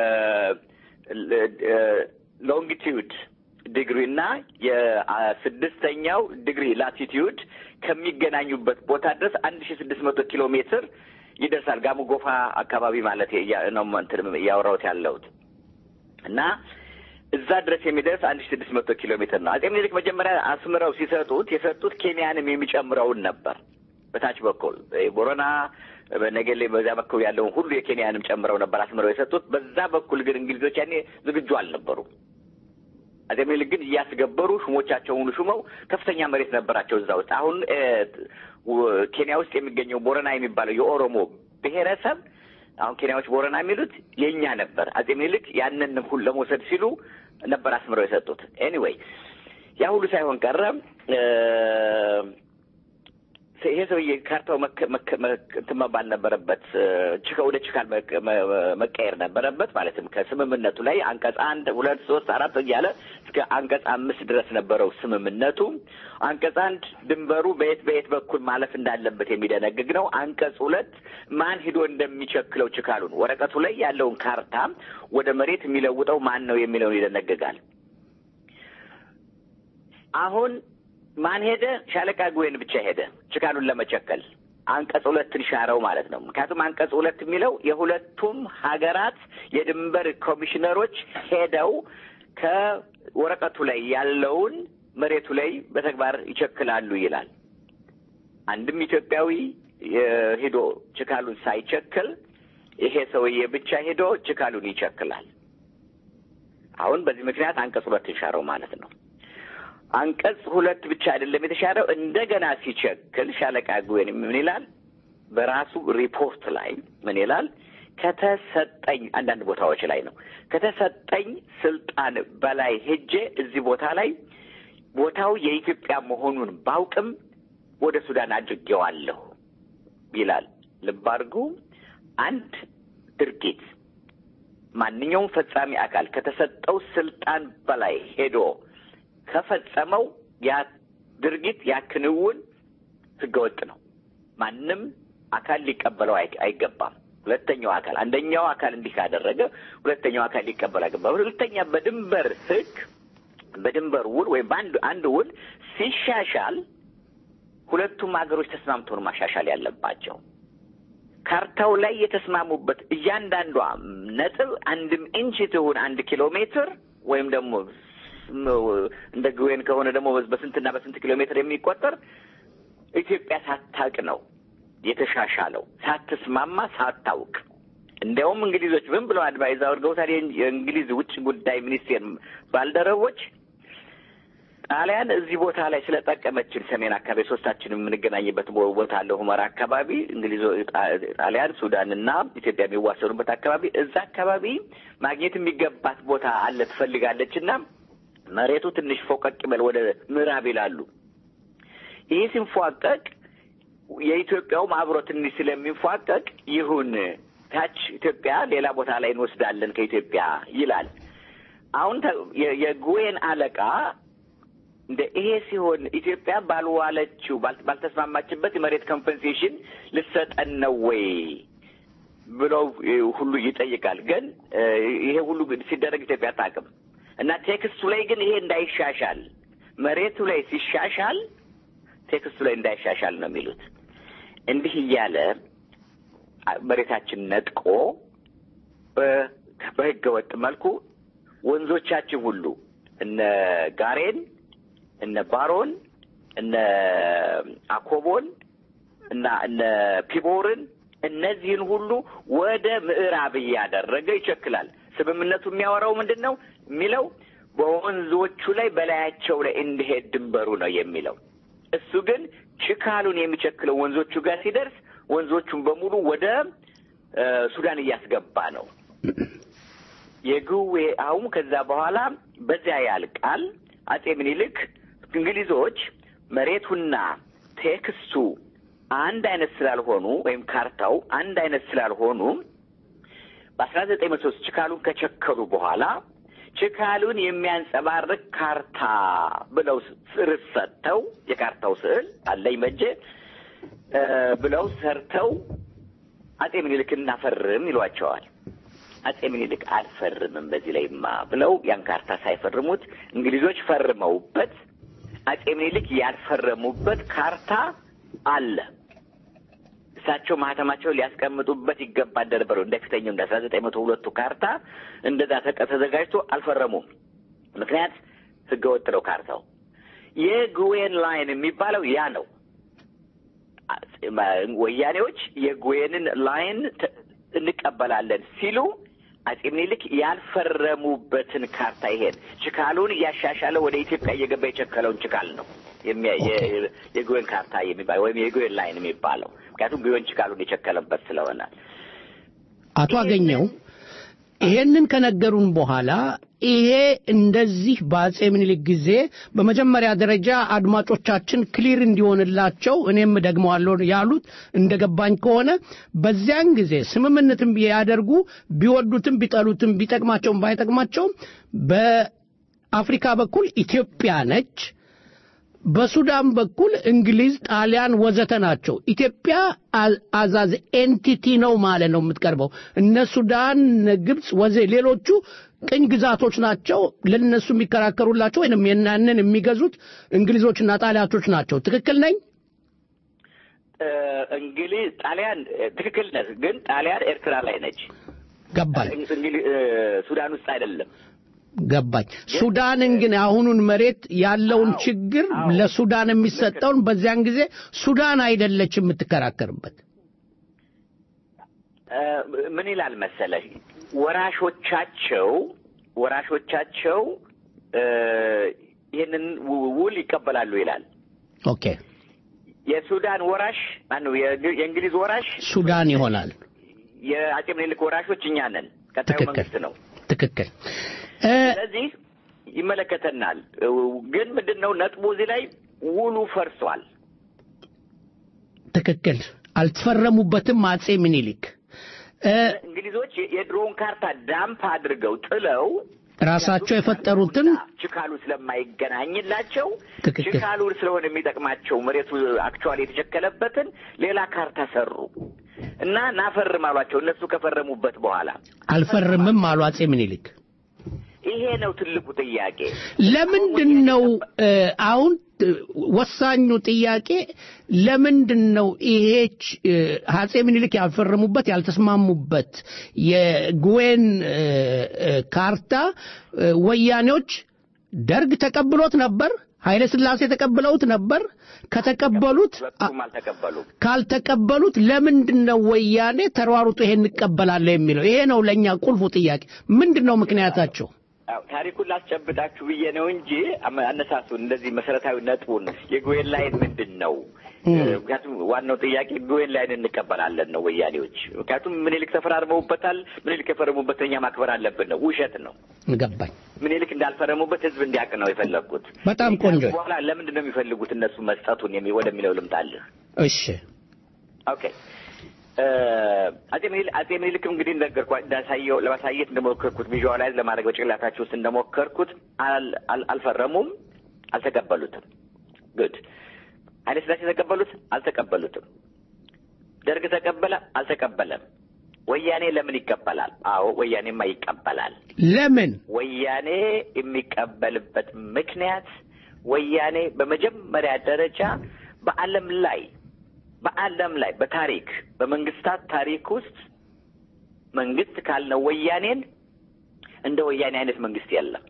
ሎንጊቲዩድ ዲግሪ እና የስድስተኛው ዲግሪ ላቲቲዩድ ከሚገናኙበት ቦታ ድረስ አንድ ሺ ስድስት መቶ ኪሎ ሜትር ይደርሳል። ጋሞ ጎፋ አካባቢ ማለት ያ- ነው እንትን እያወራሁት ያለሁት እና እዛ ድረስ የሚደርስ አንድ ሺ ስድስት መቶ ኪሎ ሜትር ነው። አጼ ምኒልክ መጀመሪያ አስምረው ሲሰጡት የሰጡት ኬንያንም የሚጨምረውን ነበር። በታች በኩል ቦረና፣ በነገሌ በዚያ በኩል ያለውን ሁሉ የኬንያንም ጨምረው ነበር አስምረው የሰጡት። በዛ በኩል ግን እንግሊዞች ያኔ ዝግጁ አልነበሩም። አጼ ምኒልክ ግን እያስገበሩ ሹሞቻቸውን ሹመው ከፍተኛ መሬት ነበራቸው እዛ ውስጥ። አሁን እ፣ ው- ኬንያ ውስጥ የሚገኘው ቦረና የሚባለው የኦሮሞ ብሔረሰብ አሁን ኬንያዎች ቦረና የሚሉት የእኛ ነበር። አጼ ምኒልክ ያንን ሁሉ ለመውሰድ ሲሉ ነበር አስምረው የሰጡት። ኤኒዌይ ያ ሁሉ ሳይሆን ቀረ። እ፣ ይሄ ሰውዬ ካርታው መከ- መከ- መከ- እንትን መባል ነበረበት እ፣ ችካ ወደ ችካል መቀ- መ- መቀየር ነበረበት። ማለትም ከስምምነቱ ላይ አንቀጽ አንድ ሁለት ሶስት አራት እያለ እስከ አንቀጽ አምስት ድረስ ነበረው ስምምነቱ። አንቀጽ አንድ ድንበሩ በየት በየት በኩል ማለፍ እንዳለበት የሚደነግግ ነው። አንቀጽ ሁለት ማን ሂዶ እንደሚቸክለው ችካሉን ወረቀቱ ላይ ያለውን ካርታ ወደ መሬት የሚለውጠው ማን ነው የሚለውን ይደነግጋል። አሁን ማን ሄደ? ሻለቃ ጉዌን ብቻ ሄደ ችካሉን ለመቸከል አንቀጽ ሁለትን ሻረው ማለት ነው። ምክንያቱም አንቀጽ ሁለት የሚለው የሁለቱም ሀገራት የድንበር ኮሚሽነሮች ሄደው ከወረቀቱ ላይ ያለውን መሬቱ ላይ በተግባር ይቸክላሉ ይላል። አንድም ኢትዮጵያዊ የ- ሂዶ ችካሉን ሳይቸክል ይሄ ሰውዬ ብቻ ሄዶ ችካሉን ይቸክላል። አሁን በዚህ ምክንያት አንቀጽ ሁለትን ሻረው ማለት ነው። አንቀጽ ሁለት ብቻ አይደለም የተሻረው። እንደገና ሲቸክል ሻለቃ ጉዌን ምን ይላል? በራሱ ሪፖርት ላይ ምን ይላል? ከተሰጠኝ አንዳንድ ቦታዎች ላይ ነው ከተሰጠኝ ስልጣን በላይ ሄጄ እዚህ ቦታ ላይ ቦታው የኢትዮጵያ መሆኑን ባውቅም ወደ ሱዳን አድርጌዋለሁ ይላል። ልብ አድርጉ። አንድ ድርጊት ማንኛውም ፈጻሚ አካል ከተሰጠው ስልጣን በላይ ሄዶ ከፈጸመው ያ ድርጊት ያ ክንውን ህገወጥ ነው። ማንም አካል ሊቀበለው አይ- አይገባም። ሁለተኛው አካል አንደኛው አካል እንዲህ ካደረገ ሁለተኛው አካል ሊቀበለው አይገባም። ሁለተኛ በድንበር ህግ በድንበር ውል ወይም በአንድ አንድ ውል ሲሻሻል ሁለቱም ሀገሮች ተስማምተው ነው ማሻሻል ያለባቸው። ካርታው ላይ የተስማሙበት እያንዳንዷ ነጥብ አንድም ኢንች ትሁን አንድ ኪሎ ሜትር ወይም ደግሞ እንደ ግዌን ከሆነ ደግሞ በስንትና በስንት ኪሎ ሜትር የሚቆጠር ኢትዮጵያ ሳታውቅ ነው የተሻሻለው፣ ሳትስማማ ሳታውቅ። እንዲያውም እንግሊዞች ምን ብለው አድቫይዝ አድርገውታል? የእንግሊዝ ውጭ ጉዳይ ሚኒስቴር ባልደረቦች ጣሊያን እዚህ ቦታ ላይ ስለጠቀመችን ሰሜን አካባቢ ሶስታችን የምንገናኝበት ቦታ አለ፣ ሁመራ አካባቢ እንግሊዞ ጣሊያን፣ ሱዳንና ኢትዮጵያ የሚዋሰኑበት አካባቢ እዛ አካባቢ ማግኘት የሚገባት ቦታ አለ ትፈልጋለች እና መሬቱ ትንሽ ፎቀቅ ይበል ወደ ምዕራብ ይላሉ። ይህ ሲንፏቀቅ የኢትዮጵያውም አብሮ ትንሽ ስለሚፏቀቅ ይሁን ታች ኢትዮጵያ ሌላ ቦታ ላይ እንወስዳለን ከኢትዮጵያ ይላል። አሁን የጉዌን አለቃ እንደ ይሄ ሲሆን ኢትዮጵያ ባልዋለችው ባልተስማማችበት የመሬት ኮምፐንሴሽን ልሰጠን ነው ወይ ብለው ሁሉ ይጠይቃል። ግን ይሄ ሁሉ ሲደረግ ኢትዮጵያ አታውቅም እና ቴክስቱ ላይ ግን ይሄ እንዳይሻሻል መሬቱ ላይ ሲሻሻል ቴክስቱ ላይ እንዳይሻሻል ነው የሚሉት። እንዲህ እያለ መሬታችን ነጥቆ በህገ ወጥ መልኩ ወንዞቻችን ሁሉ እነ ጋሬን እነ ባሮን እነ አኮቦን እና እነ ፒቦርን እነዚህን ሁሉ ወደ ምዕራብ እያደረገ ይቸክላል። ስምምነቱ የሚያወራው ምንድን ነው የሚለው? በወንዞቹ ላይ በላያቸው ላይ እንዲሄድ ድንበሩ ነው የሚለው። እሱ ግን ችካሉን የሚቸክለው ወንዞቹ ጋር ሲደርስ ወንዞቹን በሙሉ ወደ ሱዳን እያስገባ ነው። የግዌ አሁን ከዛ በኋላ በዚያ ያልቃል። አጼ ምኒልክ እንግሊዞች መሬቱና ቴክስቱ አንድ አይነት ስላልሆኑ ወይም ካርታው አንድ አይነት ስላልሆኑ በአስራ ዘጠኝ መቶ ሶስት ችካሉን ከቸከሉ በኋላ ችካሉን የሚያንጸባርቅ ካርታ ብለው ርዕስ ሰጥተው የካርታው ስዕል አለኝ በእጄ ብለው ሰርተው አጼ ምኒልክ እናፈርም ይሏቸዋል። አጼ ምኒልክ አልፈርምም በዚህ ላይማ ብለው ያን ካርታ ሳይፈርሙት እንግሊዞች ፈርመውበት አጼ ምኒልክ ያልፈረሙበት ካርታ አለ። እሳቸው ማህተማቸውን ሊያስቀምጡበት ይገባ እንደነበሩ እንደ ፊተኛው እንደ አስራ ዘጠኝ መቶ ሁለቱ ካርታ እንደዛ ተዘጋጅቶ አልፈረሙም። ምክንያት ህገ ወጥ ነው ካርታው። የጉዌን ላይን የሚባለው ያ ነው። ወያኔዎች የጉዌንን ላይን እንቀበላለን ሲሉ አጼ ምኒልክ ያልፈረሙበትን ካርታ ይሄን ችካሉን እያሻሻለ ወደ ኢትዮጵያ እየገባ የቸከለውን ችካል ነው የጉዌን ካርታ የሚባለው ወይም የጉዌን ላይን የሚባለው ምክንያቱም ጉዌን ችካሉን የቸከለበት ስለሆነ አቶ አገኘው ይሄንን ከነገሩን በኋላ ይሄ እንደዚህ በአጼ ምኒልክ ጊዜ በመጀመሪያ ደረጃ አድማጮቻችን ክሊር እንዲሆንላቸው እኔም ደግመዋለሁ ያሉት እንደገባኝ ከሆነ በዚያን ጊዜ ስምምነትን ቢያደርጉ ቢወዱትም ቢጠሉትም ቢጠቅማቸውም ባይጠቅማቸውም በአፍሪካ በኩል ኢትዮጵያ ነች። በሱዳን በኩል እንግሊዝ፣ ጣሊያን ወዘተ ናቸው። ኢትዮጵያ አዛዝ ኤንቲቲ ነው ማለት ነው የምትቀርበው። እነ ሱዳን፣ እነ ግብፅ ወዘ ሌሎቹ ቅኝ ግዛቶች ናቸው። ለነሱ የሚከራከሩላቸው ወይም የናንን የሚገዙት እንግሊዞችና ጣሊያቶች ናቸው። ትክክል ነኝ? እንግሊዝ ጣሊያን ትክክል ነህ፣ ግን ጣሊያን ኤርትራ ላይ ነች። ገባኝ። ሱዳን ውስጥ አይደለም። ገባኝ። ሱዳንን ግን አሁኑን መሬት ያለውን ችግር ለሱዳን የሚሰጠውን በዚያን ጊዜ ሱዳን አይደለች የምትከራከርበት። ምን ይላል መሰለህ ወራሾቻቸው ወራሾቻቸው ይህንን ውል ይቀበላሉ ይላል። ኦኬ የሱዳን ወራሽ ማነው? የእንግሊዝ ወራሽ ሱዳን ይሆናል። የአጼ ምኒልክ ወራሾች እኛ ነን። ቀጣዩ መንግስት ነው። ትክክል። ስለዚህ ይመለከተናል። ግን ምንድን ነው ነጥቡ እዚህ ላይ ውሉ ፈርሷል። ትክክል። አልተፈረሙበትም አጼ ምኒልክ። እንግሊዞች የድሮውን ካርታ ዳምፕ አድርገው ጥለው ራሳቸው የፈጠሩትን ችካሉ ስለማይገናኝላቸው ትክክል። ችካሉ ስለሆነ የሚጠቅማቸው መሬቱ አክቹዋሊ የተቸከለበትን ሌላ ካርታ ሰሩ እና ናፈርም አሏቸው። እነሱ ከፈረሙበት በኋላ አልፈርምም አሉ አጼ ምኒልክ። ይሄ ነው ትልቁ ጥያቄ። ለምንድን ነው አሁን ወሳኙ ጥያቄ ለምንድን ነው ይሄች አጼ ምኒልክ ያልፈረሙበት ያልተስማሙበት የጉዌን ካርታ ወያኔዎች ደርግ ተቀብሎት ነበር? ኃይለ ስላሴ ተቀብለውት ነበር? ከተቀበሉት አልተቀበሉም። ካልተቀበሉት ለምንድን ነው ወያኔ ተሯሩጦ ይሄን እንቀበላለሁ የሚለው? ይሄ ነው ለእኛ ቁልፉ ጥያቄ። ምንድን ነው ምክንያታቸው? ታሪኩን ላስጨብጣችሁ ብዬ ነው እንጂ አነሳሱን እንደዚህ መሰረታዊ ነጥቡን የጉዌን ላይን ምንድን ነው? ምክንያቱም ዋናው ጥያቄ ጉዌን ላይን እንቀበላለን ነው ወያኔዎች። ምክንያቱም ምኒልክ ተፈራርመውበታል። ምኒልክ የፈረሙበት እኛ ማክበር አለብን ነው። ውሸት ነው። ገባኝ። ምኒልክ እንዳልፈረሙበት ህዝብ እንዲያውቅ ነው የፈለግኩት። በጣም ቆንጆ። በኋላ ለምንድን ነው የሚፈልጉት እነሱ መስጠቱን የሚ ወደሚለው ልምጣልህ። እሺ ኦኬ አጼ ምኒልክ አጼ ምኒልክም እንግዲህ እንደነገርኳ እንዳሳየው ለማሳየት እንደሞከርኩት ቪዥዋላይዝ ለማድረግ በጭንቅላታችሁ ውስጥ እንደሞከርኩት አልፈረሙም፣ አልተቀበሉትም። ጉድ ኃይለ ሥላሴ ተቀበሉት፣ አልተቀበሉትም። ደርግ ተቀበለ፣ አልተቀበለም። ወያኔ ለምን ይቀበላል? አዎ ወያኔማ ይቀበላል። ለምን? ወያኔ የሚቀበልበት ምክንያት ወያኔ በመጀመሪያ ደረጃ በዓለም ላይ በዓለም ላይ በታሪክ በመንግስታት ታሪክ ውስጥ መንግስት ካልነው ወያኔን እንደ ወያኔ አይነት መንግስት የለም።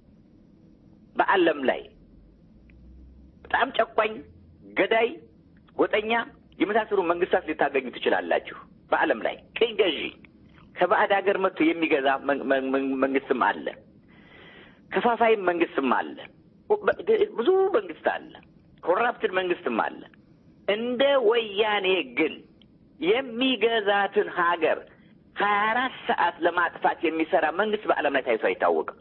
በዓለም ላይ በጣም ጨቋኝ፣ ገዳይ፣ ጎጠኛ የመሳሰሉ መንግስታት ልታገኙ ትችላላችሁ። በዓለም ላይ ቅኝ ገዢ ከባዕድ ሀገር መጥቶ የሚገዛ መንግስትም አለ። ከፋፋይም መንግስትም አለ። ብዙ መንግስት አለ። ኮራፕትድ መንግስትም አለ። እንደ ወያኔ ግን የሚገዛትን ሀገር ሀያ አራት ሰዓት ለማጥፋት የሚሰራ መንግስት በዓለም ላይ ታይቶ አይታወቅም።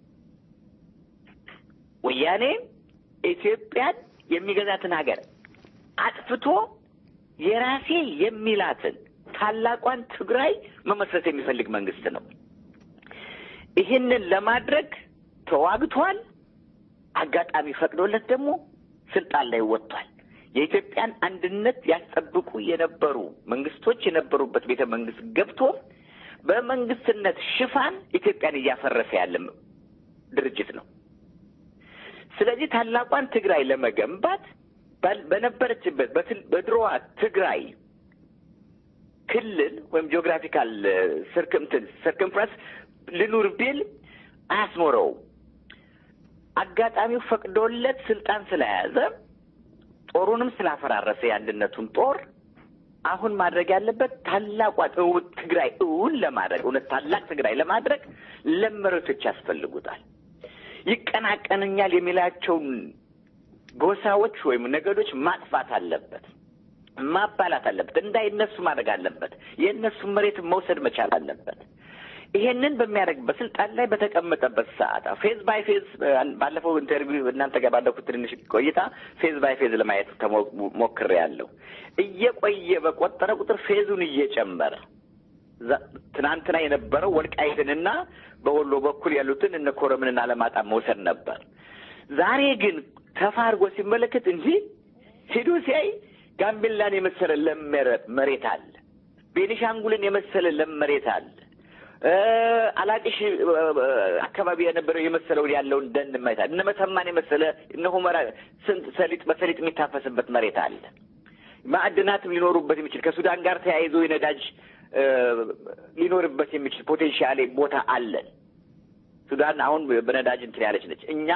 ወያኔ ኢትዮጵያን የሚገዛትን ሀገር አጥፍቶ የራሴ የሚላትን ታላቋን ትግራይ መመስረት የሚፈልግ መንግስት ነው። ይህንን ለማድረግ ተዋግቷል። አጋጣሚ ፈቅዶለት ደግሞ ስልጣን ላይ ወጥቷል። የኢትዮጵያን አንድነት ያስጠብቁ የነበሩ መንግስቶች የነበሩበት ቤተ መንግስት ገብቶ በመንግስትነት ሽፋን ኢትዮጵያን እያፈረሰ ያለ ድርጅት ነው። ስለዚህ ታላቋን ትግራይ ለመገንባት በነበረችበት በድሮዋ ትግራይ ክልል ወይም ጂኦግራፊካል ስርክምትን ስርክምፍረንስ ልኑር ቢል አያስኖረውም። አጋጣሚው ፈቅዶለት ስልጣን ስለያዘ ጦሩንም ስላፈራረሰ የአንድነቱን ጦር አሁን ማድረግ ያለበት ታላቋን ትግራይ እውን ለማድረግ እውነት ታላቅ ትግራይ ለማድረግ ለመሬቶች ያስፈልጉታል። ይቀናቀንኛል የሚላቸውን ጎሳዎች ወይም ነገዶች ማጥፋት አለበት፣ ማባላት አለበት፣ እንዳይነሱ ማድረግ አለበት። የእነሱን መሬት መውሰድ መቻል አለበት። ይሄንን በሚያደርግበት ስልጣን ላይ በተቀመጠበት ሰዓት ፌዝ ባይ ፌዝ ባለፈው ኢንተርቪው እናንተ ጋር ባለፉት ትንሽ ቆይታ ፌዝ ባይ ፌዝ ለማየት ሞክሬ ያለው እየቆየ በቆጠረ ቁጥር ፌዙን እየጨመረ ትናንትና የነበረው ወልቃይትንና በወሎ በኩል ያሉትን እነ ኮረምንና አለማጣም መውሰድ ነበር። ዛሬ ግን ተፋርጎ ሲመለከት እንጂ ሂዶ ሲያይ ጋምቤላን የመሰለ ለም መሬት አለ። ቤኒሻንጉልን የመሰለ ለም መሬት አለ። አላቅሽ አካባቢ የነበረው የመሰለውን ያለውን ደን መሬት አለ። እነ መተማን የመሰለ እነ ሁመራ ስንት ሰሊጥ በሰሊጥ የሚታፈስበት መሬት አለ። ማዕድናትም ሊኖሩበት የሚችል ከሱዳን ጋር ተያይዞ የነዳጅ ሊኖርበት የሚችል ፖቴንሻል ቦታ አለን። ሱዳን አሁን በነዳጅ እንትን ያለች ነች። እኛ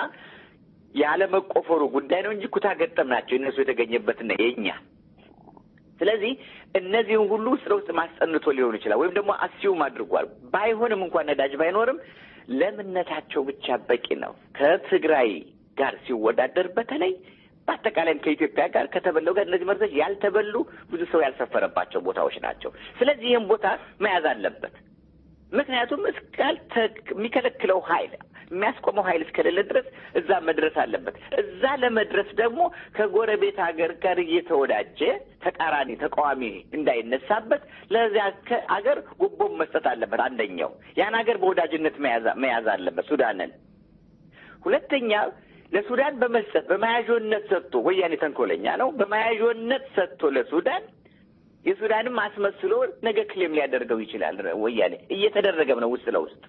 ያለመቆፈሩ ጉዳይ ነው እንጂ ኩታ ገጠም ናቸው እነሱ የተገኘበትና የእኛ ስለዚህ እነዚህን ሁሉ ውስጥ ለውስጥ ማስጠንቶ ሊሆን ይችላል፣ ወይም ደግሞ አስዩም አድርጓል። ባይሆንም እንኳን ነዳጅ ባይኖርም ለምነታቸው ብቻ በቂ ነው። ከትግራይ ጋር ሲወዳደር በተለይ በአጠቃላይም ከኢትዮጵያ ጋር ከተበለው ጋር እነዚህ መሬቶች ያልተበሉ ብዙ ሰው ያልሰፈረባቸው ቦታዎች ናቸው። ስለዚህ ይህም ቦታ መያዝ አለበት። ምክንያቱም እስካል የሚከለክለው ኃይል የሚያስቆመው ኃይል እስከሌለ ድረስ እዛ መድረስ አለበት። እዛ ለመድረስ ደግሞ ከጎረቤት ሀገር ጋር እየተወዳጀ ተቃራኒ ተቃዋሚ እንዳይነሳበት ለዚያ ሀገር ጉቦም መስጠት አለበት። አንደኛው ያን ሀገር በወዳጅነት መያዝ አለበት ሱዳንን። ሁለተኛ ለሱዳን በመስጠት በመያዦነት ሰጥቶ ወያኔ ተንኮለኛ ነው። በመያዦነት ሰጥቶ ለሱዳን የሱዳንም አስመስሎ ነገ ክሌም ሊያደርገው ይችላል። ወያኔ እየተደረገም ነው ውስጥ ለውስጥ።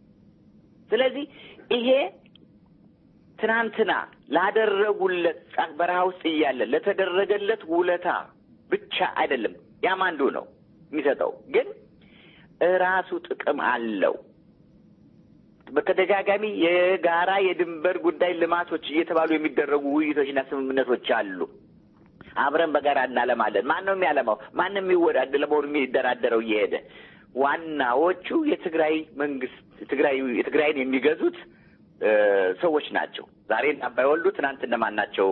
ስለዚህ ይሄ ትናንትና ላደረጉለት በረሃ ውስጥ እያለ ለተደረገለት ውለታ ብቻ አይደለም። ያም አንዱ ነው የሚሰጠው፣ ግን እራሱ ጥቅም አለው። በተደጋጋሚ የጋራ የድንበር ጉዳይ ልማቶች እየተባሉ የሚደረጉ ውይይቶችና ስምምነቶች አሉ። አብረን በጋራ እናለማለን። ማን ነው የሚያለማው? ማን ነው የሚወዳደር? ለመሆኑ የሚደራደረው እየሄደ ዋናዎቹ የትግራይ መንግስት ትግራይ የትግራይን የሚገዙት ሰዎች ናቸው። ዛሬ አባይ ወልዱ ትናንት እነማን ናቸው?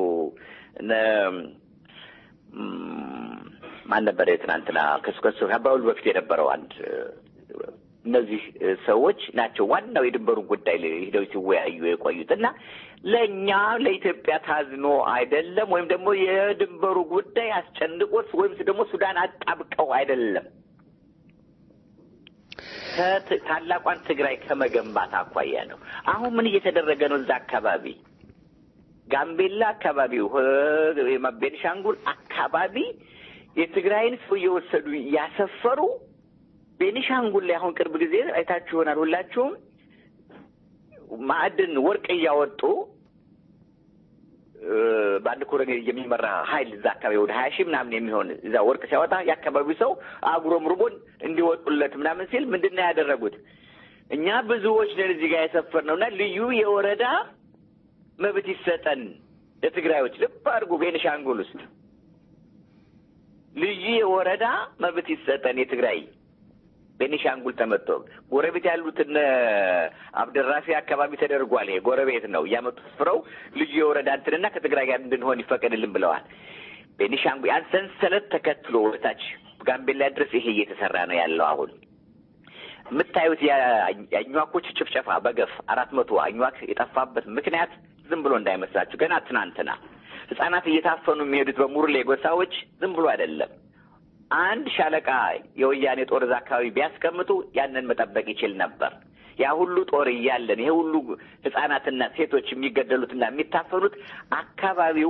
ማን ነበረ ትናንትና ከሱ ከሱ አባይ ወልዱ በፊት የነበረው አንድ እነዚህ ሰዎች ናቸው ዋናው የድንበሩን ጉዳይ ሂደው ሲወያዩ የቆዩት እና ለእኛ ለኢትዮጵያ ታዝኖ አይደለም፣ ወይም ደግሞ የድንበሩ ጉዳይ አስጨንቆት ወይም ደግሞ ሱዳን አጣብቀው አይደለም። ታላቋን ትግራይ ከመገንባት አኳያ ነው። አሁን ምን እየተደረገ ነው? እዛ አካባቢ ጋምቤላ አካባቢው፣ ቤንሻንጉል አካባቢ የትግራይን ሰው እየወሰዱ እያሰፈሩ ቤኒሻንጉል ላይ አሁን ቅርብ ጊዜ አይታችሁ ይሆናል ሁላችሁም ማዕድን ወርቅ እያወጡ በአንድ ኮሎኔል የሚመራ ኃይል እዛ አካባቢ ወደ ሀያ ሺህ ምናምን የሚሆን እዛ ወርቅ ሲያወጣ የአካባቢው ሰው አጉረምርሞን እንዲወጡለት ምናምን ሲል ምንድን ነው ያደረጉት? እኛ ብዙዎች ነን እዚህ ጋር የሰፈርነው እና ልዩ የወረዳ መብት ይሰጠን ለትግራዮች። ልብ አድርጉ፣ ቤኒሻንጉል ውስጥ ልዩ የወረዳ መብት ይሰጠን የትግራይ ቤኒሻንጉል ተመቶ ጎረቤት ያሉት እነ አብደራፊ አካባቢ ተደርጓል። ይሄ ጎረቤት ነው እያመጡ ስፍረው ልዩ የወረዳ እንትንና ከትግራይ ጋር እንድንሆን ይፈቀድልን ብለዋል። ቤኒሻንጉል ያን ሰንሰለት ተከትሎ ወደታች ጋምቤላ ድረስ ይሄ እየተሰራ ነው ያለው። አሁን የምታዩት የአኟኮች ጭፍጨፋ በገፍ አራት መቶ አኟክ የጠፋበት ምክንያት ዝም ብሎ እንዳይመስላችሁ ገና ትናንትና ህጻናት እየታፈኑ የሚሄዱት በሙርሌ ጎሳዎች ዝም ብሎ አይደለም። አንድ ሻለቃ የወያኔ ጦር እዛ አካባቢ ቢያስቀምጡ ያንን መጠበቅ ይችል ነበር። ያ ሁሉ ጦር እያለን ይሄ ሁሉ ህጻናትና ሴቶች የሚገደሉትና የሚታፈኑት አካባቢው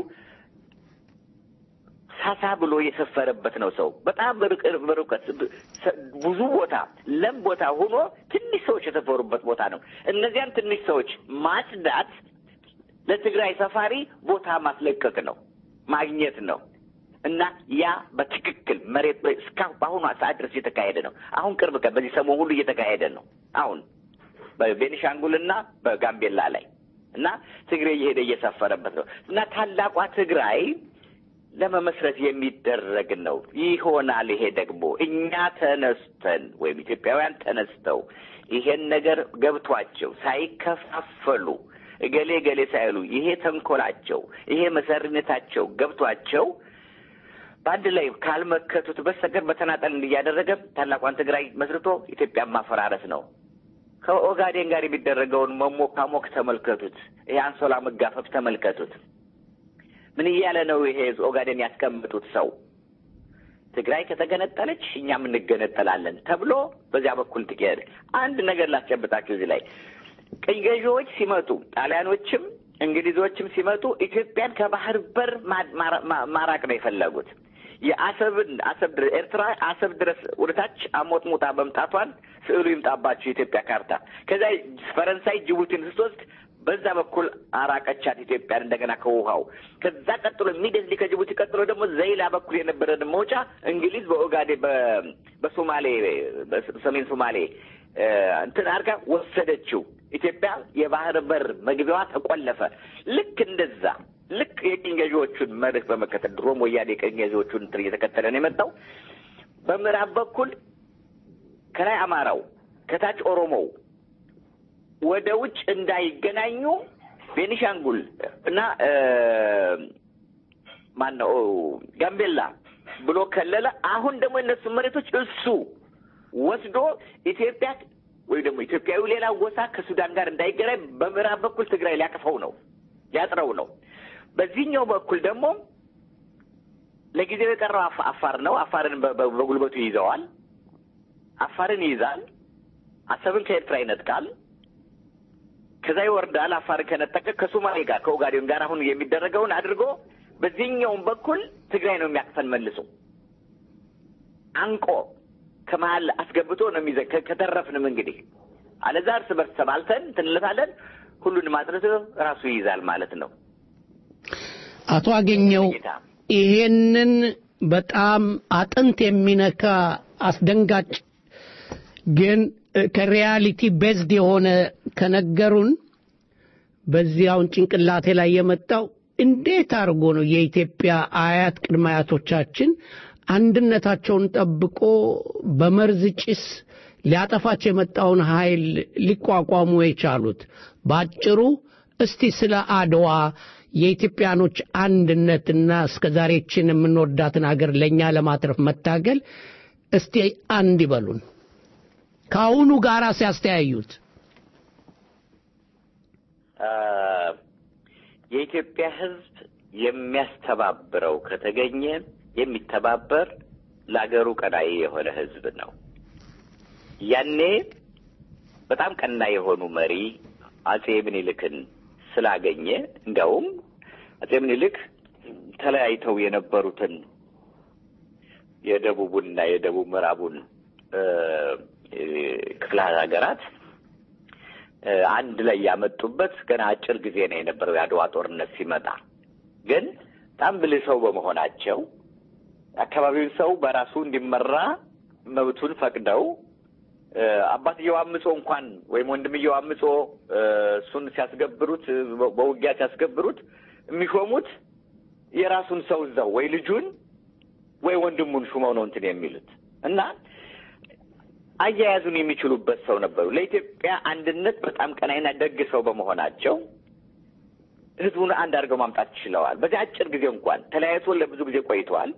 ሳሳ ብሎ የሰፈረበት ነው። ሰው በጣም በርቀት ብዙ ቦታ ለም ቦታ ሆኖ ትንሽ ሰዎች የሰፈሩበት ቦታ ነው። እነዚያን ትንሽ ሰዎች ማጽዳት ለትግራይ ሰፋሪ ቦታ ማስለቀቅ ነው፣ ማግኘት ነው። እና ያ በትክክል መሬት እስካሁን በአሁኑ ሰዓት ድረስ እየተካሄደ ነው። አሁን ቅርብ ቀን በዚህ ሰሞን ሁሉ እየተካሄደ ነው። አሁን በቤኒሻንጉልና በጋምቤላ ላይ እና ትግሬ እየሄደ እየሰፈረበት ነው እና ታላቋ ትግራይ ለመመስረት የሚደረግ ነው ይሆናል። ይሄ ደግሞ እኛ ተነስተን ወይም ኢትዮጵያውያን ተነስተው ይሄን ነገር ገብቷቸው ሳይከፋፈሉ እገሌ እገሌ ሳይሉ ይሄ ተንኮላቸው ይሄ መሰሪነታቸው ገብቷቸው በአንድ ላይ ካልመከቱት በስተቀር በተናጠል እያደረገ ታላቋን ትግራይ መስርቶ ኢትዮጵያን ማፈራረስ ነው። ከኦጋዴን ጋር የሚደረገውን መሞካሞክ ተመልከቱት። ይሄ አንሶላ መጋፈፍ ተመልከቱት። ምን እያለ ነው ይሄ ኦጋዴን ያስቀምጡት ሰው ትግራይ ከተገነጠለች እኛም እንገነጠላለን ተብሎ በዚያ በኩል ትሄድ። አንድ ነገር ላስጨብጣችሁ እዚህ ላይ ቅኝ ገዢዎች ሲመጡ ጣሊያኖችም እንግሊዞችም ሲመጡ ኢትዮጵያን ከባህር በር ማራቅ ነው የፈለጉት። የአሰብን አሰብ ድረስ ኤርትራ አሰብ ድረስ ወደታች አሞጥሙጣ መምጣቷን ስዕሉ ይምጣባቸው የኢትዮጵያ ካርታ። ከዚያ ፈረንሳይ ጅቡቲን ስትወስድ በዛ በኩል አራቀቻት ኢትዮጵያን እንደገና ከውሃው። ከዛ ቀጥሎ ኢሚዲየትሊ ከጅቡቲ ቀጥሎ ደግሞ ዘይላ በኩል የነበረን መውጫ እንግሊዝ በኦጋዴ በሶማሌ በሰሜን ሶማሌ እንትን አድርጋ ወሰደችው። ኢትዮጵያ የባህር በር መግቢያዋ ተቆለፈ። ልክ እንደዛ ልክ የቅኝ ገዢዎቹን መርህ በመከተል ድሮም ወያኔ የቅኝ ገዢዎቹን እንትን እየተከተለ ነው የመጣው። በምዕራብ በኩል ከላይ አማራው ከታች ኦሮሞው ወደ ውጭ እንዳይገናኙ ቤኒሻንጉል እና ማን ነው ጋምቤላ ብሎ ከለለ። አሁን ደግሞ እነሱ መሬቶች እሱ ወስዶ ኢትዮጵያ ወይ ደግሞ ኢትዮጵያዊ ሌላ ጎሳ ከሱዳን ጋር እንዳይገናኝ በምዕራብ በኩል ትግራይ ሊያቅፈው ነው ሊያጥረው ነው። በዚህኛው በኩል ደግሞ ለጊዜው የቀረው አፋር ነው። አፋርን በጉልበቱ ይይዘዋል። አፋርን ይይዛል። አሰብን ከኤርትራ ይነጥቃል። ከዛ ይወርዳል። አፋርን ከነጠቀ ከሶማሌ ጋር ከኦጋዴን ጋር አሁን የሚደረገውን አድርጎ በዚህኛውም በኩል ትግራይ ነው የሚያቅፈን መልሶ አንቆ ከመሀል አስገብቶ ነው የሚዘ ከተረፍንም እንግዲህ አለዛ እርስ በርስ ተባልተን ትንለታለን። ሁሉንም አጥርቶ ራሱ ይይዛል ማለት ነው። አቶ አገኘው ይሄንን በጣም አጥንት የሚነካ አስደንጋጭ ግን ከሪያሊቲ ቤዝድ የሆነ ከነገሩን በዚያውን ጭንቅላቴ ላይ የመጣው እንዴት አድርጎ ነው የኢትዮጵያ አያት ቅድመ አያቶቻችን አንድነታቸውን ጠብቆ በመርዝ ጭስ ሊያጠፋቸው የመጣውን ኃይል ሊቋቋሙ የቻሉት? ባጭሩ እስቲ ስለ አድዋ የኢትዮጵያኖች አንድነትና እስከ ዛሬችን የምንወዳትን አገር ለእኛ ለማትረፍ መታገል እስቲ አንድ ይበሉን። ከአሁኑ ጋር ሲያስተያዩት የኢትዮጵያ ሕዝብ የሚያስተባብረው ከተገኘ የሚተባበር ለአገሩ ቀናኢ የሆነ ሕዝብ ነው። ያኔ በጣም ቀና የሆኑ መሪ አጼ ምኒልክን ስላገኘ እንዲያውም አጼ ምኒልክ ተለያይተው የነበሩትን የደቡቡንና የደቡብ ምዕራቡን ክፍለ ሀገራት አንድ ላይ ያመጡበት ገና አጭር ጊዜ ነው የነበረው የአድዋ ጦርነት ሲመጣ። ግን በጣም ብልህ ሰው በመሆናቸው አካባቢውን ሰው በራሱ እንዲመራ መብቱን ፈቅደው አባትየው አምጾ እንኳን ወይም ወንድምየው አምጾ እሱን ሲያስገብሩት በውጊያ ሲያስገብሩት የሚሾሙት የራሱን ሰው እዛው ወይ ልጁን ወይ ወንድሙን ሹመው ነው እንትን የሚሉት እና አያያዙን የሚችሉበት ሰው ነበሩ። ለኢትዮጵያ አንድነት በጣም ቀናይና ደግ ሰው በመሆናቸው ህዝቡን አንድ አድርገው ማምጣት ችለዋል። በዚህ አጭር ጊዜ እንኳን ተለያይቶ ለብዙ ጊዜ ቆይተዋል።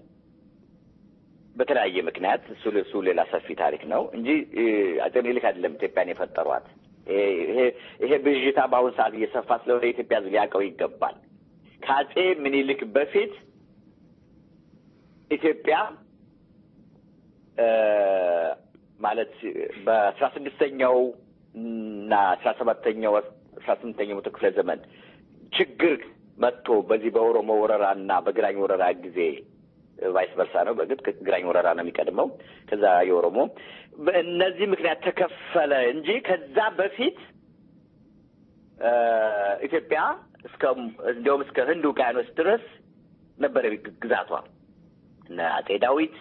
በተለያየ ምክንያት እሱ እሱ ሌላ ሰፊ ታሪክ ነው እንጂ አጼ ምኒልክ አይደለም ኢትዮጵያን የፈጠሯት። ይሄ ብዥታ በአሁን ሰዓት እየሰፋ ስለሆነ የኢትዮጵያ ህዝብ ሊያውቀው ይገባል። ከአጼ ምኒልክ በፊት ኢትዮጵያ ማለት በአስራ ስድስተኛው እና አስራ ሰባተኛው አስራ ስምንተኛው መቶ ክፍለ ዘመን ችግር መጥቶ በዚህ በኦሮሞ ወረራ እና በግራኝ ወረራ ጊዜ ቫይስ ቨርሳ ነው። በእርግጥ ግራኝ ወረራ ነው የሚቀድመው፣ ከዛ የኦሮሞ በእነዚህ ምክንያት ተከፈለ እንጂ ከዛ በፊት ኢትዮጵያ እስከ እንዲያውም እስከ ህንድ ውቅያኖስ ድረስ ነበረ ግዛቷ። እነ አጼ ዳዊት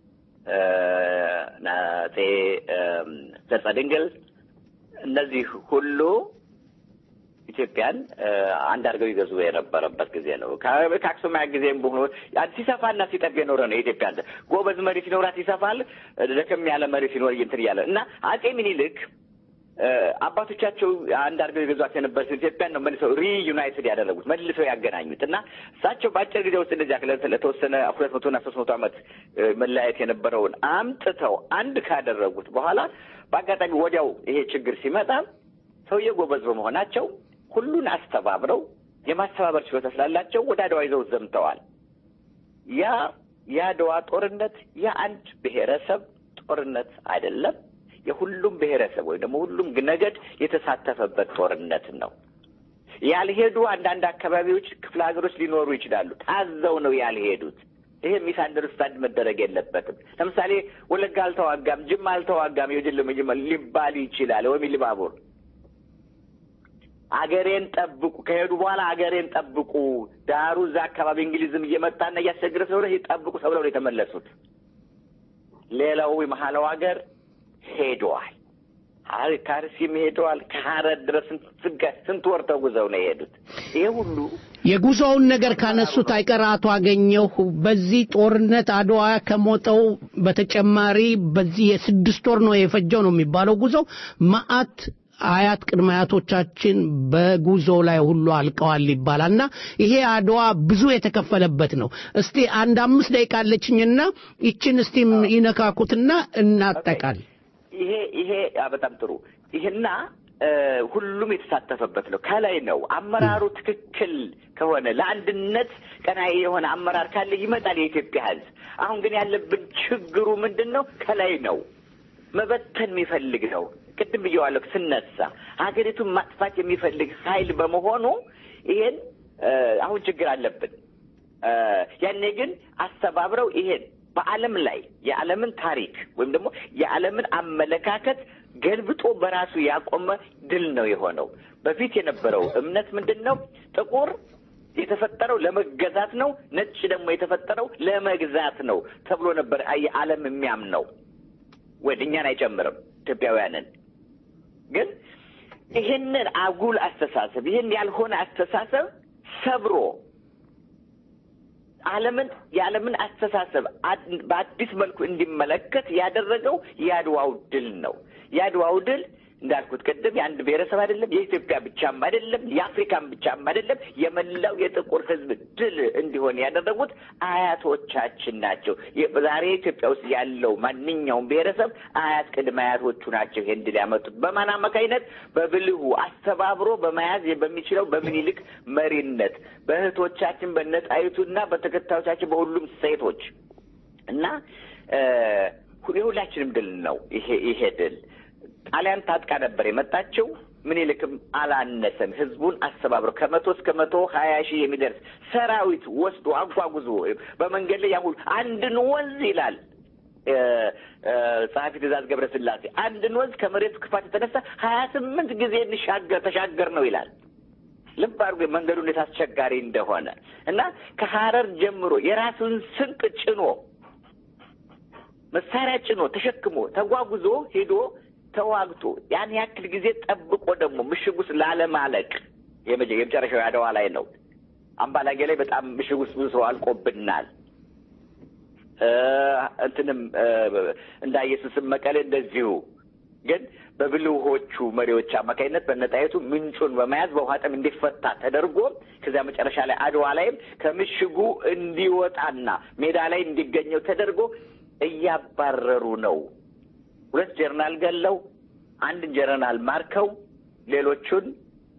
እነ አጼ ዘርጸ ድንግል እነዚህ ሁሉ ኢትዮጵያን አንድ አድርገው ይገዙ የነበረበት ጊዜ ነው። ከአክሱማያ ጊዜም በሆኑ ሲሰፋና ሲጠብ የኖረ ነው። የኢትዮጵያ ጎበዝ መሪ ሲኖራት ይሰፋል፣ ደከም ያለ መሪ ሲኖር እንትን እያለ እና አጼ ሚኒልክ አባቶቻቸው አንድ አድርገው የገዟት የነበረች ኢትዮጵያን ነው መልሰው ሪዩናይትድ ያደረጉት መልሰው ያገናኙት እና እሳቸው በአጭር ጊዜ ውስጥ እንደዚያ ለተወሰነ ሁለት መቶና ሶስት መቶ ዓመት መለያየት የነበረውን አምጥተው አንድ ካደረጉት በኋላ በአጋጣሚ ወዲያው ይሄ ችግር ሲመጣ ሰውዬ ጎበዝ በመሆናቸው ሁሉን አስተባብረው የማስተባበር ችሎታ ስላላቸው ወደ አድዋ ይዘው ዘምተዋል። ያ የአድዋ ጦርነት የአንድ ብሔረሰብ ጦርነት አይደለም። የሁሉም ብሔረሰብ ወይም ደግሞ ሁሉም ነገድ የተሳተፈበት ጦርነት ነው። ያልሄዱ አንዳንድ አካባቢዎች ክፍለ ሀገሮች ሊኖሩ ይችላሉ። ታዘው ነው ያልሄዱት። ይሄ ሚስ አንደርስታንድ መደረግ የለበትም። ለምሳሌ ወለጋ አልተዋጋም፣ ጅማ አልተዋጋም የጅል ሊባል ይችላል ወይም ሊባቡር አገሬን ጠብቁ ከሄዱ በኋላ አገሬን ጠብቁ፣ ዳሩ እዛ አካባቢ እንግሊዝም እየመጣና እያስቸገረ ስለሆነ ጠብቁ ተብለው ነው የተመለሱት። ሌላው የመሀላው ሀገር ሄደዋል። ከአርሲም ሄደዋል። ከሀረር ድረስ ስንት ወር ተጉዘው ነው የሄዱት። ይሄ ሁሉ የጉዞውን ነገር ካነሱት አይቀር አቶ አገኘሁ በዚህ ጦርነት አድዋ ከሞተው በተጨማሪ በዚህ የስድስት ወር ነው የፈጀው ነው የሚባለው ጉዞው መዓት አያት ቅድመ አያቶቻችን በጉዞ ላይ ሁሉ አልቀዋል ይባላል እና ይሄ አድዋ ብዙ የተከፈለበት ነው። እስቲ አንድ አምስት ደቂቃ አለችኝና ይችን እስቲ ይነካኩትና እናጠቃል። ይሄ ይሄ በጣም ጥሩ ይሄና ሁሉም የተሳተፈበት ነው። ከላይ ነው አመራሩ ትክክል ከሆነ ለአንድነት ቀናይ የሆነ አመራር ካለ ይመጣል የኢትዮጵያ ሕዝብ። አሁን ግን ያለብን ችግሩ ምንድን ነው? ከላይ ነው መበተን የሚፈልግ ነው። ቅድም ብየዋለሁ ስነሳ ሀገሪቱን ማጥፋት የሚፈልግ ኃይል በመሆኑ ይሄን አሁን ችግር አለብን። ያኔ ግን አስተባብረው ይሄን በዓለም ላይ የዓለምን ታሪክ ወይም ደግሞ የዓለምን አመለካከት ገልብጦ በራሱ ያቆመ ድል ነው የሆነው። በፊት የነበረው እምነት ምንድን ነው? ጥቁር የተፈጠረው ለመገዛት ነው፣ ነጭ ደግሞ የተፈጠረው ለመግዛት ነው ተብሎ ነበር የዓለም የሚያምነው። ወደ እኛን አይጨምርም ኢትዮጵያውያንን ግን ይህንን አጉል አስተሳሰብ ይህን ያልሆነ አስተሳሰብ ሰብሮ ዓለምን የዓለምን አስተሳሰብ በአዲስ መልኩ እንዲመለከት ያደረገው የአድዋው ድል ነው። የአድዋው ድል እንዳልኩት ቅድም የአንድ ብሔረሰብ አይደለም፣ የኢትዮጵያ ብቻም አይደለም፣ የአፍሪካም ብቻም አይደለም፣ የመላው የጥቁር ሕዝብ ድል እንዲሆን ያደረጉት አያቶቻችን ናቸው። ዛሬ ኢትዮጵያ ውስጥ ያለው ማንኛውም ብሔረሰብ አያት ቅድመ አያቶቹ ናቸው ይሄን ድል ያመጡት። በማን አማካኝነት? በብልሁ አስተባብሮ በመያዝ በሚችለው በምኒልክ መሪነት በእህቶቻችን በነጣይቱና በተከታዮቻችን በሁሉም ሴቶች እና የሁላችንም ድል ነው ይሄ ይሄ ድል ጣሊያን ታጥቃ ነበር የመጣችው። ምኒልክም አላነሰም። ህዝቡን አስተባብረው ከመቶ እስከ መቶ ሀያ ሺህ የሚደርስ ሰራዊት ወስዶ አጓጉዞ በመንገድ ላይ ያሁሉ አንድን ወንዝ ይላል ጸሐፊ ትእዛዝ ገብረስላሴ አንድን ወንዝ ከመሬቱ ክፋት የተነሳ ሀያ ስምንት ጊዜ እንሻገር ተሻገር ነው ይላል። ልብ አድርጎ መንገዱ እንዴት አስቸጋሪ እንደሆነ እና ከሀረር ጀምሮ የራሱን ስንቅ ጭኖ መሳሪያ ጭኖ ተሸክሞ ተጓጉዞ ሄዶ ተዋግቶ ያን ያክል ጊዜ ጠብቆ ደግሞ ምሽግ ውስጥ ላለማለቅ የመጨረሻው አድዋ ላይ ነው። አምባላጌ ላይ በጣም ምሽግ ውስጥ ብዙ ሰው አልቆብናል። እንትንም እንዳየሱስም መቀሌ እንደዚሁ ግን በብልሆቹ መሪዎች አማካኝነት በነጣይቱ ምንጩን በመያዝ በውሃ ጥም እንዲፈታ ተደርጎ ከዚያ መጨረሻ ላይ አድዋ ላይም ከምሽጉ እንዲወጣና ሜዳ ላይ እንዲገኘው ተደርጎ እያባረሩ ነው። ሁለት ጀርናል ገለው አንድን ጀርናል ማርከው ሌሎቹን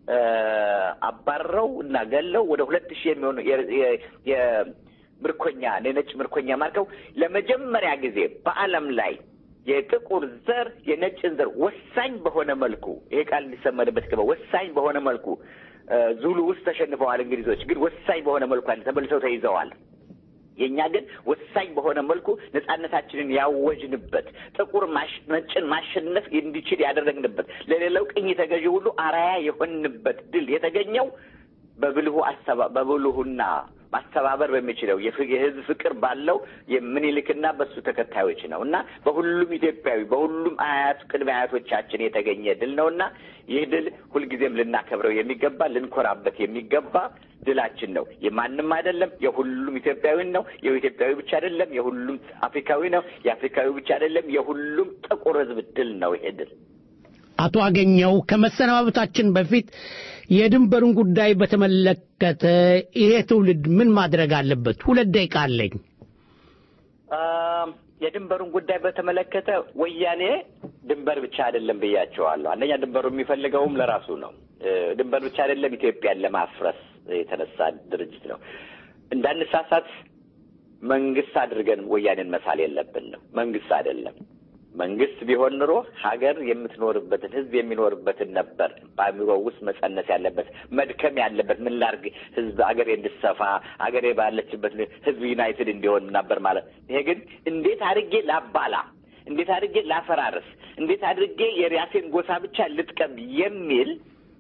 አባረው እና ገለው ወደ ሁለት ሺህ የሚሆኑ የምርኮኛ የነጭ ምርኮኛ ማርከው ለመጀመሪያ ጊዜ በዓለም ላይ የጥቁር ዘር የነጭን ዘር ወሳኝ በሆነ መልኩ ይሄ ቃል እንዲሰመርበት ገባ። ወሳኝ በሆነ መልኩ ዙሉ ውስጥ ተሸንፈዋል እንግሊዞች፣ ግን ወሳኝ በሆነ መልኩ ተመልሰው ተይዘዋል። የእኛ ግን ወሳኝ በሆነ መልኩ ነጻነታችንን ያወጅንበት ጥቁር ነጭን ማሸነፍ እንዲችል ያደረግንበት ለሌላው ቅኝ ተገዢ ሁሉ አራያ የሆንበት ድል የተገኘው በብልሁ አሰባ በብልሁና ማስተባበር በሚችለው የህዝብ ፍቅር ባለው የምኒልክና በሱ ተከታዮች ነው እና በሁሉም ኢትዮጵያዊ በሁሉም አያት ቅድመ አያቶቻችን የተገኘ ድል ነው እና ይህ ድል ሁልጊዜም ልናከብረው የሚገባ ልንኮራበት የሚገባ ድላችን ነው። የማንም አይደለም፣ የሁሉም ኢትዮጵያዊ ነው። የኢትዮጵያዊ ብቻ አይደለም፣ የሁሉም አፍሪካዊ ነው። የአፍሪካዊ ብቻ አይደለም፣ የሁሉም ጥቁር ህዝብ ድል ነው ይሄ ድል። አቶ አገኘው ከመሰናበታችን በፊት የድንበሩን ጉዳይ በተመለከተ ይሄ ትውልድ ምን ማድረግ አለበት? ሁለት ደቂቃ አለኝ። የድንበሩን ጉዳይ በተመለከተ ወያኔ ድንበር ብቻ አይደለም ብያቸዋለሁ። አንደኛ ድንበሩ የሚፈልገውም ለራሱ ነው። ድንበር ብቻ አይደለም፣ ኢትዮጵያን ለማፍረስ የተነሳ ድርጅት ነው። እንዳንሳሳት መንግስት አድርገን ወያኔን መሳል የለብንም። መንግስት አይደለም። መንግስት ቢሆን ኑሮ ሀገር የምትኖርበትን ህዝብ የሚኖርበትን ነበር በአእምሮ ውስጥ መጸነስ ያለበት መድከም ያለበት ምን ላርግ ህዝብ አገሬ እንድሰፋ አገሬ ባለችበት ህዝብ ዩናይትድ እንዲሆን ነበር ማለት። ይሄ ግን እንዴት አድርጌ ላባላ፣ እንዴት አድርጌ ላፈራርስ፣ እንዴት አድርጌ የራሴን ጎሳ ብቻ ልጥቀም የሚል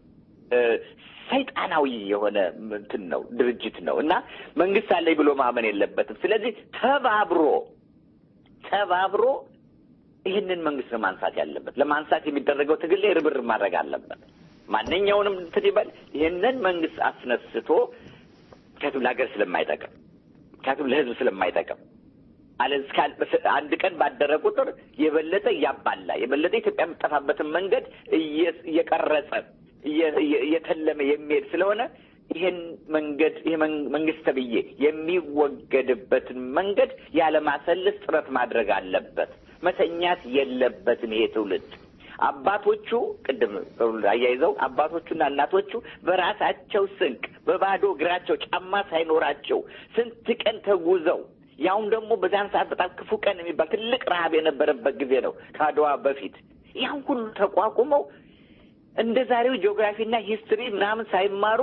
ሰይጣናዊ የሆነ እንትን ነው ድርጅት ነው እና መንግስት አለኝ ብሎ ማመን የለበትም። ስለዚህ ተባብሮ ተባብሮ ይህንን መንግስት ነው ማንሳት ያለበት። ለማንሳት የሚደረገው ትግል ላይ ርብርብ ማድረግ አለበት። ማንኛውንም እንትን ይበል ይህንን መንግስት አስነስቶ ምክንያቱም ለሀገር ስለማይጠቅም ምክንያቱም ለህዝብ ስለማይጠቅም አለ አንድ ቀን ባደረ ቁጥር የበለጠ እያባላ የበለጠ ኢትዮጵያ የምጠፋበትን መንገድ እየቀረጸ እየተለመ የሚሄድ ስለሆነ ይህን መንገድ ይህ መንግስት ተብዬ የሚወገድበትን መንገድ ያለማሰለስ ጥረት ማድረግ አለበት። መተኛት የለበትም ይሄ ትውልድ። አባቶቹ ቅድም አያይዘው አባቶቹና እናቶቹ በራሳቸው ስንቅ በባዶ እግራቸው ጫማ ሳይኖራቸው ስንት ቀን ተጉዘው ያውም ደግሞ በዛን ሰዓት በጣም ክፉ ቀን የሚባል ትልቅ ረሀብ የነበረበት ጊዜ ነው ከአድዋ በፊት ያን ሁሉ ተቋቁመው እንደ ዛሬው ጂኦግራፊና ሂስትሪ ምናምን ሳይማሩ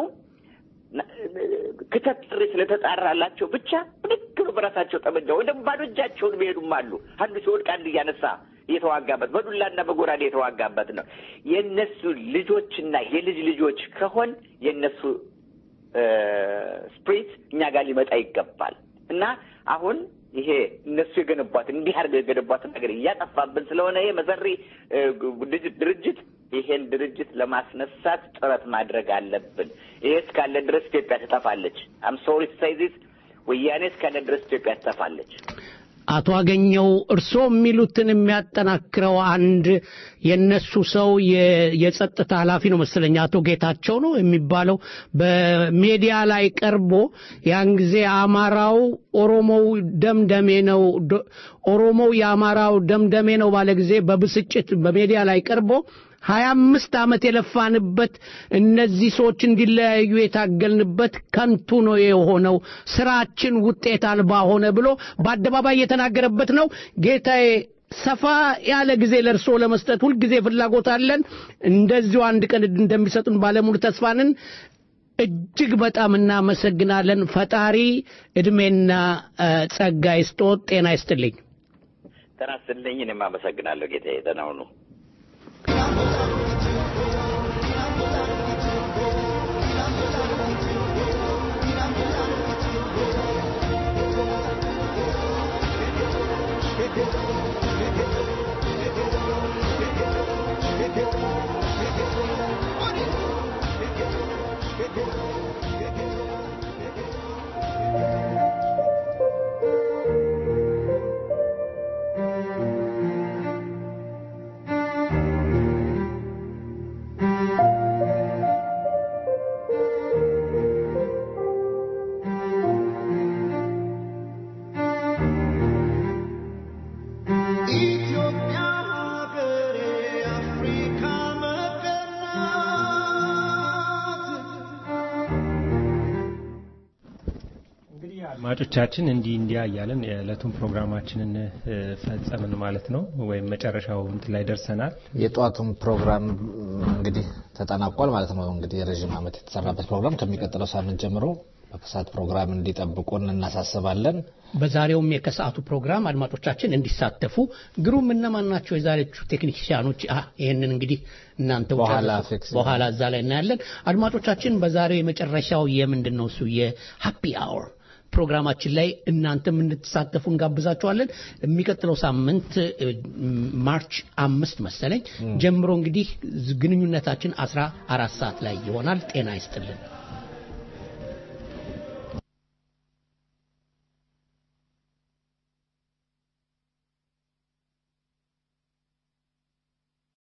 ክተት ጥሪ ስለተጣራላቸው ብቻ ብድግ ብሎ በራሳቸው ጠመንጃ ወይ ደግሞ ባዶ እጃቸውን የሚሄዱም አሉ። አንዱ ሲወድቅ አንድ እያነሳ እየተዋጋበት በዱላና በጎራዴ የተዋጋበት ነው። የእነሱ ልጆችና የልጅ ልጆች ከሆን የእነሱ ስፕሪት እኛ ጋር ሊመጣ ይገባል እና አሁን ይሄ እነሱ የገነቧትን እንዲህ አድርገው የገነቧትን ነገር እያጠፋብን ስለሆነ ይሄ መሰሪ ድርጅት ይሄን ድርጅት ለማስነሳት ጥረት ማድረግ አለብን። ይሄ እስካለ ድረስ ኢትዮጵያ ትጠፋለች። አም ሶሪ ቱ ሴይ ዚስ ወያኔ እስካለ ድረስ ኢትዮጵያ ትጠፋለች። አቶ አገኘው እርስዎ የሚሉትን የሚያጠናክረው አንድ የነሱ ሰው የጸጥታ ኃላፊ ነው መሰለኝ አቶ ጌታቸው ነው የሚባለው በሜዲያ ላይ ቀርቦ ያን ጊዜ አማራው ኦሮሞው ደምደሜ ነው ኦሮሞው የአማራው ደምደሜ ነው ባለ ጊዜ በብስጭት በሜዲያ ላይ ቀርቦ ሀያ አምስት ዓመት የለፋንበት እነዚህ ሰዎች እንዲለያዩ የታገልንበት ከንቱ ነው የሆነው፣ ስራችን ውጤት አልባ ሆነ ብሎ በአደባባይ የተናገረበት ነው። ጌታዬ ሰፋ ያለ ጊዜ ለእርስዎ ለመስጠት ሁልጊዜ ፍላጎት አለን። እንደዚሁ አንድ ቀን እንደሚሰጡን ባለሙሉ ተስፋንን እጅግ በጣም እናመሰግናለን። ፈጣሪ እድሜና ጸጋ ይስጦት፣ ጤና ይስጥልኝ። ጤና ይስጥልኝ። እኔም አመሰግናለሁ ጌታዬ። ደህና ሁኑ። አድማጮቻችን እንዲህ እንዲያ እያለን የዕለቱን ፕሮግራማችንን ፈጸምን ማለት ነው፣ ወይም መጨረሻው እንትን ላይ ደርሰናል። የጠዋቱን ፕሮግራም እንግዲህ ተጠናቋል ማለት ነው። እንግዲህ የረዥም ዓመት የተሰራበት ፕሮግራም ከሚቀጥለው ሳምንት ጀምሮ በከሰዓት ፕሮግራም እንዲጠብቁን እናሳስባለን። በዛሬውም የከሰዓቱ ፕሮግራም አድማጮቻችን እንዲሳተፉ ግሩም እነማን ናቸው የዛሬዎቹ ቴክኒሽያኖች? ይህንን እንግዲህ እናንተ በኋላ እዛ ላይ እናያለን። አድማጮቻችን በዛሬው የመጨረሻው የምንድን ነው እሱ የሀፒ አወር ፕሮግራማችን ላይ እናንተም እንድትሳተፉ እንጋብዛችኋለን። የሚቀጥለው ሳምንት ማርች አምስት መሰለኝ ጀምሮ እንግዲህ ግንኙነታችን አስራ አራት ሰዓት ላይ ይሆናል። ጤና ይስጥልን።